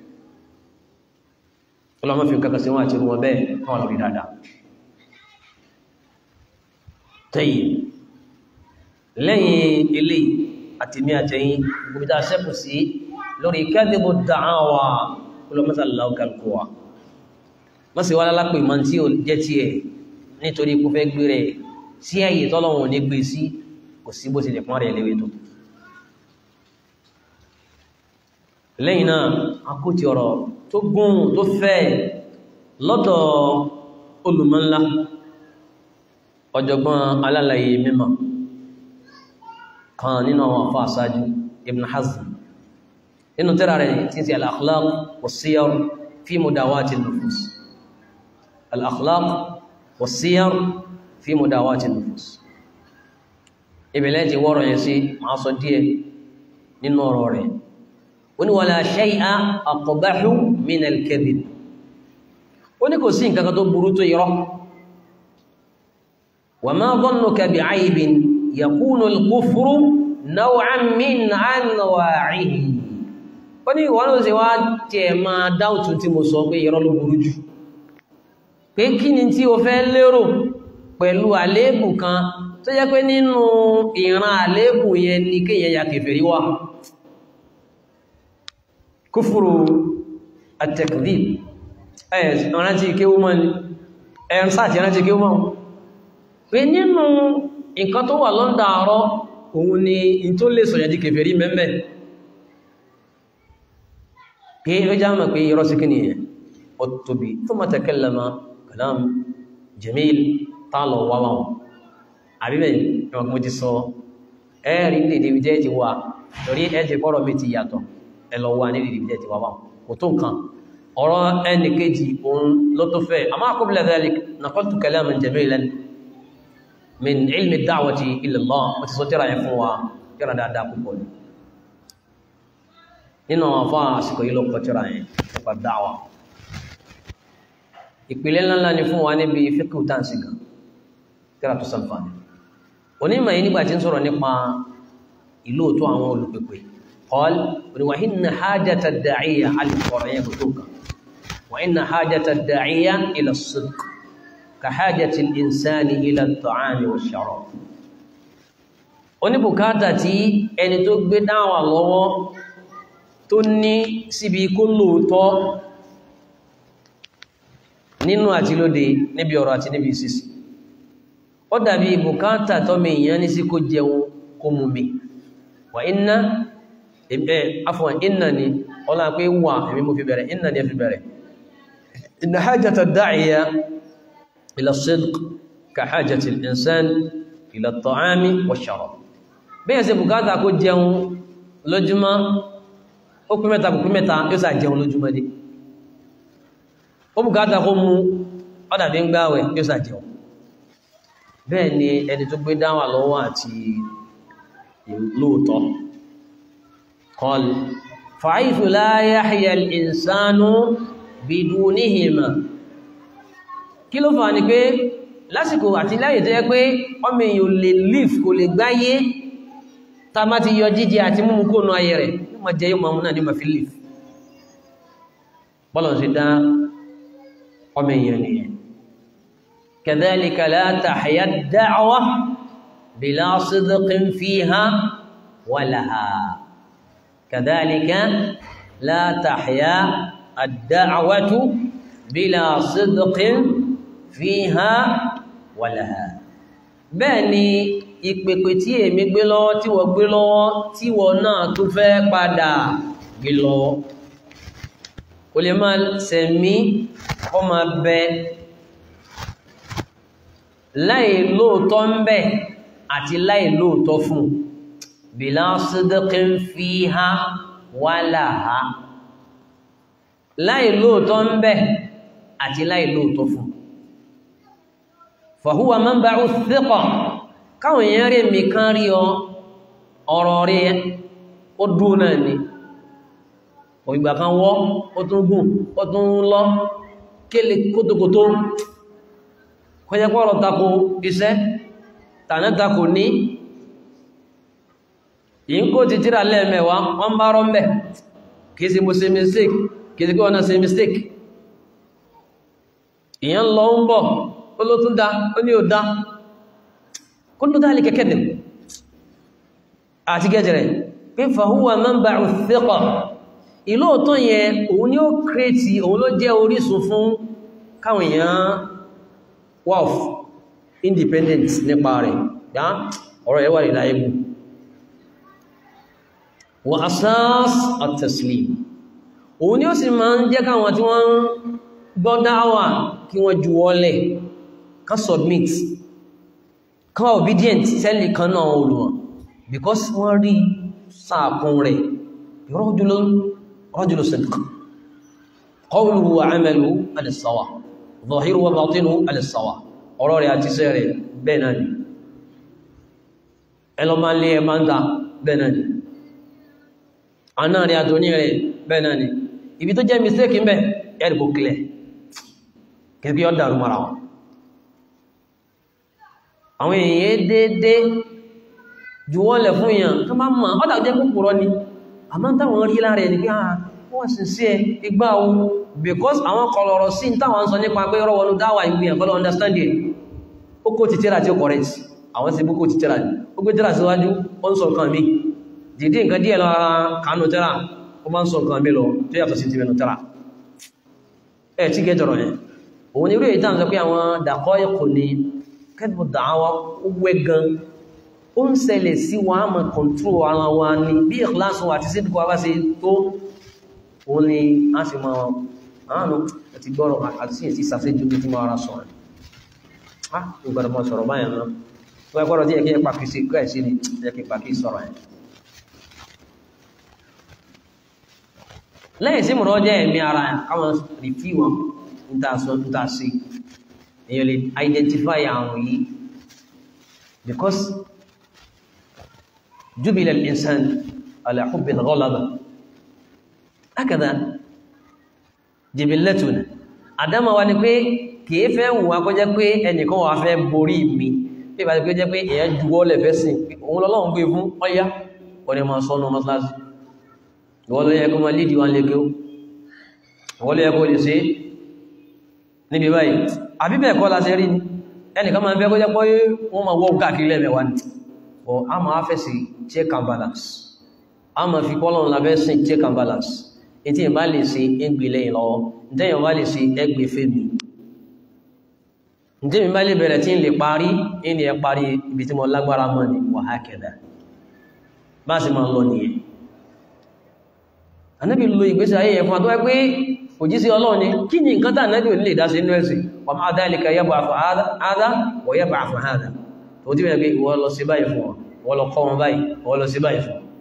ọlọ́mọ́ fi kankan sí wọn àti wọn bẹ́ẹ̀ káwọn lórí dáadáa tẹ́yìn lẹ́yìn ilé àti mí àtẹ́yìn gbogbo sẹ́kù sí lórí kadhibu da'awa kúlọmọ́sàlá ọkàlùkọwà wọ́n sì wá lálápẹ̀ ìmọ̀ tí ó jẹ́ tí ẹ̀ nítorí kó fẹ́ gbé rẹ̀ sí ẹ̀yẹ tọ́lọ́wọ̀n ní gbé sí kò sí bó ti lè pọ́n rẹ̀ léwé tó lẹ́yìn náà akóti ọ̀rọ̀ tó gùn tó fẹ́ lọ́dọ̀ olùmọ́nlá ọ̀jọ̀gbọ́n alálàyé mímọ̀ kan nínú àwọn afọ́ àsájú Ibn Hazm nínú tírà rẹ̀ tí sí al-akhlaq was-siyar fi mudawati an-nufus al-akhlaq was-siyar fi mudawati an-nufus ìbẹ̀lẹ̀ ti wọ́rọ̀ yẹn sí máa sọ díẹ̀ nínú ọ̀rọ̀ rẹ̀ ó ní wala shay'a aqbahu min al-kadhib ó ní kò sí nǹkan kan tó burú tó irọ́ وما ظنك بعيب يكون الكفر نوعا من انواعه ó ní ìwọ́n ló ṣe wá tẹ̀ máa dáùtù tí mo sọ pé irọ́ ló burú jù pé kí ni tí o fẹ́ lérò pẹ̀lú àléébù kan tó jẹ́ pé nínú ìran àléébù yẹn ni kéèyàn ya kèfèrí wà kúfùrù at-takdhib ẹ̀ rántí kéwú mọ́ ni ẹ̀ ń sáàtì rántí kéwú mọ́ pé nínú nǹkan tó wà lọ́ndà àárọ́ òun ni in tó lè sọ̀yà di kèfèrí mẹ́mẹ́ pé ó já mọ̀ pé irọ́ sí kíni ó tóbi thumma takallama kalam jamil tààlọ̀ wáwá wọn àbíbẹ̀ ìwọ̀n mo ti sọ ẹ́ẹ̀rí ní ìdíbi jẹ́ ti wà torí ẹ́ ti pọ́rọ̀ mi ti yàtọ̀ ẹlọ wà ní ìdíbi jẹ́ ti wà wọn kò tó nǹkan ọ̀rọ̀ ẹni kejì òun ló tó fẹ́ àmọ́ qabla dhalik naqaltu kalaman jamilan min ilmi da'wati ila Allah mo ti sọ tírà yẹn fún wa tírà dáadáa púpọ̀ ni nínú àwọn afọ́ àsìkò yìí ló kọtíra yẹn nípa dáwà ìpìlẹ̀ ńláńlá ni fún wa níbi fíkù táǹsì gan tíra tó sàǹfààní onímọ̀ yìí nígbà tí ń sọ̀rọ̀ nípa ìlú òtún àwọn olùpẹ̀pẹ̀ قال وإن حاجة الداعية على القرآن بتوكا وإن حاجة الداعية إلى الصدق كحاجة الإنسان إلى الطعام والشراب oníbùkátà tí ẹni tó gbé dáwà lọ́wọ́ tó ní síbi kó lóòótọ́ nínú àti lóde níbi ọ̀rọ̀ àti níbi ìsìsì ó dàbí bùkátà tọ́mọ èèyàn ní sí kó jẹun kó mú mi wà iná ẹ̀ afọ̀n iná ni ọlá pé wà èmi mú fi bẹ̀rẹ̀ iná ni ẹ fi bẹ̀rẹ̀ inna hajjata da'iya ila sidq ka hajjati al-insan ila at-ta'ami wash-sharab bẹ́ẹ̀ sí bùkátà kó jẹun lójúmọ́ ó pín mẹ́ta kò pín mẹ́ta yóò sà jẹun lójúmọ́ dé ó bùkátà kó mú ọ́dàbí ń gbáwẹ̀ yóò sà jẹun bẹ́ẹ̀ ni ẹni tó gbé dáwà lọ́wọ́ àti lóòtọ́ قال فحيث لا يحيا الإنسان بدونهما kí ló fà ní pé lásìkò àti láyé tó yẹ pé ọmọ èèyàn lè live kò lè gbáyé tá má ti yọ jíjẹ àti múmú kó nú ayé rẹ̀ yóò máa jẹ yóò máa mú náà ní ma fi live bọ́lọ̀ sí dá ọmọ èèyàn nìyẹn كذلك لا تحيا الدعوة بلا صدق فيها ولها كذلك لا تحيا الدعوة بلا صدق فيها ولها بني ìpèpè tí èmi gbé lọ́wọ́ tí wọ́n gbé lọ́wọ́ tí wọ́n náà tó fẹ́ padà gbé lọ́wọ́ kò lè máa sẹ̀mí kọ́ máa bẹ láì lóòótọ́ ń bẹ àti láì lóòótọ́ fún bìlá sídẹ́kín fi ha wà láha láì lóòótọ́ ń bẹ àti láì lóòótọ́ fún fàhúwà máa ń bá ó síkọ̀ káwọn èèyàn rí mi kán rí ọ ọ̀rọ̀ rí ó dúró náà ni ògbà kan wọ́ ó tún gùn ó tún lọ kéle kótókótó kọjá pọ́rọ̀ tako iṣẹ́ tàná tako ní yìí kó ti tíra lẹ́ẹ̀mẹ́wàá wọ́n bá rọ́ mẹ́ kìí sí mo ṣe mistake kìí sí kí wọ́n náà ṣe mistake ìyẹn lọ ń bọ̀ ó ló tún dá ó ní ò dá kó ló dálé kẹ́kẹ́ dẹ̀ àti gẹ́jẹ̀rẹ̀ pé fàhúwà manba'u thiqa ìlú òtọ́ yẹn òun ni ó kírètì òun ló jẹ́ orísun fún káwọn èèyàn wealth independent nípa rẹ̀ yá ọ̀rọ̀ ẹ̀wà rí láyébù wa asas at-taslim òun ni ó sì máa ń jẹ́ káwọn tí wọ́n gbọ́ dáwà kí wọ́n juwọ́lẹ̀ ká submit ká obedient sẹ́lì kan náà olùwọ̀n because wọ́n rí sáàkún rẹ̀ rajulun rajulu sidq qawluhu wa 'amaluhu ala as-sawa zahiru wa batinuhu ala as-sawa ọ̀rọ̀ rẹ̀ àti iṣẹ́ rẹ̀ bẹ́ẹ̀ náà ni ẹlọ máa lé ẹmà ń ta bẹ́ẹ̀ náà ni àná rẹ̀ àtòní rẹ̀ bẹ́ẹ̀ náà ni ibi tó jẹ́ mistake ń bẹ ẹ̀rìkò clear kẹ́kẹ́ ọ́ dàrú mara wọn àwọn èèyàn dédé juwọ́lẹ̀ fún èèyàn tó máa mọ̀ ọ́dà jẹ́ kúkúrọ́ ni àmọ́ táwọn rí lára ẹni pé ah wọ́n sì sí ẹ igbá ohun because àwọn kọlọ̀rọ̀ sí táwọn sọ nípa pé rọ́wọ́lú dáwà ìgbìyàn kọ́lọ̀ understand it ó kó ti tíra tí ó correct àwọn sí bú kó ti tíra ó gbé tíra síwájú ó ń sọ nǹkan mi dìdí nǹkan díẹ̀ lọ ara kánú tíra ó máa ń sọ nǹkan mi lọ tó yàtọ̀ sí ti mẹ́nu tíra ẹ̀ tí gẹ́ jọrọ̀ yẹn òun ni irú èyí táwọn sọ pé àwọn dàkọ́ ẹ̀kọ́ ni kẹ́tù dáwà ó wẹ́ gan ó ń ṣẹlẹ̀ sí wa á máa control ara wa ni bí ìkìláṣọ àti sídìkọ wa bá ṣe tó òun ni a sì máa àánú àti gbọ́rọ̀ àti sí ìsàṣẹ́jú bí tí máa ra sọ̀rọ̀ ah ìgbàdà mọ́ sọ̀rọ̀ báyìí náà wọ́n gbọ́rọ̀ tí ẹkẹ́ pàkì sí kẹ́ sí ni ẹkẹ́ pàkì sọ̀rọ̀ ẹ̀ lẹ́yìn sí mọ̀rọ̀ jẹ́ ẹ̀mí ara káwọn rìfí wọn ń tà sí èyàn lè identify àwọn yìí because jubila al-insan ala hubbi al-ghalaba akẹ́dà jibillatuna àdámà wa ni pé kìí fẹ́ wù wá kó jẹ́ pé ẹnìkan wà fẹ́ borí mi bí ìbá ti pé jẹ́ pé èyàn juwọ́ lẹ̀ fẹ́ sìn òun lọ́lọ́run gbé fún ọyá wọ́n ni ma sọ́nà mọ́sálásí ìwọ́n ló yẹ kó ma lídìí wọn lè kí ó ìwọ́n ló yẹ kó lè ṣe níbi báyìí àbí bẹ́ẹ̀ kọ́ la ṣe rí ni ẹnìkan máa ń fẹ́ kó jẹ́ pé wọ́n máa wọ́ káàkiri lẹ́mẹ̀wá ni ọ̀ a máa fẹ́ sí check and balance a máa fi kọ́lọ̀ ńlá fẹ́ sìn check and balance ètí ìbá lè ṣe égbè lẹ́yìn lọ́wọ́ ǹtẹ́yìn bá lè ṣe ẹgbẹ̀ fèmí ǹtẹ́mi bá lè bẹ̀rẹ̀ tí ń lè parí ní ẹ parí ibi tí mo lágbára mọ́ ni wa hakada bá sì máa lọ nìyẹn anábì lo ìgbésí ayé yẹn fún àtọ́wẹ́ pé òjísí ọlọ́run ni kí ni nǹkan tàà nábì ò lè dá sí inú ẹ̀sìn wa ma'a dhalika yab'athu hadha wa yab'athu hadha tó tí wọ́n pé ìwọ lọ sí báyìí fún wọn wọ́n lọ kọ́ wọn báyìí wọ́n lọ sí báyìí fún wọn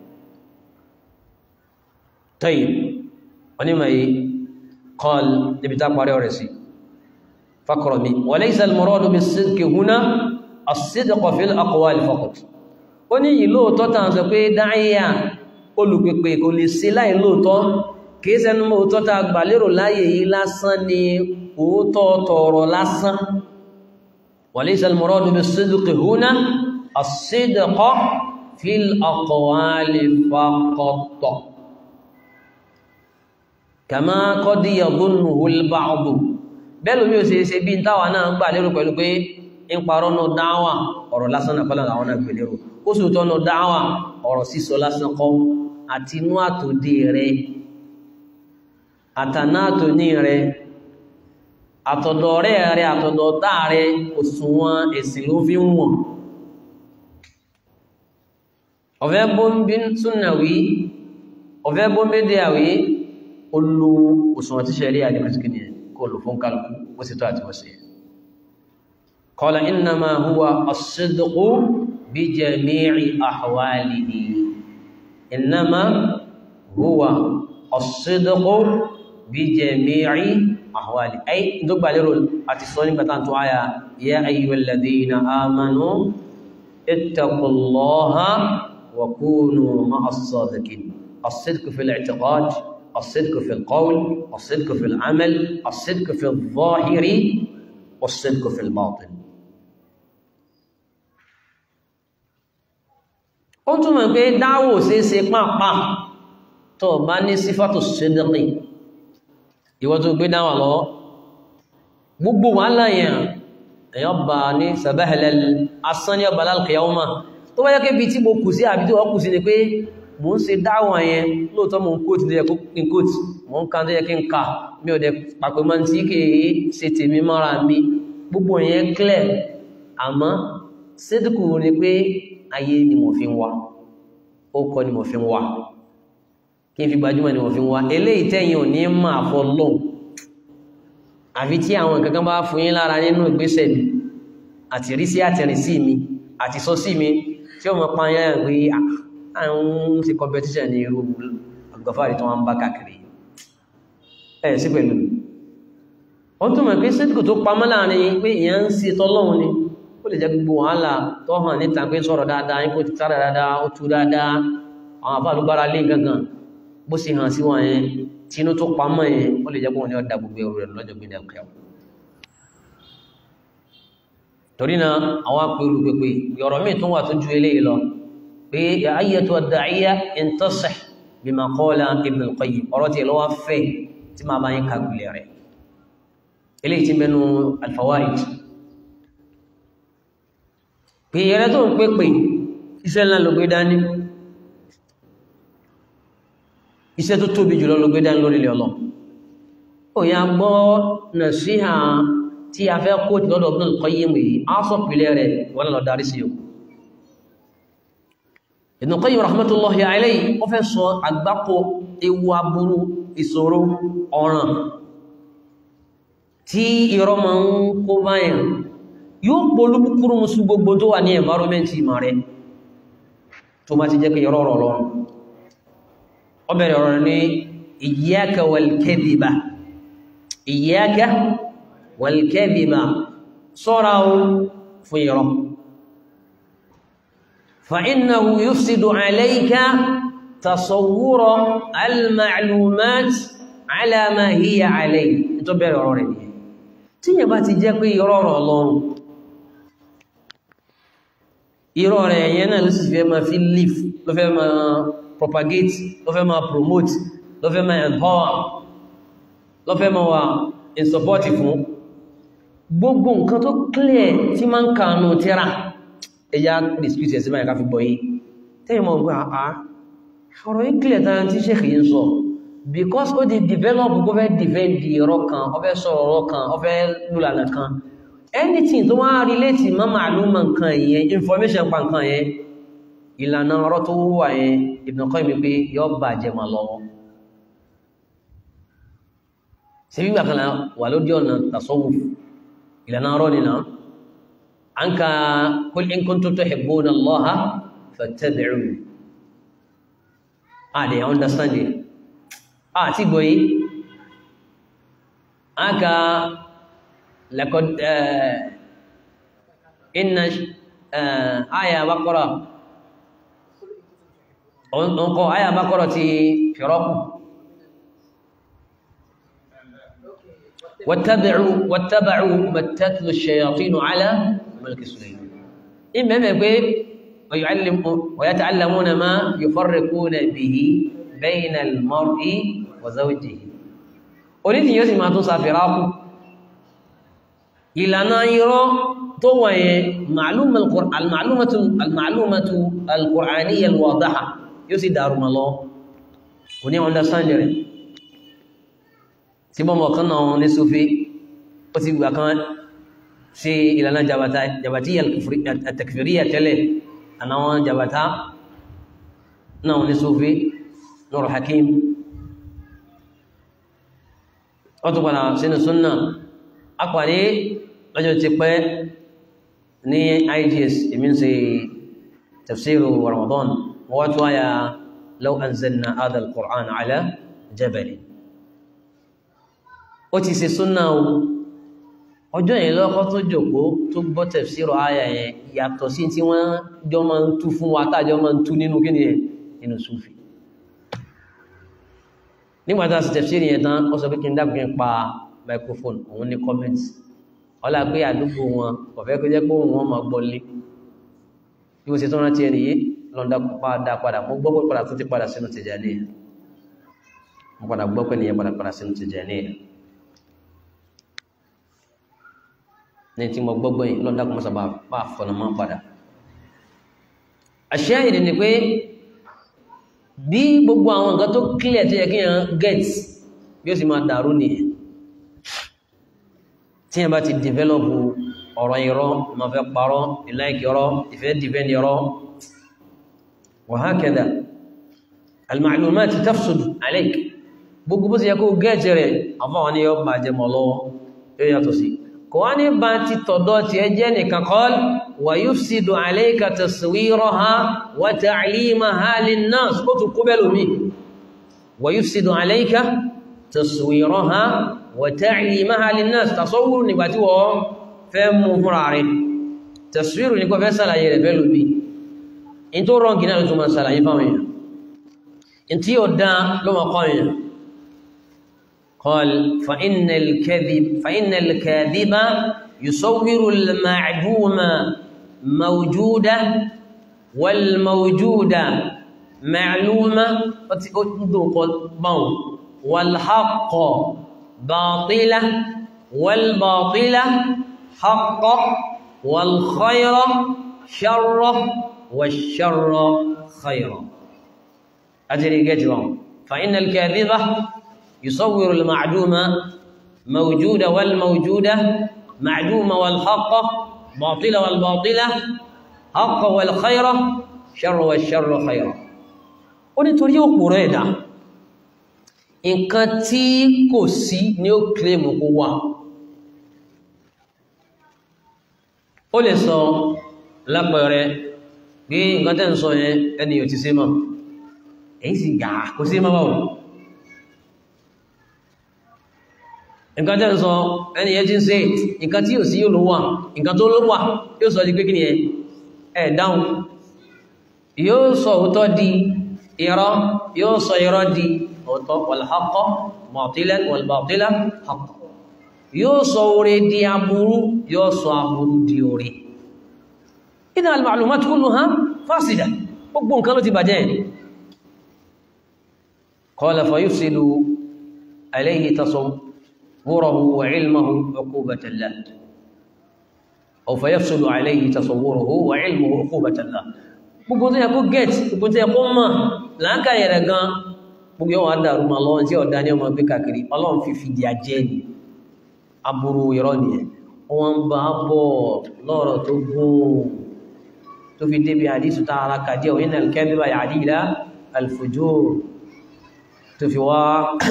tayyib onímọ̀ yìí قال نبتا قاري ورسي فقرمي وليس المراد بالصدق هنا الصدق في الأقوال فقط ó ní yìí lóòótọ́ tàn sọ pé dáíyà olùpèpè kò lè sí láì lóòótọ́ kìí sẹ́nu mọ́ òótọ́ ta gbà lérò láyé yìí lásán ni òótọ́ tọ̀rọ̀ lásán وليس المراد بالصدق هنا الصدق في الأقوال فقط kàmá kọ́dí yàgónù hulbáàbù bẹ́lú mi ò ṣe ṣe bí táwà náà ń gbà lérò pẹ̀lú pé ń parọ́ náà dáwà ọ̀rọ̀ lásán náà kọ́lá àwọn náà gbé lérò ó sì tọ́ náà dáwà ọ̀rọ̀ sísọ lásán kọ́ àti inú àtòdé rẹ àtàná àtòní rẹ àtọ̀dọ̀ rẹ rẹ àtọ̀dọ̀ tá rẹ òṣùwọ̀n ẹ̀sìn ló fi ń wọ̀n ọ̀fẹ́ bóńbí súnàwí ọ̀fẹ́ bóńbí dẹ́àwí olú òṣùwọ̀n tí ṣẹ̀rí àdìmọ̀síkìní kò lò fún kálùkù ó sì tó àti wọ́n sí qala innama huwa as-sidqu bi jami'i ahwalihi innama huwa as-sidqu bi jami'i ahwalihi ay tó gbà lérò àti sọ nígbà tán tó áyà ya ayyuhal ladhina amanu ittaqullaha wa kunu ma'as sadiqin as-sidqu fil i'tiqad الصدق في القول الصدق في العمل الصدق في الظاهر والصدق في الباطن ó túnmọ̀ pé dáwò sí ṣe pàápàá tó bá ní sífàtò sídìkì ìwọ tó gbé dáwà lọ gbogbo wàhálà yẹn èyàn bá ní sàbáhẹ̀lẹ̀ asán ní ọba lálùkìyàwó tó bá jẹ́ kébi tí mo kù sí àbí tí wọ́n kù sí ni pé mo ń ṣe dáwà yẹn lóòótọ́ mo ń kóòtù tó yẹ kí n kóòtù mo ń kan tó yẹ kí n kà mi ò dẹ̀ pàpẹ́ mọ́ tí kì í ṣe tèmi mọ́ra mi gbogbo yẹn clear àmọ́ sídìkù ni pé ayé ni mo fi ń wá ó kọ́ ni mo fi ń wá kí n fi gbajúmọ̀ ni mo fi ń wá eléyìí tẹ́yìn ò ní máa fọ́ lọ́hùn àfi tí àwọn nǹkan kan bá fún yín lára nínú ìgbésẹ̀ mi àtìrísí àtìrísí mi àtisọ́sí mi tí ó mọ̀ pa yẹn pé àwọn ti competition ní irú àgbàfàrí tó wọ́n ń bá kàkiri ẹ̀ sí pẹ̀lú wọ́n tó mọ̀ pé sídìkù tó pamọ́ láàrin pé ìyẹn ń sí tọ́lọ́run ni ó lè jẹ́ gbogbo wàhálà tó hàn níta pé sọ̀rọ̀ dáadáa yín kò ti sára dáadáa ó tú dáadáa àwọn àfàlùgbára lé gangan bó sì hàn sí wọn yẹn tí inú tó pamọ́ yẹn ó lè jẹ́ pé wọn ni ó da gbogbo ẹrù rẹ̀ lọ́jọ́ gbé dẹ́kẹ́ torí náà àwọn apẹ̀rù pépè ọ̀rọ̀ míì tó wà tó ju eléyìí lọ pé ayẹ̀tọ̀ dàíyà intasih bima qala Ibn al-Qayyim ọ̀rọ̀ tí lọ́wọ́ fẹ́ tí máa bá yín kàgbìlẹ̀ rẹ̀ eléyìí tí mẹ́nu al-Fawaid pé ẹrẹ tó ń pépè iṣẹ́ ńlá ló gbé dání iṣẹ́ tó tóbi jùlọ ló gbé dání lórí ilẹ̀ ọlọ́ ó yá gbọ́ nàṣíhà tí a fẹ́ kó lọ́dọ̀ Ibn al-Qayyim yìí á sọ pìlẹ̀ rẹ̀ wọ́n lọ darí sí yòókù Ibn Qayyim rahmatullahi alayhi ó fẹ́ sọ àgbákò ewu aburú ìṣòro ọ̀ràn tí irọ́ ma ń kó báyàn yóò polú kúrú musu gbogbo tó wà ní environment ìmọ̀ rẹ̀ tó má ti jẹ́ pé irọ́ rọ̀ lọ́rùn ó bẹ̀rẹ̀ ọ̀rọ̀ ní iyyaka wal kadhiba iyyaka wal kadhiba sọ́ra fún irọ́ فإنه يفسد عليك tasawwura al-ma'lumat ala ma hiya alayhi tó bẹ̀rẹ̀ ọ̀rọ̀ rẹ̀ nìyẹn tí yẹn bá ti jẹ́ pé irọ́ ọ̀rọ̀ ọlọ́run irọ́ rẹ̀ yẹn náà ló sì fẹ́ máa fi live ló fẹ́ máa propagate ló fẹ́ máa promote ló fẹ́ máa empower ló fẹ́ máa wà in support fún gbogbo nǹkan tó clear tí máa ń kànú tíra ẹ̀yà dispute ẹ̀sìn máa ká fi gbọ́ yìí tẹ́yìn mọ̀ gbá àá ọ̀rọ̀ yìí clear tán tí ṣe kìí sọ because ó di develop kó fẹ́ defend ọ̀rọ̀ kan ó fẹ́ sọ̀rọ̀ ọ̀rọ̀ kan ó fẹ́ lùlànà kan anything tó wá relate mọ́ màálùmọ̀ nǹkan yẹn information pa nǹkan yẹn ìlànà ọ̀rọ̀ tó wà yẹn Ibn Qayyim pé yọ bàjẹ́ mà lọ́wọ́ ṣe gbígbà kan wà lójú ọ̀nà tasawuf ìlànà ọ̀rọ̀ nìna an ka kul in kuntum tuhibbuna Allaha fattabi'un a lè understand it a ti gbọ́ yìí an ka laqad inna aya Baqara ọkọ̀ aya Baqara ti fìrọ́kù واتبعوا واتبعوا ما تتلو الشياطين على ملك سليمان إما ما يقول ويعلم ويتعلمون ما يفرقون به بين المرء وزوجه أريد أن يسمع توصى فراق إلى نايرو توي معلومة القرآن المعلومة المعلومة القرآنية الواضحة يسي دار الله وني understand tí bọ́mọ̀ kan náà ní Sufi ó ti gbà kan ṣe ìlànà jabati àtàkìfìríyà tẹ́lẹ̀ ànáwọn jabata náà ní Sufi Nur Hakim ó tó padà sínú súnnà apàdé lọ́jọ́ ti pẹ́ ní IGS èmi ń ṣe tafsiru Ramadan wọ́n tó wáyà law anzalna hadha al-Qur'an ala jabalin ó ti ṣe súnà o ọjọ́ yẹn lọ́kọ́ tó jòkó tó gbọ́ tẹ̀síìrọ̀ àyà yẹn yàtọ̀ sí tí wọ́n jọ máa ń tú fún wa tájọ máa ń tú nínú kí ni nínú súfì nígbà tá a sì tẹ̀síìrì yẹn tán ó sọ pé kí n dákun yẹn pa microphone òun ní comment ọlá pé àdúgbò wọn kò fẹ́ kó jẹ́ pé òun wọn máa gbọ́ lé bí mo ṣe tó rántí ẹni yìí lọ́ndà dá padà mo gbọ́ pé padà tó ti padà sínú Tìjàníyà mo padà gbọ́ pé nìyẹn padà padà sínú Tìjàníyà ní tí mo gbọ́gbọ́ yìí lọ́dá kọmọ́sà bá fọ́nà máa padà àṣẹ ìdí ni pé bí gbogbo àwọn nǹkan tó clear tó yẹ kí yàn get bí ó sì máa dàrú nìyẹn tí yàn bá ti develop ọ̀rọ̀ irọ́ ma fẹ́ parọ́ ìláìkì ọ̀rọ̀ ìfẹ́ defend ọ̀rọ̀ wa hakadha al-ma'lumat tafsud alayk gbogbo bó sì yẹ kó get rẹ̀ àfọwọ́n ni yọ bàjẹ́ mọ́ lọ́wọ́ yóò yàtọ̀ sí kò wá ní bá ti tọ̀dọ̀ tí ẹ jẹ́ nìkan kọ́l wà yufsidu alayka taswiraha wa ta'limaha linnas kó tún kó bẹ́lú mi wà yufsidu alayka taswiraha wa ta'limaha linnas tasawwuru nígbà tí wọ́n fẹ́ mú fúnra rẹ̀ taswiru ní kò fẹ́ sàlàyé rẹ̀ bẹ́lú mi in tó rọ́ǹkì náà tó máa sàlàyé fáwọn èèyàn in tí ó dá ló máa kọ́ èèyàn قال فإن الكذب فإن الكاذب يصور المعدوم موجودة والموجودة معلومة والحق باطلة والباطلة حق والخير شر والشر خير أدري جدوا فإن الكاذبة يصور المعدومة موجودة والموجودة معدومة والحق باطلة والباطلة حق والخير شر والشر خير ó nítorí òpòrò ẹ̀dá nǹkan tí kò sí ní ó kílèmù kó wà ó lè sọ lápẹẹrẹ bí nǹkan tẹ́ ń sọ yẹn ẹni yóò ti sí mọ́ èyí sì gà kò sí mọ́ báwọn nǹkan tẹ́ ń sọ ẹni yẹn tí ń ṣe nǹkan tí yóò sí yóò ló wà nǹkan tó ló wà yóò sọ di pé kí ni ẹ ẹ̀ dáhùn yóò sọ òótọ́ di irọ́ yóò sọ irọ́ di òótọ́ wàlhaqqa batilan wàlbàtílà haqqa yóò sọ oore di aburú yóò sọ aburú di oore idha al-ma'lumat kulluha fásida gbogbo nǹkan ló ti bàjẹ́ qala fa yufsidu alayhi tasawwuruhu wa ilmuhu uqubatan lah aw fa yafsidu alayhi tasawwuruhu wa ilmuhu uqubatan lah gbogbo tó yẹ kó get gbogbo tó yẹ kó mọ̀ láńkà yẹrẹ gan gbogbo yóò wá dàrú ma lọ́wọ́ tí ọ̀dá ní ọmọ gbé kàkiri ọlọ́run fi fìdí ajẹ́ ni aburú irọ́ nìyẹn wọ́n bá bọ̀ lọ́rọ̀ tó gùn tó fi débi àdísù tá ara kàdí ọ̀ iná al-kadhiba ya'di ila al-fujur tó fi wá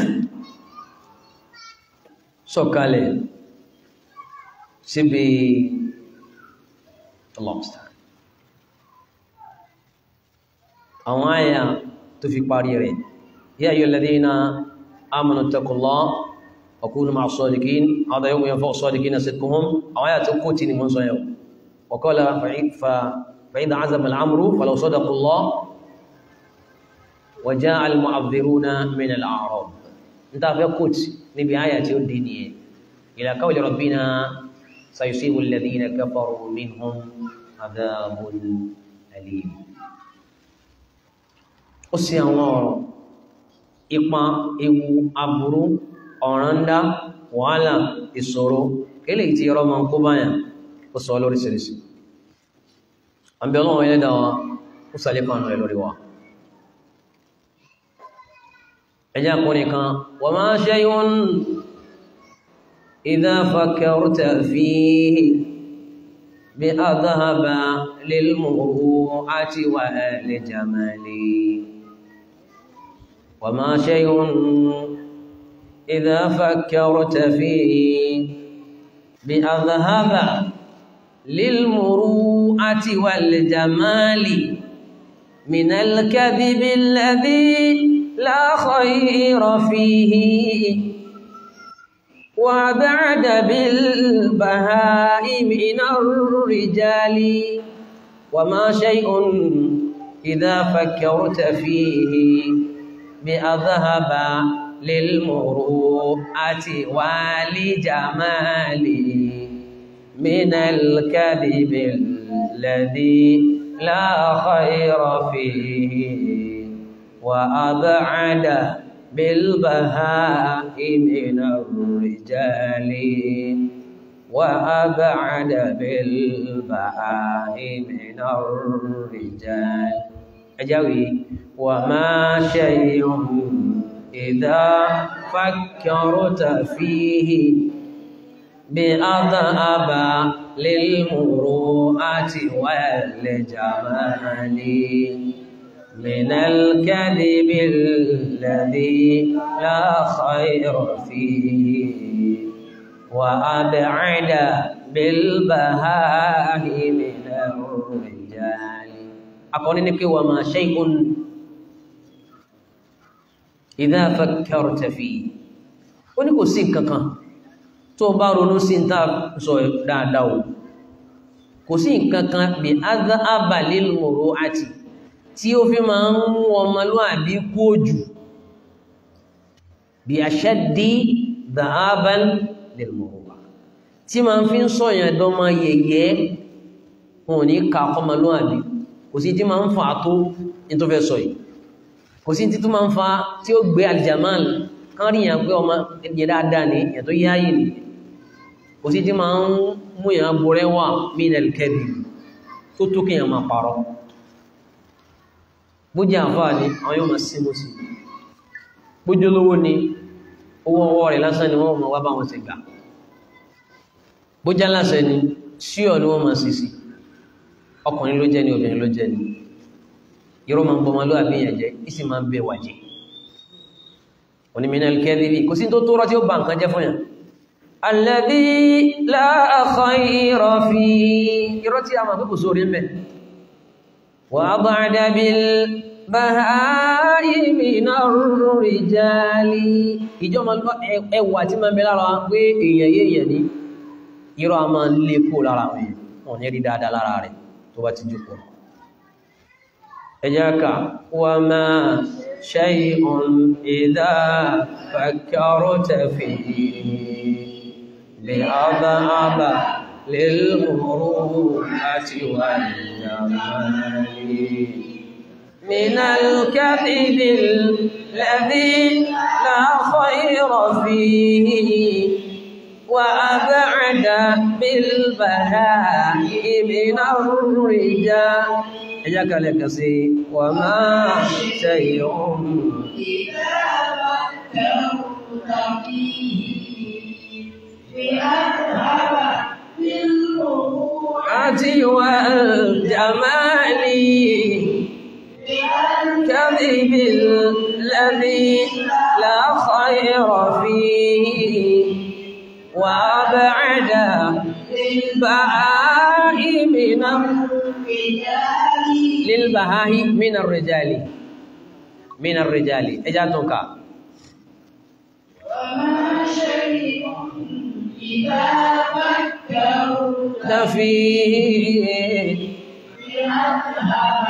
sọ̀kalẹ̀ síbi lobster àwọn àyà tó fi parí rẹ̀ yá ayyuha alladhina amanu ittaqullah wa kunu ma'a as-sadiqin hadha yawmun yanfa'u as-sadiqina sidquhum àwọn àyà tó kó tí ni mọ́ sọ yau wa qala فإذا عزم الأمر فلو صدقوا الله وجاء المعذرون من الأعراب انت فيقول نبي آية الدينية إلى قول ربنا سيصيب الذين كفروا منهم عذاب أليم ó sì àwọn ọ̀rọ̀ ipa ewu aburú ọ̀ràndá wàhálà ìṣòro eléyìí tí ọrọ̀ máa ń kó báyà ó sọ lóríṣiríṣi àbí ọlọ́run ẹlẹ́dà wa ó sàlékàn rẹ̀ lórí wa ẹjá kún nìkan wa ma shay'un idha fakkarta fihi bi adhhaba lil muru'ati wa li jamali wa ma shay'un idha fakkarta fihi bi adhhaba للمروءة والجمال من الكذب الذي لا خير فيه وبعد بالبهاء من الرجال وما شيء إذا فكرت فيه بأذهب للمروءة ولجمال من الكذب الذي لا خير فيه وأبعد بالبهاء من الرجال وأبعد بالبهاء من الرجال أجاوي وما شيء إذا فكرت فيه بأذهب للمروءة والجمال من الكذب الذي لا خير فيه وأبعد بالبهاء من الرجال أقول لك وما شيء إذا فكرت فيه ونقول سيكا tó bá ronú sí ń tàà sọ dáadáa o kò sí nǹkan kan bí adha lil muru'ati tí ó fi máa ń mú ọmọlúwàbí kú òjù bí ashaddi dhahaban lil muru'a tí máa ń fi ń sọ̀yàn dọ́mọ yẹ̀yẹ́ wọn ò ní ka ọmọlúwàbí kò sí tí máa ń fa tó ní tó fẹ́ sọ yìí kò sí tí tó máa ń fa tí ó gbé aljamal kan ríyàn pé ọmọ ẹ̀yẹ dáadáa ní ẹ̀ tó yáyì ní kò sí tí máa ń mú ìyàn borẹ́ wà minal kadhib tó tó kí èyàn máa parọ́ bó jẹ́ àfáà ní àwọn yóò máa símú sí bójú olówó ni owó ọwọ́ rẹ̀ lásán ni wọ́n máa wá bá wọn ti gbà bó jẹ́ aláṣẹ ni síọ̀ ni wọ́n máa sì sí ọkùnrin ló jẹ́ ni obìnrin ló jẹ́ ni irọ́ máa ń bọ́ ọmọlúwàbí yẹn jẹ́ ìsì máa ń bẹ wàjẹ́ òní minal kadhib kò sí tó tó rọ́ tí ó bá nǹkan jẹ́ fún yàn alladhi la khayra fi irọ́ tí a máa kókò sórí mẹ́ wà ba'da bil baha'imi minar rijali ìjọmọ̀ ẹwà tí máa bẹ lára pé èèyàn yéèyàn ní irọ́ a máa lè kó lára wọn wọn ní rí dáadáa lára rẹ̀ tó bá ti jókòó إياك وما شيء إذا فكرت فيه لأضعب للمروءة والجمال من الكذب الذي لا خير فيه وأبعد بالبهاء من الرجال إياك لك سي وما شيء إذا فكرت فيه لأذهب بالروعة والجمال كذب الذي لا خير فيه وأبعد البهاء من الرجال للبهاء من الرجال من الرجال إجاتك وما شيء إذا فكرت فيه لأذهب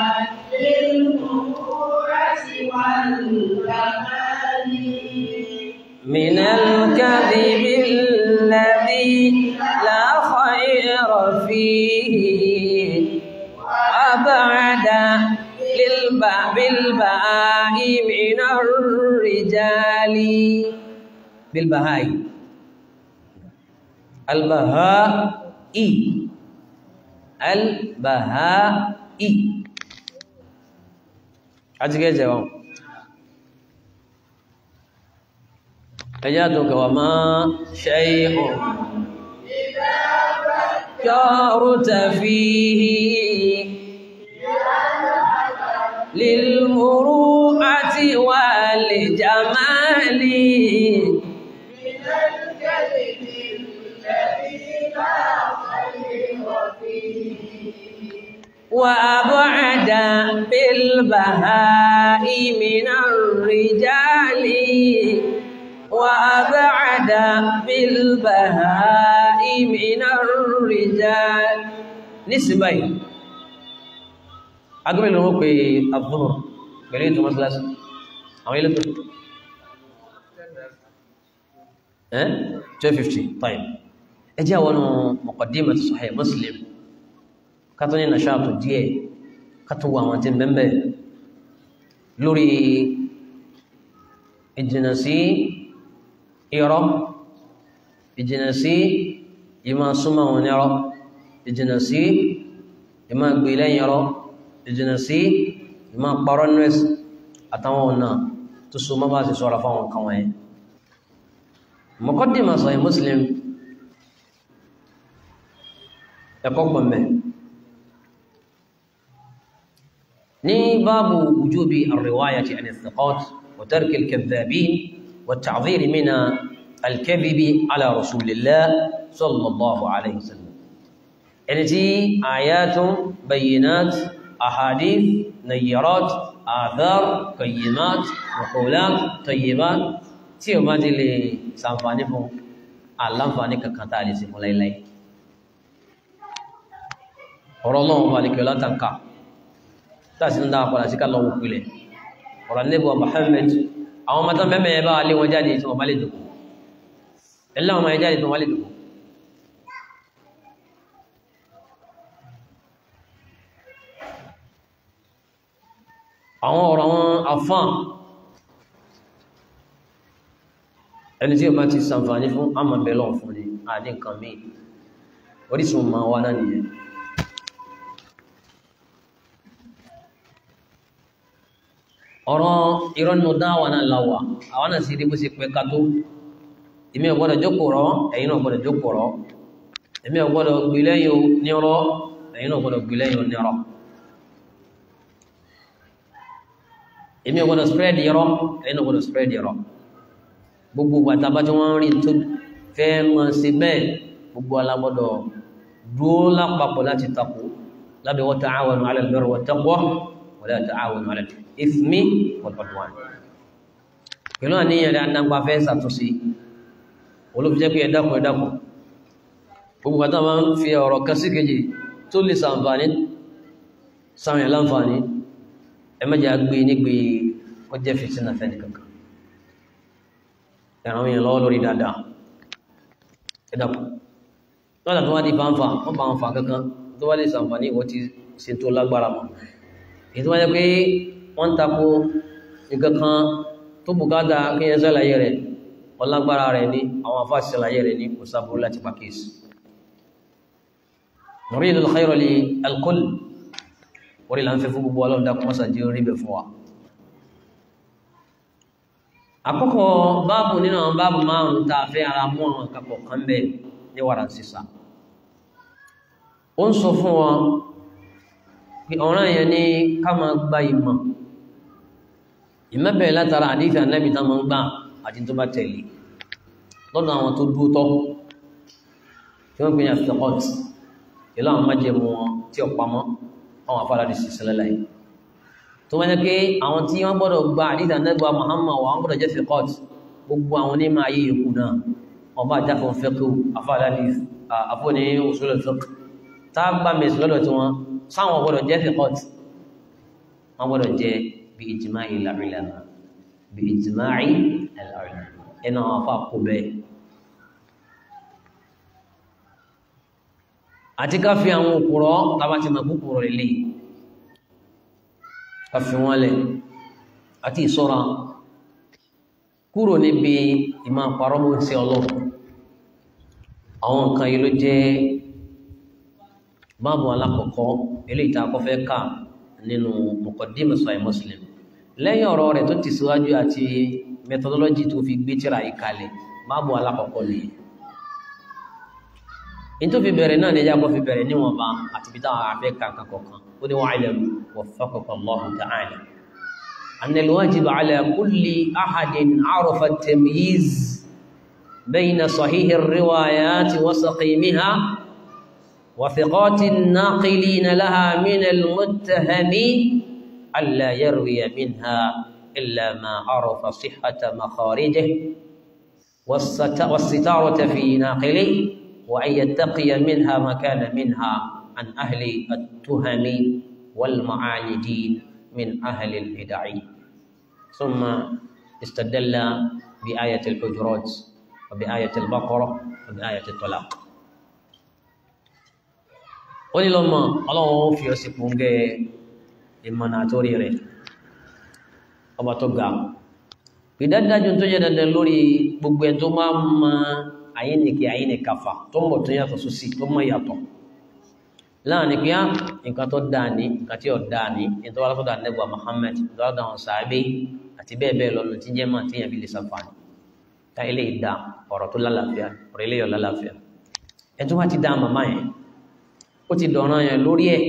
بالروعة والكمال من الكذب الذي لا خير فيه أبعد للباء بالباء من الرجال بالبهاء البهاء البهاء أتكي جواب أجاتك وما شيء كارت فيه للمروءة والجمال من الكذب الذي لا خير فيه وأبعد بالبهاء من الرجال وأبعد بالبهاء من الرجال نسبي أقول لهم في الظهر قليل ثم ثلاث أو إلى ها 250 طيب اجي wọn مقدمة صحيح مسلم kátó ní nàṣàtò díẹ̀ kátó wọ àwọn tí ń bẹ́ẹ̀ lórí ìjìnà sí irọ́ ìjìnà sí ìmọ̀ súnmọ́ wọn nírọ́ ìjìnà sí ìmọ̀ gbé lẹ́yìn irọ́ ìjìnà sí ìmọ̀ parọ́ nọ́ẹ̀sì àtàwọn ọ̀nà tó so mọ́ bá sì sọ́ra fáwọn kan wọ̀nyẹn muqaddimah Sahih Muslim ẹ̀kọ́ pọ̀mẹ́ ní báàbù wùjúbi àríwáyàtì àni thiqat wa tarki al-kadhdhabin wa at-ta'dhir min al-kadhibi ala rasulillah sallallahu alayhi wa sallam ẹni tí ayatun bayyinat ahadith nayyarat athar qayyimat maqulat tayyibat tí o bá ti lè ṣàǹfààní fún aláǹfààní kankan tá a lè ṣe fún láíláí ọ̀rọ̀ náà wà ní kí ọlá tàǹkà tàbí ń dáa padà sí ká lọ́wọ́ pìlẹ̀ ọ̀rọ̀ níbọ̀ Muhammad àwọn ọmọ tán mẹ́mẹ́ bá lé wọn jáde tí wọ́n bá lè dùkú ẹlẹ́ wọn jáde tí wọ́n bá lè dùkú àwọn ọ̀rọ̀ wọn afán ẹni tí o bá ti sàǹfààní fún àmà bẹ̀lọ̀ fún ni àdí nǹkan míì orísun ma wá náà nìyẹn ọ̀rọ̀ ìrọ́nù dáwà náà láwà àwọn náà sì rí bó ṣe pẹ́ ká tó èmi ò gbọ́dọ̀ jókòó rọ́ ẹ̀yin náà gbọ́dọ̀ jókòó rọ́ èmi ò gbọ́dọ̀ gbé lẹ́yìn nírọ́ ẹ̀yin náà gbọ́dọ̀ gbé lẹ́yìn nírọ́ èmi ò gbọ́dọ̀ spread irọ́ ẹ̀yin náà gbọ́dọ̀ spread irọ́ gbogbo bàtà bá tí wọ́n rí tó fẹ́ mọ́ sí bẹ́ẹ̀ gbogbo alágbọ́dọ̀ dúó lápapọ̀ láti takò lábẹ́ wa ta'awanu 'ala al-birri wat-taqwa wa la ta'awanu 'ala al-ithmi wal-'udwan pẹ̀lú àníyàn rẹ̀ adágbà fẹ́ ṣàtúnṣe olóbìjẹ́ pé ẹ̀dàkùn ẹ̀dàkùn gbogbo bàtà máa ń fi ọ̀rọ̀ kan sí kejì tó lè sàǹfààní sáwọn láǹfààní ẹ má jẹ́ àgbé nígbè ó jẹ́ fìtínà fẹ́ni kankan ẹ̀ràn yẹn lọ́wọ́ lórí dáadáa ẹ dàpọ̀ lọ́dà tó wá di fàǹfà wọ́n bá wọn fà kankan tó wá lè sàǹfààní ìwọ́n ti ṣe tó lágbára mọ́ èyí tó wáyé pé wọ́n ń tako nǹkan kan tó bùkátà kí yẹn sàlàyé rẹ̀ ọlágbára rẹ̀ ní àwọn afá sàlàyé rẹ̀ ní kò sábúrú láti pàkíyèsí nuridu al-khayra li al-kull orí là ń fẹ́ fún gbogbo ọlọ́run dákun mọ́sá jẹ́ orí bẹ̀ fún wa àkọ́kọ́ báàbù nínú àwọn báàbù márùn-ún tá a fẹ́ ara mú àwọn àkàpọ̀ kan bẹ́ẹ̀ ní wàrà sísà ó ń sọ fún wọn pé ọ̀ràn yẹn ní ká máa gba ìmọ̀ ìmọ̀ bẹ̀rẹ̀ látara àdífì ànábì tá máa ń gbà àti tó bá tẹ̀lé lọ́dọ̀ àwọn tó dúró tọ́ tí wọ́n gbé ní àfikọ́t ìlú àwọn májẹ̀mú wọn tí ó pamọ́ àwọn afárádì sí sílẹ̀ láyé tó wọ́n yẹ pé àwọn tí wọ́n gbọ́dọ̀ gba àdífì ànábì wa Muhammad wa wọ́n gbọ́dọ̀ jẹ́ fikọ́t gbogbo àwọn onímọ̀ ayé yòókù náà ọba àjáfọ̀ fẹ́kù afárádì àfọ́ni usul al-fiqh tá a gbà mẹ́sì lọ́dọ̀ tí wọ́n sáwọn gbọ́dọ̀ jẹ́ fiqat wọ́n gbọ́dọ̀ jẹ́ bí ijma'i al-ulama bí ijma'i al-ulama ẹnà àwọn afọ àkó bẹ́ẹ̀. àti ká fi àwọn òkúrọ̀ tábà ti mọ̀ kúkúrọ̀ ilé ká fi wọ́n lẹ̀ àti ìṣọ́ra kúrò níbi ìmọ̀ àparọ́mọ́ sí ọlọ́run àwọn nǹkan yìí ló jẹ́ báàbù alákọ̀ọ́kọ́ eléyìí tá a kọ́ fẹ́ kà nínú muqaddimah Sahih Muslim lẹ́yìn ọ̀rọ̀ rẹ̀ tó ti síwájú àti methodology tó fi gbé tírà yìí kalẹ̀ báàbù alákọ̀ọ́kọ́ nìyí nítorí fi bẹ̀rẹ̀ náà ní ẹjá kọ́ fi bẹ̀rẹ̀ níwọ̀nba àti bí táwọn afẹ́ kankan kọ̀ọ̀kan ó ní wa'lam waffaqaka Allahu ta'ala anna al-wajib ala kulli ahadin arafa at-tamyiz bayna sahih ar-riwayat wa saqimiha وثقات الناقلين لها من المتهم ألا يروي منها إلا ما عرف صحة مخارجه والستارة في ناقله وأن يتقي منها ما كان منها عن أهل التهم والمعاندين من أهل البدع ثم استدل بآية الحجرات وبآية البقرة وبآية الطلاق ó ní lọ́mọ ọlọ́run ó fi ọsì pòǹgẹ́ ìmọ̀nà àtórí rẹ̀ ọba tó ga ìdádájú tó jẹ́ dandan lórí gbogbo ẹ̀ tó máa ń ma àyíníkì àyíníkàfà tó mọ̀ tó yàtọ̀ sósì tó mọ̀ yàtọ̀ láàrin pé á nǹkan tó dáa ní nǹkan tí ò dáa ní nǹkan tó wà látọ̀dọ̀ ànẹ́bùwà Muhammad tó wà látọ̀dọ̀ sàábé àti bẹ́ẹ̀ bẹ́ẹ̀ lọ́nà tí jẹ́ máa tíyàn bí lè sàfàní ká ilé ìdá ọ̀rọ̀ tó lálàáfíà ọ̀rọ̀ ilé yọ̀ lálàáfíà ẹ̀ tó wá ti dá màmá yẹn ó ti dọ̀ràn yẹn lórí ẹ̀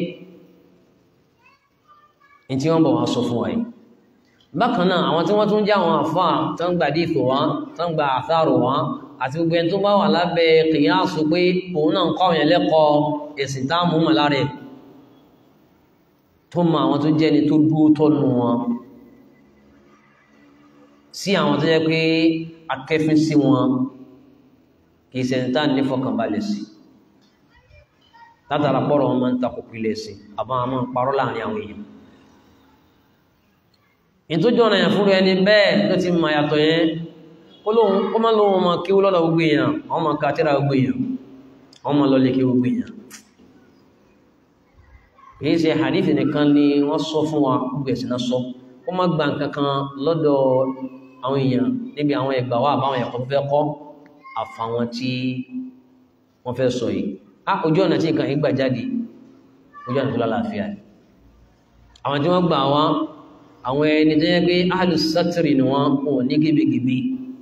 ní tí wọ́n bọ̀ wá sọ fún wa yìí bákan náà àwọn tí wọ́n tún já àwọn àfáà tó ń gba díìkò wá tó ń gba àtàrò wá àti gbogbo ẹni tó bá wà lábẹ́ kìyàsù pé òun náà ń kọ́ àwọn ẹlẹ́kọ̀ọ́ ẹ̀sìn táàmù mọ̀ lára ẹ̀ tó mọ àwọn tó jẹ́ ni tó dúró tọ́nu wọn sí àwọn tó jẹ́ pé akẹ́fín sí wọn kì í ṣẹ̀ǹtà nífọ̀kànbalẹ̀ sí látara pọ́rọ̀ wọn máa ń takò pilẹ̀ sí àbá wọn máa ń parọ́ láàrin àwọn èèyàn ìtójú ọ̀nà yẹn fúnra ẹni bẹ́ẹ̀ ló ti mọ àyàtọ̀ yẹn kó má lóun ọmọ kí ó lọ́dọ̀ gbogbo èèyàn àwọn ọmọ kàtírà gbogbo èèyàn àwọn ọmọ lọlé kí gbogbo èèyàn kìí ṣe hadith nìkan ni wọ́n sọ fún wa gbogbo ẹ̀sìn náà sọ kó má gba nǹkan kan lọ́dọ̀ àwọn èèyàn níbi àwọn ẹgbà wa àbáwọn ẹ̀kọ́ tó fẹ́ kọ́ àfàwọn tí wọ́n fẹ́ sọ yìí á ojú ọ̀nà tí nǹkan yìí gbà jáde ojú ọ̀nà tó lálàáfíà àwọn tí wọ́n gbà wá àwọn ẹni tó yẹ pé alùsátìrì ni wọ́n kò ní gíbigíbi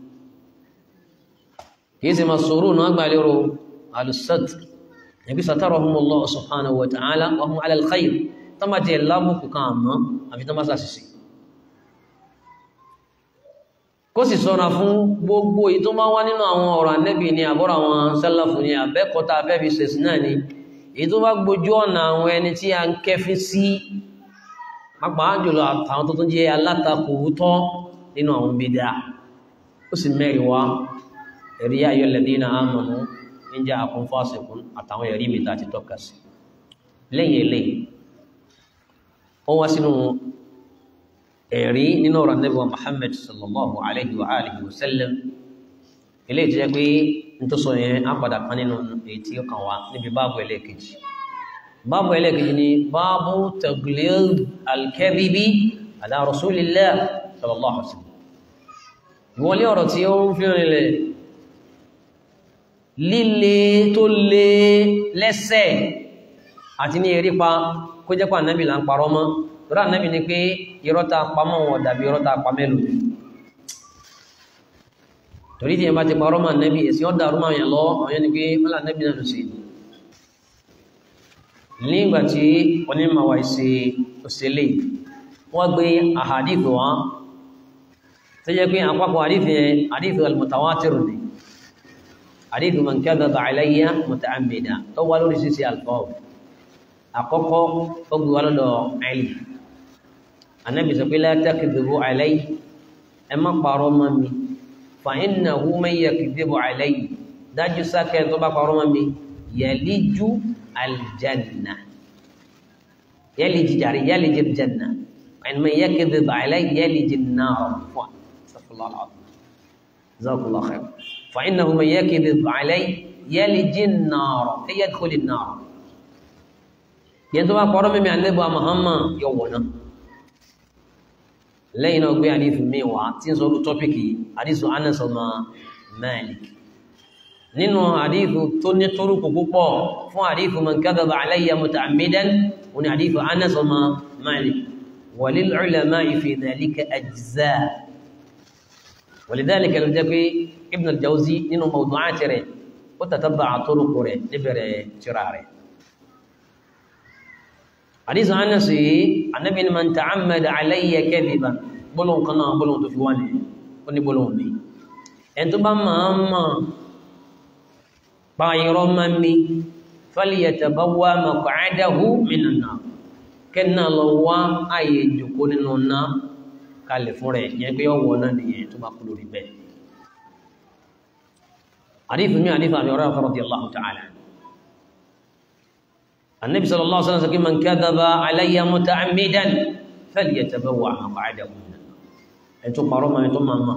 kìí ṣe máa sọ̀rọ̀ náà gbà lérò alùsátìrì ẹbí satarahumullahu subhanahu wa ta'ala wa hum ala al-khayr tó máa jẹ lábùkù kan àmọ́ àfi tó máa sàṣìṣì kó sì sọ́ra fún gbogbo èyí tó máa wá nínú àwọn ọ̀rọ̀ anẹ́bì ni àbọ́rọ̀ àwọn sálàfù ni àbẹ́kọta afẹ́fi sẹ̀sì náà ni èyí tó bá gbójú ọ̀nà àwọn ẹni tí a ń kẹfí sí pàápàá jùlọ àtàwọn tó tún jẹ́ alátakò tọ́ nínú àwọn bídá ó sì mẹ́rin wá ẹ̀rí ayọ́ lẹ́dínà amanu in ja'akum fasiqun àtàwọn ẹ̀rí mi tá ti tọ́ka sí lẹ́yìn eléyìí ó wá sínú ẹ̀rí nínú ọ̀rọ̀ Ànábì wa Muhammad sallallahu alayhi wa alihi wa sallam ilé ìtọ́jẹ́ pé n tó sọ yẹn á padà kan nínú èyí tí ó kàn wá níbi báàbù ẹlẹ́ẹ̀kejì báàbù ẹlẹ́ẹ̀kejì ni báàbù taglid al-kadhibi ala rasulillah sallallahu alayhi wa sallam ìwọlé ọ̀rọ̀ tí ó ń fi rinlẹ̀ líle tó lé lẹ́sẹ̀ àti ní erípa kó jẹ́ pé ànábì là ń parọ́ mọ́ tọ́rọ ànábì ni pé irọ́ ta pamọ́ wọn dàbí irọ́ ta pa mẹ́lò torí tí yẹn bá ti parọ́ mọ́ ànábì èsì ọ́ dàrú máa yàn lọ àwọn yẹn ni pé mọ́lá ànábì náà ló sì nígbà tí onímọ̀ wa ṣe òṣèlè wọ́n gbé àhàdìfì wọn tó jẹ́ pé àpapọ̀ àdìfì yẹn àdìfì al-mutawatir ni àdìfì man kadhaba alayya muta'ammida tó wá lórí ṣíṣe alfọ́ọ̀ àkọ́kọ́ ó gbé wa lọ́dọ̀ ẹ̀lì anábì sọ pé la takdhibu alayya ẹ má parọ́ mọ́ mi fa innahu man yakdhibu alayya dájú sákẹ́ tó bá parọ́ mọ́ mi yaliju aljanna yaliji jàre yaliji aljanna ẹni man yakdhib alayya yaliji an-nar fún astaghfirullah al-azim jazakallahu khair fa innahu man yakdhib alayya yaliji an-nar ay yadkhul an-nar yẹn tó bá kọ́rọ́ mímí àlẹ́bọ̀ Muhammad yọ wọ̀ náà lẹ́yìn náà gbé àdífù mi wá tí ń sọ́rọ̀ tọ́pìkì àdífù Anas ọmọ Malik nínú àdífù tó ní torúkù púpọ̀ fún àdífù man kadhaba alayya muta'ammidan wọn àdífù Anas ọmọ Malik walil ulama'i fi dhalika ajza' ولذلك لو جاء ابن الجوزي nínú mawdu'ati rẹ̀ ó tatabba'a turuq rẹ̀ níbẹ̀rẹ̀ tírà rẹ̀ حديث أنس النبي من تعمد علي كذبا بلون قنا بلون تفواني وني بلون بي انتو بما أما بايرو ممي فليتبوى مقعده من النار كنا لوا أي جكون النار kalẹ̀ fún rẹ̀ yẹn pé ọwọ́ náà nìyẹn tó bá kú lórí bẹ́ẹ̀. àdífù mi àdífù àmì ọ̀rọ̀ radiyallahu ta'ala النبي صلى الله عليه وسلم يقول من كذب علي متعمدا فليتبوع مقعده من النار انتم قرما انتم ماما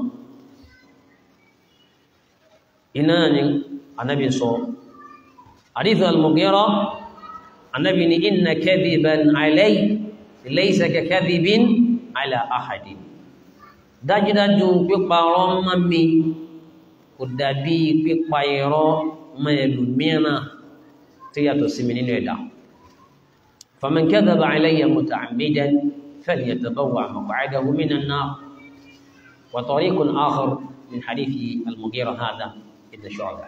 إناني النبي صلى حديث المغيرة النبي إن كذبا علي ليس ككذب على أحد dájúdájú pípa ọ̀rọ̀ mọ́ mi kò dàbí pípa irọ́ mọ́ ẹlòmíràn tó yàtọ̀ sí mi nínú ẹ̀dá فمن كذب علي متعمدا فليتبوع مقعده من النار وطريق آخر من حديث المغيرة هذا ابن شعبة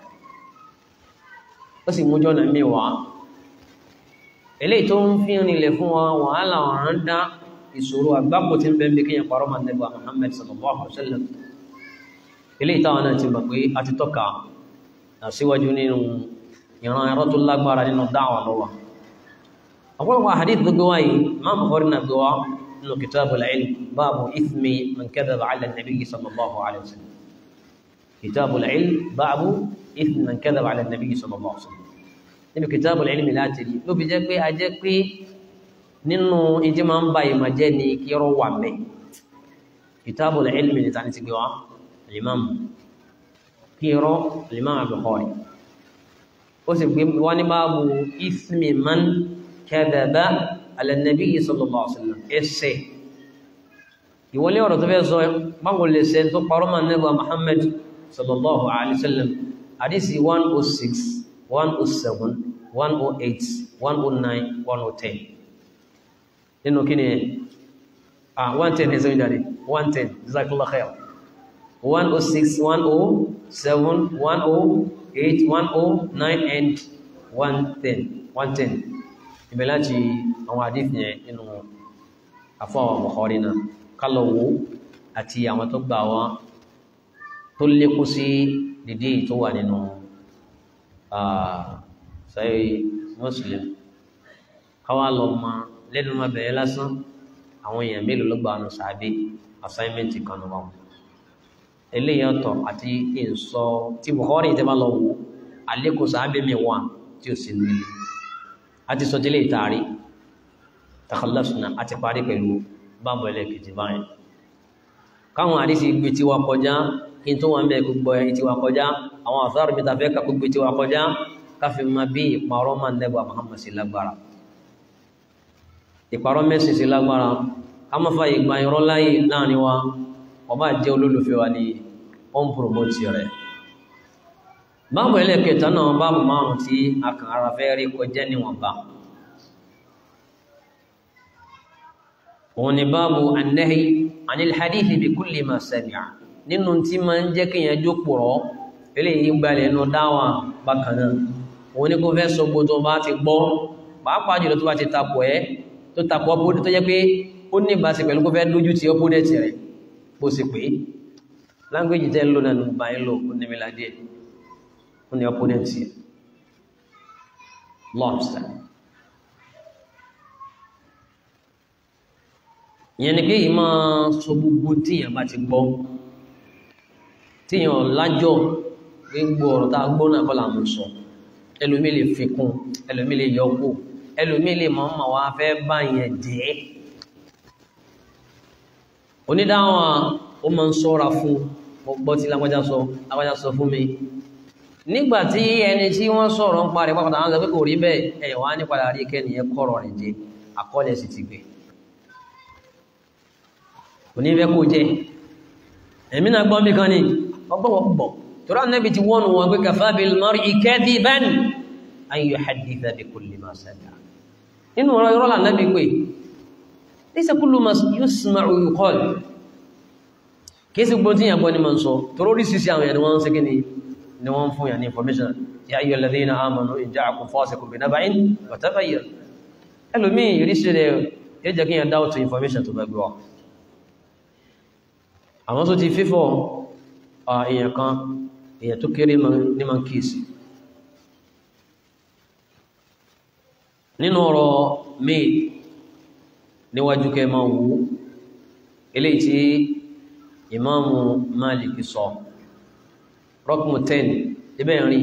بس مجونا ميوا eléyìí tó ń fi rinlẹ̀ fún wa wàhálà ọ̀ràn dá ìṣòro àgbákò tí ń bẹ́ẹ̀ bí kíyàn parọ́ máa nẹ́bà Muhammad sallallahu alaihi wasallam eléyìí táwọn náà ti mọ̀ pé a ti tọ́ka síwájú nínú ìran ẹ̀rọ tó lágbára nínú dáwà lọ́wọ́ أقول حديث بقواي ما بخورنا بقوا إنه كتاب العلم باب إثم من كذب على النبي صلى الله عليه وسلم كتاب العلم باب إثم من كذب على النبي صلى الله عليه وسلم إنه كتاب العلم لا تري لو بيجاك أجاك nínú ìdí máa ń ba ìmọ̀ jẹ́ ni kí ọ̀rọ̀ wà mẹ́ kitabul ilmi ní tani ti gbé wa imam kí ọ̀rọ̀ imam Bukhari ó sì gbé wá ní báàbù ismi man kadaba ala nabiyyi sallallahu alaihi wasallam ẹsẹ̀ ìwọlé ọ̀rọ̀ tó fẹ́ sọ báwo lè ṣe tó parọ́ mọ́ nẹ́bà Muhammad sallallahu alaihi wasallam àdísì 106 107 108 109 110 nínú kí ni ah 110 ẹ̀sẹ̀ ìjáde 110 jazakallah khair 106 107 108 109 and 110 110 ibẹ̀ láti àwọn àdífì yẹn nínú àfọwọ̀ Bukhari náà kálọ̀wó àti àwọn tó gbà wá tó lékún sí dìde tó wà nínú sahih Muslim káwá lọ ma lẹ́nu ma bẹ̀rẹ̀ lásán àwọn èèyàn mélòó ló gbà wọn sàbí assignment kan ló wà wọn eléyìí ọ̀tọ̀ àti ìsọ tí Bukhari tẹ́ bá lọ wò àlékún sàbí mi wà tí ó sì nílé àti sọtílé ìtaari takhallasna àti parí pẹ̀lú báàbù ẹlẹ́kejì báyìí káwọn àdísì gbé tí wa kọjá kí n tó wà ń bẹ gbogbo ẹ̀ tí wa kọjá àwọn àfáàrù mi tàfẹ́ ká gbogbo tí wa kọjá káfí ma bí ìparọ́ máa ń dẹ́gbà Muhammad sí lágbára ìparọ́ mẹ́sìn sí lágbára ká má fa ìgbà irọ́ láyé láàrin wa ọba jẹ́ olólùfẹ́ wa ní on promote rẹ̀ báàbù ẹlẹ́kẹta náà báàbù márùn tí a kàn ara fẹ́ rí kọjá níwọ̀nba òun ni báàbù annahi anil hadithi bi kulli ma sami'a nínú tí ma ń jẹ́ kí yẹn jókòrò eléyìí gbalẹ̀ ẹnu dáwà bákanáà òun ni kó fẹ́ sọ gbogbo bá ti gbọ́ pàápàá jùlọ tó bá ti tapọ̀ ẹ́ tó tapọ̀ ọpọdé tó jẹ́ pé ó ní ìbáṣe pẹ̀lú kó fẹ́ lójú ti ọpọdé ti rẹ̀ bó sì pé láńgbéjì tẹ́ ń lò náà bá ń lò ó ní mi ládìẹ ó ní ọpọdé ti lobster ìyẹn ni pé yìí máa sọ gbogbo tíyàn bá ti gbọ́ tíyàn lájọ́ gbogbo ọ̀rọ̀ tá a gbọ́ náà kọ́ là ń sọ ẹlòmí lè fi kún ẹlòmí lè yọkù ẹlòmí lè máa ma wá fẹ́ bá yẹn jẹ́ onídáwọn ó máa ń sọ́ra fún mo gbọ́ tí lágbájá sọ lágbájá sọ fún mi nígbà tí ẹni tí wọ́n sọ̀rọ̀ ń parí pápátá àwọn sọ pé kò rí bẹ́ẹ̀ ẹ̀yọ̀ wá ní padà rí kẹ́niyẹn kọ̀rọ̀ rẹ̀ jẹ́ àkọọ́lẹ̀ sì ti gbé onífẹ́ kó jẹ́ ẹ̀mí náà gbọ́n bí kan ní ọgbọ́wọ́ púpọ̀ tọ́rọ Ànábì ti wọ́n wọn pé kafā bil mar'i kadhiban an yuhadditha bi kulli ma sami'a nínú ọ̀rọ̀ ìrọ́ Ànábì pé laysa kullu ma yusma'u yuqal kìí sí gbọ́n tí yàn gbọ́ ní ma ń sọ tọ́rọ orí sísí àwọn ẹni wọ́n ń sẹ́kí ni wọ́n fún yà ní information ya ayyuhal ladhina amanu in ja'akum fasiqun bi naba'in fatabayyanu ẹlòmíì ìrísí rẹ̀ yẹ jẹ́ kí yàn dáwọ́ tó information tó bá gbé wa àwọn tó ti fífọ́ èèyàn kan èèyàn tó kéré ní ma kíìsì nínú ọ̀rọ̀ may níwájú kẹ ma wú eléyìí tí ìmáàmù Málìkì sọ rọ́kùnmù 10 ibẹ̀ rí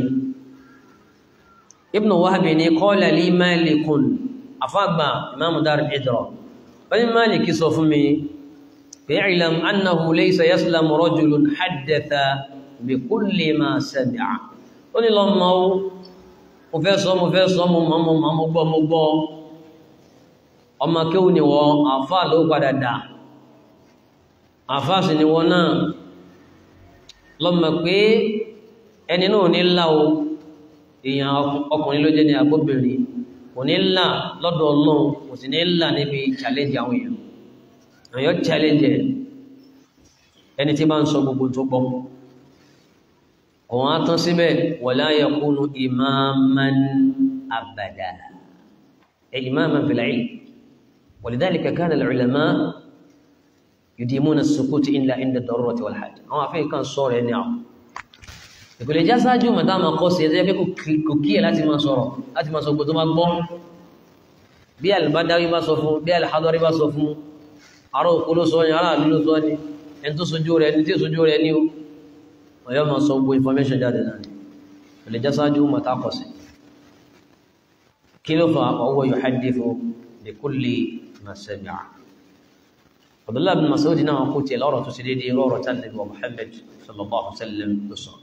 Ibn Wahab ní qala li Malikun afágbà ìmáàmù Darul Hijra wọ́n ni Málìkì sọ fún mi فاعلم أنه ليس يسلم رجل حدث بكل ما سمع ó ní lọ mọ́ ó mo fẹ́ sọ mo fẹ́ sọ mo mọ́ mo mọ́ mo gbọ́ mo gbọ́ ọmọ kéwù ni wọ́n àfá ló padà dà àfá sì ni wọ́n náà lọ́mọ pé ẹni náà ní ńlá o èèyàn ọkùnrin ló jẹ́ ní agbóbìnrin kò ní ńlá lọ́dọ̀ ọlọ́run kò sì ní ńlá níbi challenge àwọn èèyàn àyọ́ challenge ẹni tí bá ń sọ gbogbo tó gbọ́ òun á tán síbẹ̀ wala yakunu imaman abada ẹ imaman fil ilm walidhalika kana al-ulama yudimuna as-sukut illa inda ad-darurati wal hajj àwọn afẹ́ kan sọ̀rọ̀ ẹni àwọn ìpìlẹ̀ já sáájú mọ̀tá máa kọ́ sí ẹjẹ́ pé kò kí ẹ̀ láti máa sọ̀rọ̀ láti máa sọ gbogbo tó máa gbọ́ bí al-Badawi bá sọ fún bí al-Hadari bá sọ fún ará òkú ló sọ ní ará àlú ló sọ ní ẹni tó sojú rẹ̀ ní tí sojú rẹ̀ ní o ọ̀yọ́ ma sọ gbogbo information jáde náà ni ilẹ̀ jásájú matakọsí kí ló fa ọwọ́ yóò hadithu bi kulli ma sami'a Abdullah bin Mas'ud náà kú tí lọ́rọ̀ tó sì dédé rọrọ̀ tán ní wa Muhammad sallallahu alaihi wasallam ló sọ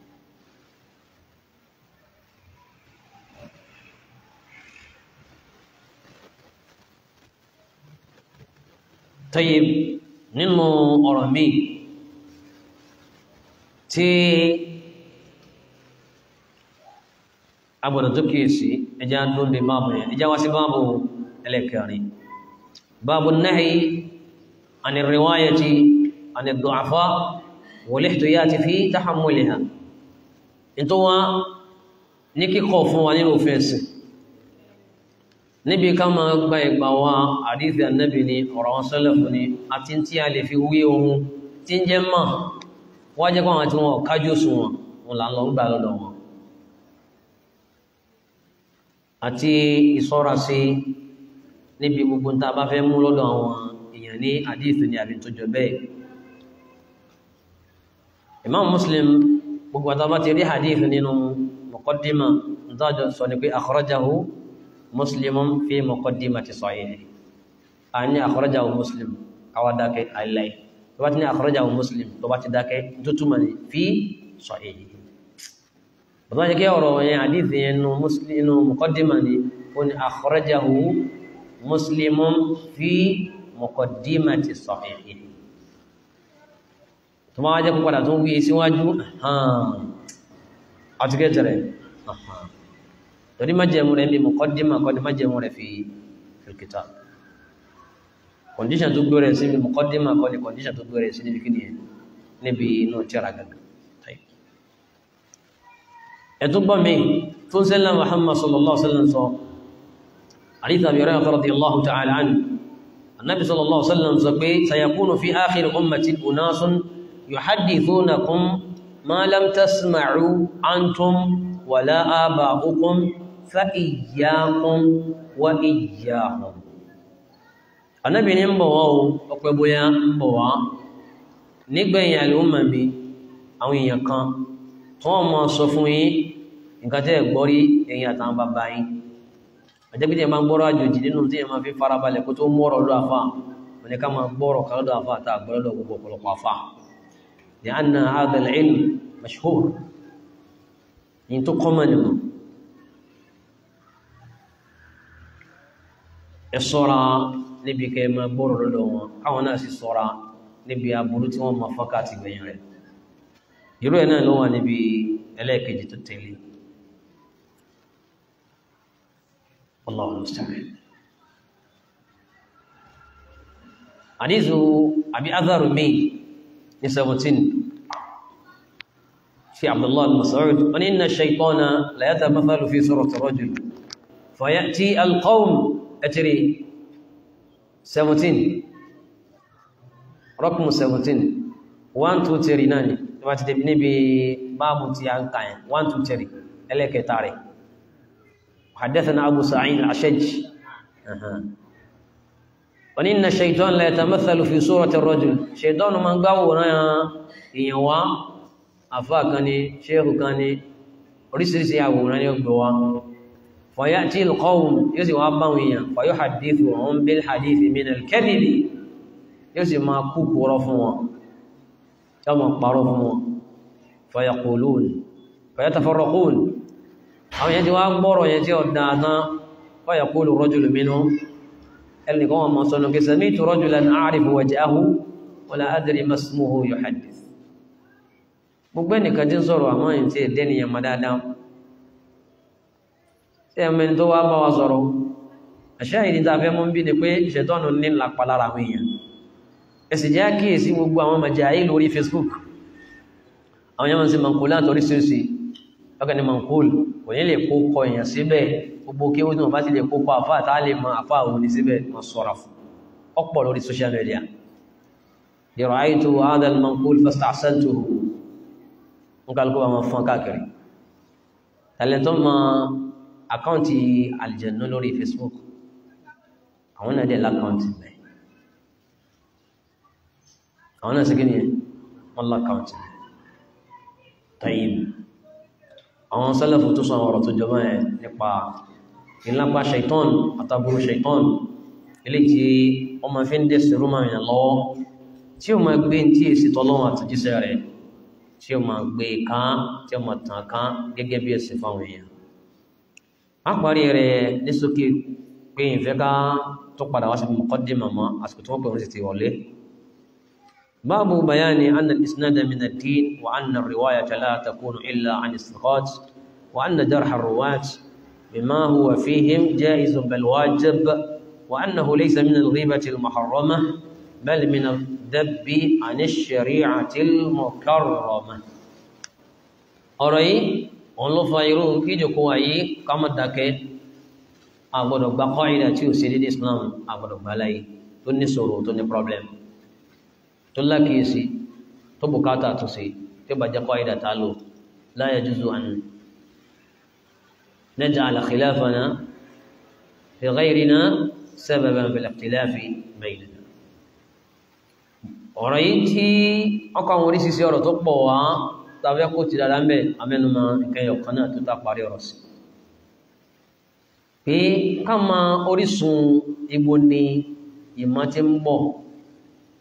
Tayyib nínú ọ̀rọ̀ mi tí agbọ̀dọ̀ tó kíyèsí ẹjá dúnde báàbù yẹn ẹjá wá sí báàbù ẹlẹ́kẹrin báàbù náà عن الرواية عن الضعفاء والاحتياط في تحملها انتوا نيكي خوفوا عن الوفنسي níbi ká máa gba ìgbà wa àdífì ànábì ni ọ̀rọ̀ wọn sọ́lẹ̀fù ni àti tí a lè fi wí ohun tí ń jẹ́ mọ̀ wá jẹ́ pàwọn tí wọ́n kájú sùn wọn wọn là ń lọ ń gbà lọ́dọ̀ wọn àti ìṣọ́ra sí níbi gbogbo tá a bá fẹ́ mú lọ́dọ̀ àwọn èèyàn ní àdífì ni àbí tó jọ bẹ́ẹ̀ Imam Muslim gbogbo àtàbá ti rí àdífì nínú muqaddima ntájọ sọ ni pé akhrajahu مسلم في مقدمة صحيحه أني أخرجه مسلم káwá dákẹ́ àìláì tó bá ti ní akhrajahu Muslim tó bá ti dákẹ́ tó túmọ̀ ní fi sahihi bàbá jẹ́ kí ọ̀rọ̀ yẹn àdíthì yẹn nù Muslim nù muqaddima ni ó ní akhrajahu Muslimun fi muqaddimati sahihi tó máa jẹ́ púpàdà tó ń wí síwájú àti kẹtẹrẹ torí májẹ̀mú rẹ̀ bí muqaddima kọ́ ni májẹ̀mú rẹ̀ fi fil kitab condition tó gbé rẹ̀ sí bí muqaddima kọ́ ni condition tó gbé rẹ̀ sí níbi kí ni níbi inú tíra gàgà ẹ̀tún gbọ́ mi tó ń sẹ́lá Muhammad sallallahu alaihi wasallam sọ àríta bí rẹ̀ radiyallahu ta'ala anhu annabi sallallahu alaihi wasallam sọ pé sayakunu fi akhir ummati unasun yuhaddithunakum ma lam tasma'u antum wala aba'ukum fa iyyakum wa iyyahum annabi ní ń bọ̀ wá o ọpẹ́ bóyá ń bọ̀ wá nígbẹ̀yìn àlùmọ̀ mi àwọn èèyàn kan tí wọ́n mọ̀ sọ fún yín nǹkan tẹ́ ẹ̀ gbọ́ rí ẹ̀yin àtàwọn bàbá yín àjẹ́bí tí ẹ máa ń gbọ́rọ̀ àjòjì nínú tí ẹ máa fi farabalẹ̀ kó tó mọ́rọ̀ lọ́dọ̀ àfà wọn ni ká máa gbọ́rọ̀ kan lọ́dọ̀ àfà àtà àgbọ́lọ́dọ̀ gbogbo ọ̀pọ̀lọpọ̀ àfà ní anna hadha al-ilm mashhur ní tó kọ́mọ̀ nìmọ̀ ẹ sọ́ra níbi kẹ́ máa gbọ́rọ̀ lọ́dọ̀ wọn káwọn náà sì sọ́ra níbi aburú tí wọ́n máa fọ́ká ti gbẹ̀yìn rẹ̀ irú ẹ̀ náà ló wà níbi ẹlẹ́ẹ̀kejì tó tẹ̀lé Allahu musta'an àdízù àbí azaru mi ní 17 fi Abdullah al-Mas'ud wọ́n ní inna ash-shaytana la yatamathalu fi surati rajul fayati al-qawm ẹ̀tìrì 17 rọ́kùnmù 17 1 2 3 náà ni wọ́n ti débi níbi báàbù tí a ń kà yẹn 1 2 3 ẹlẹ́kẹta rẹ̀ حدثنا أبو سعيد الأشج وإن الشيطان لا يتمثل في صورة الرجل شيطان من قاونا ينوى أفاكني شيخ كاني oríṣiríṣi àwòrán ní ọgbọ̀ wa fọ̀yàtí ìlkọ́wùn yóò sì wá báwọn èèyàn fọ̀yọ́ hadithu wọn bil hadithi min al-kadhibi yóò sì máa kú kúrọ fún wọn yóò máa parọ́ fún wọn fọ̀yàkùlùn fọ̀yàtàfọ́rọ̀kùn àwọn yẹn ti wá gbọ́rọ̀ yẹn tí ó dáadáa fọ̀yàkùlù rajulun minhum ẹnìkan wọn máa sọnù kí sami'tu rajulan a'rifu wajhahu wala adri ma ismuhu yuhaddith gbogbo ẹnìkan tí ń sọ̀rọ̀ àmọ́ yìí tí èdè nìyẹn mọ́ dáadáa tí ẹmẹni tó wá bá wa sọ̀rọ̀ àṣà ìdí tá a fẹ́ mú bí ni pé ṣètọ́nù ní lápá lára àwọn èèyàn ẹsì jẹ́ kíyèsí gbogbo àwọn màjáyé lórí Facebook àwọn yẹn máa ń ṣe mankul láti oríṣiríṣi ọkàn ní mankul kò ní lè kó kọ èèyàn síbẹ̀ gbogbo kí wọ́n bá ti lè kó kọ àfáà tá a lè mọ àfáà òun ní síbẹ̀ wọ́n sọ̀rọ̀ fún ọ̀pọ̀ lórí social media ra'aytu hadha al-mankul fasta'saltuhu nkálukú bá máa fún káàkiri tàlẹ́tọ́ ma àkáǹtì àlìjẹ̀nú lórí Facebook àwọn náà dẹ̀ lákáǹtì bẹ̀ àwọn náà sí kí ni wọ́n lákáǹtì tayyib àwọn sálẹ̀fù tó sọ ọ̀rọ̀ tó jọba ẹ̀ nípa ìlápá shaitan àtàbúrú shaitan ilé tí wọ́n máa fi ń dẹ̀ sí rúmà ìyàn lọ́wọ́ tí ó máa gbé tí èsì tọ́lọ́wọ́ àtúnjíṣẹ́ rẹ̀ tí ó máa gbé kán tí ó máa tàn kán gẹ́gẹ́ bí ẹ̀sìn fáwọn èèyàn a parí rẹ̀ ní sókè pé ìfẹ́ ká tó padà wá sí muqaddimah mọ́ àsìkò tí wọ́n pè wọ́n sì ti wọlé báàbù bayani anna al-isnada min ad-din wa anna ar-riwayata la takunu illa an istiqat wa anna jarh ar-ruwat bima huwa fihim jaizun bal wajib wa annahu laysa min al-ghibati al-muharramah بل من الذب عن الشريعة المكرمة ọ̀rọ̀ yìí òun ló fa irú kíjòkó wáyé kámọ́ dákẹ́ àgbọ̀dọ̀ gba kọ́ìdà tí ó ṣe dédé Islam àgbọ̀dọ̀ gba láyé tó ní sọ̀rọ̀ tó ní problem tó lákìísí tó bùkátà tó ṣe tí ó bá jẹ́ kọ́ìdà tá lò la yajuzu an naj'ala khilafana fi ghayrina sababan fil ikhtilafi baynana ọ̀rọ̀ yìí tí ọkọ̀ àwọn oríṣiríṣi ọ̀rọ̀ tó pọ̀ wá tàbí kó ti dára ń bẹ̀ amẹ́numọ́ ìkẹyọ̀ kan náà tó tá parí ọ̀rọ̀ sí pé ká ma orísun ibo ni ìmọ̀ tí ń bọ̀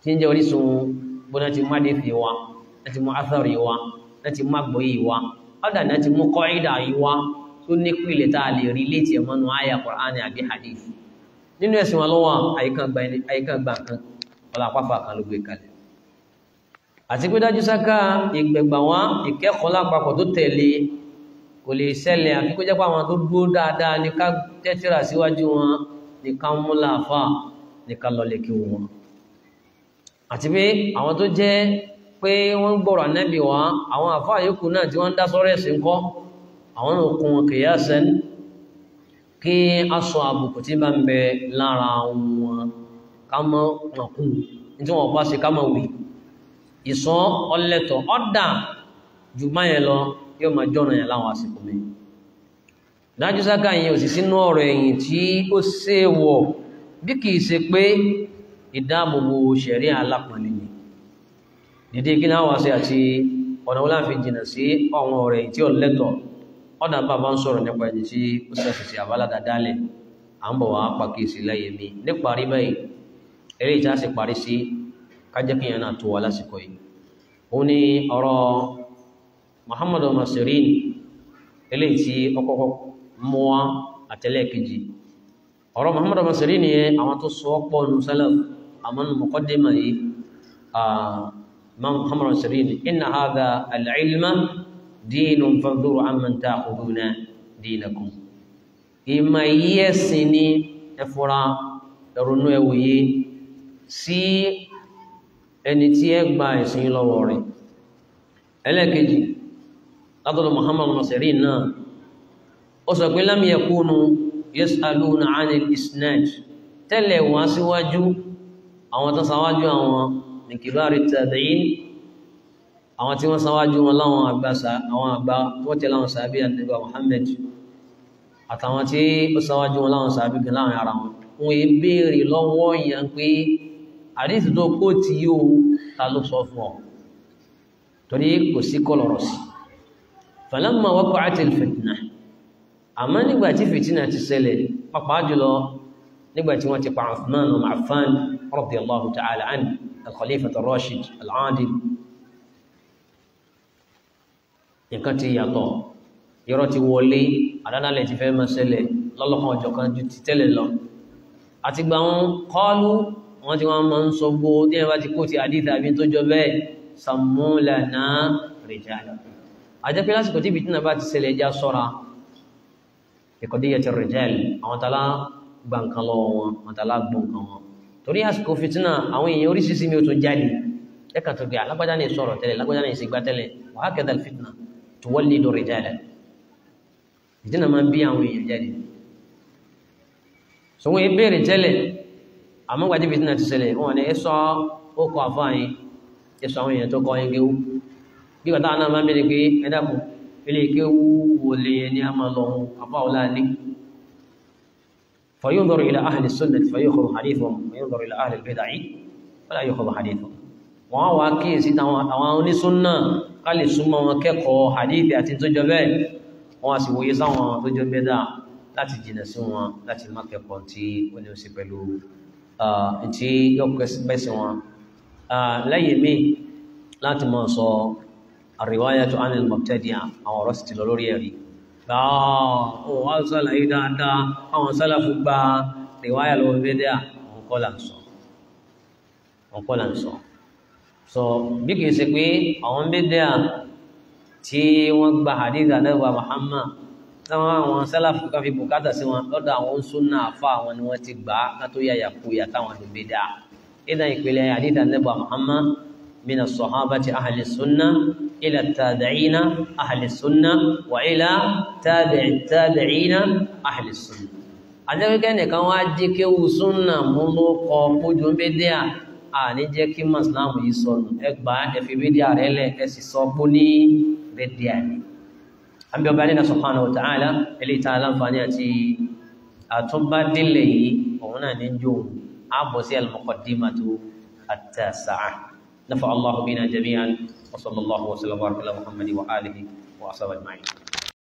tí ń jẹ́ orísun bóná ti má dé fi wa láti mú athari wa láti mú àgbọ́yé wa ọ̀dà náà ti mú kọ́ìdà yìí wa tó ní pìlẹ̀ tá a lè rí létí ẹ̀mọ́nu àyà Qur'ani àbí hadith nínú ẹ̀sìn wọn lọ́wọ́ àyíká gbà kan ọlá àpáfà kan ló gbé kalẹ̀ àti pé dájú sáká ìgbẹ̀gbà wọn ìkẹ́kọ̀ọ́ lápapọ̀ tó tẹ̀lé kò lè ṣẹlẹ̀ àfi kó jẹ́ pé àwọn tó dúró dáadáa ní ká tẹ́tíra síwájú wọn ní ká mú láàfà ní ká lọ lè kí wọn àti pé àwọn tó jẹ́ pé wọ́n gbọ́rọ̀ ànábì wá àwọn àfáà yòókù náà tí wọ́n ń dá sọ́rọ̀ ẹ̀sìn kọ́ àwọn òkun wọn kìí àṣẹ́n kí a sọ àbùkù tí bá ń bẹ lára wọn ká mọ́ ọkùn tí wọ́n bá ṣe ká mọ́ wì ìsọ́ ọlẹ́tọ̀ ọ́dà jù báyẹn lọ yóò máa jọ́nà yẹn láwọn àsìkò mi dájú sáká yẹn ò sì sínú ọ̀rọ̀ ẹ̀yìn tí ó ṣèwọ̀ bí kìí ṣe pé ìdáàbòbò ṣẹ̀rí alápọ̀nlẹ̀ ni dìde kí náà wá sí àti ọ̀nà wọ́n láfi jìnà sí àwọn ọ̀rẹ́ tí ó lẹ́tọ̀ ọ̀nà bàbá ń sọ̀rọ̀ nípa ẹni tí ó sẹ́sì sí àbáládà dálẹ̀ à ń bọ̀ wá pàkíyèsí láyé mi níparí báyìí eré ìta sì parí sí kájẹ́ kí yẹn náà tó wà lásìkò yìí ó ní ọ̀rọ̀ Muhammadu Nasirin eléyìí tí ọkọ̀kọ́ mú wá àtẹ́lẹ̀kejì ọ̀rọ̀ Muhammadu Nasirin yẹn àwọn tó sọ pọ̀ nù salaf àmọ́ nù muqaddimah yìí محمد سرين إن هذا العلم دين فانظروا عمن تأخذون دينكم ìmọ̀ yìí ẹ̀sìn ni ẹfọ́ra ẹ̀rọnú ẹwòye sí ẹni tí ẹ gba ẹ̀sìn lọ́wọ́ rẹ̀ ẹlẹ́ẹ̀kejì látọ̀dọ̀ Muhammad Nasirin náà ó sọ pé lam yakunu yas'aluna 'anil isnad tẹ́lẹ̀ wá síwájú àwọn tó sáwájú àwọn ní kìbáàrí tàbíyìn àwọn tí wọ́n sáwájú wọn láwọn àgbàsá àwọn àgbà wọ́n tẹ̀lé àwọn sàábí àdìbà Muhammad àtàwọn tí ó sáwájú wọn láwọn sàábí gan láwọn ara wọn wọ́n yé béèrè lọ́wọ́ yẹn pé àdìsí tó kó tí yóò ta ló sọ fún ọ torí kò sí kọlọ̀rọ̀ sí falamma waqa'atil fitna àmọ́ nígbà tí fìtínà ti ṣẹlẹ̀ pàpàá jùlọ nígbà tí wọ́n ti pa Uthman wa Affan radiyallahu ta'ala anhu الخليفة الراشد العادل nǹkan ti yàtọ̀ yọrọ ti wọlé àdánálẹ̀ ti fẹ́ máa ṣẹlẹ̀ lọ́lọ́kan ọjọ́ kan ju ti tẹ́lẹ̀ lọ àti gba wọn kọlu wọn tí wọn máa ń sọ gbó tí wọn bá ti kó ti àdìsí àbí tó jọ bẹ́ẹ̀ sàmúlànà rìjàlì àjẹpẹ lásìkò tí bìtínà bá ti ṣẹlẹ̀ ẹja ṣọ́ra ìkọdíyẹ ti rìjàlì àwọn tàlá gba nǹkan lọ́wọ́ wọn àwọn tàlá gbọ́ nǹkan wọn torí àsìkò fìtínà àwọn èèyàn oríṣiríṣi mi ò tún jáde ẹ̀ka tó gbé alágbádá ní sọ̀rọ̀ tẹ́lẹ̀ alágbádá ní ìṣègbà tẹ́lẹ̀ wàá kẹ́dà fìtínà tó wọ́n lè lórí jáde fìtínà máa ń bí àwọn èèyàn jáde sọ̀wọ́n ìbéèrè tẹ́lẹ̀ àmọ́ gbàdé fìtínà ti ṣẹlẹ̀ wọn ni ẹ sọ ó kọ àfáàyìn ẹ sọ àwọn èèyàn tó kọ ẹgbẹ́ wú bí kàtà náà máa ń bẹ̀rẹ̀ pé ẹ dàpọ̀ ilé ike wú wọlé ẹni a máa lọ àfáàwọlá ní فينظر إلى أهل السنة فيأخذ حديثهم وينظر إلى أهل البدع فلا يأخذ حديثهم wọ́n wá kíyèsí àwọn onísúnnà ká lè súnmọ́ wọn kẹ́kọ̀ọ́ hadithi àti tó jọ bẹ́ẹ̀ wọ́n sì wòye sáwọn tó jọ bẹ́dà láti jìnà sí wọn láti má kẹ́kọ̀ọ́ tí ó ní sí pẹ̀lú tí yóò pẹ́sí wọn lẹ́yìn mí láti mọ́ sọ ar-riwayatu 'an al-mubtadi'a àwọn ọ̀rọ̀ sì ti lọ lórí ẹ̀rí ọ̀ wá sálàyé dáadáa àwọn sálàfù gba rìwáyà lọ́wọ́ bẹ́dẹ́ àwọn kọ́ là ń sọ àwọn kọ́ là ń sọ so bí kìí ṣe pé àwọn bẹ́dẹ́ tí wọ́n gba hadith àdẹ́wà Muhammad táwọn àwọn sálàfù kan fi bùkátà sí wọn lọ́dọ̀ àwọn súnà àfa àwọn ni wọ́n ti gbà á ká tó yàyà kuyà táwọn ló bẹ́dẹ́ ìdá ìpìlẹ̀ hadith àdẹ́wà Muhammad من الصحابة أهل السنة إلى التابعين أهل السنة وإلى تابع التابعين أهل السنة àjẹ́wé kẹ́nìkan wá jí kí wù súnà mú ló kọ kójú bídíà àní jẹ́ kí mọ̀sílámù yìí sọnù ẹgbà ẹ̀fì bídíà rẹ̀ lẹ̀ ẹ sì sọ bó ní bídíà ni. àbí ọba nínú subhanahu wa ta'ala ilé ìta aláǹfààní àti àtúbádélé yìí òun náà ní jò àbọ̀ sí al-muqaddimatu at-tasi'a. نفع الله بنا جميعا وصلى الله وسلم وبارك على محمد واله واصحابه اجمعين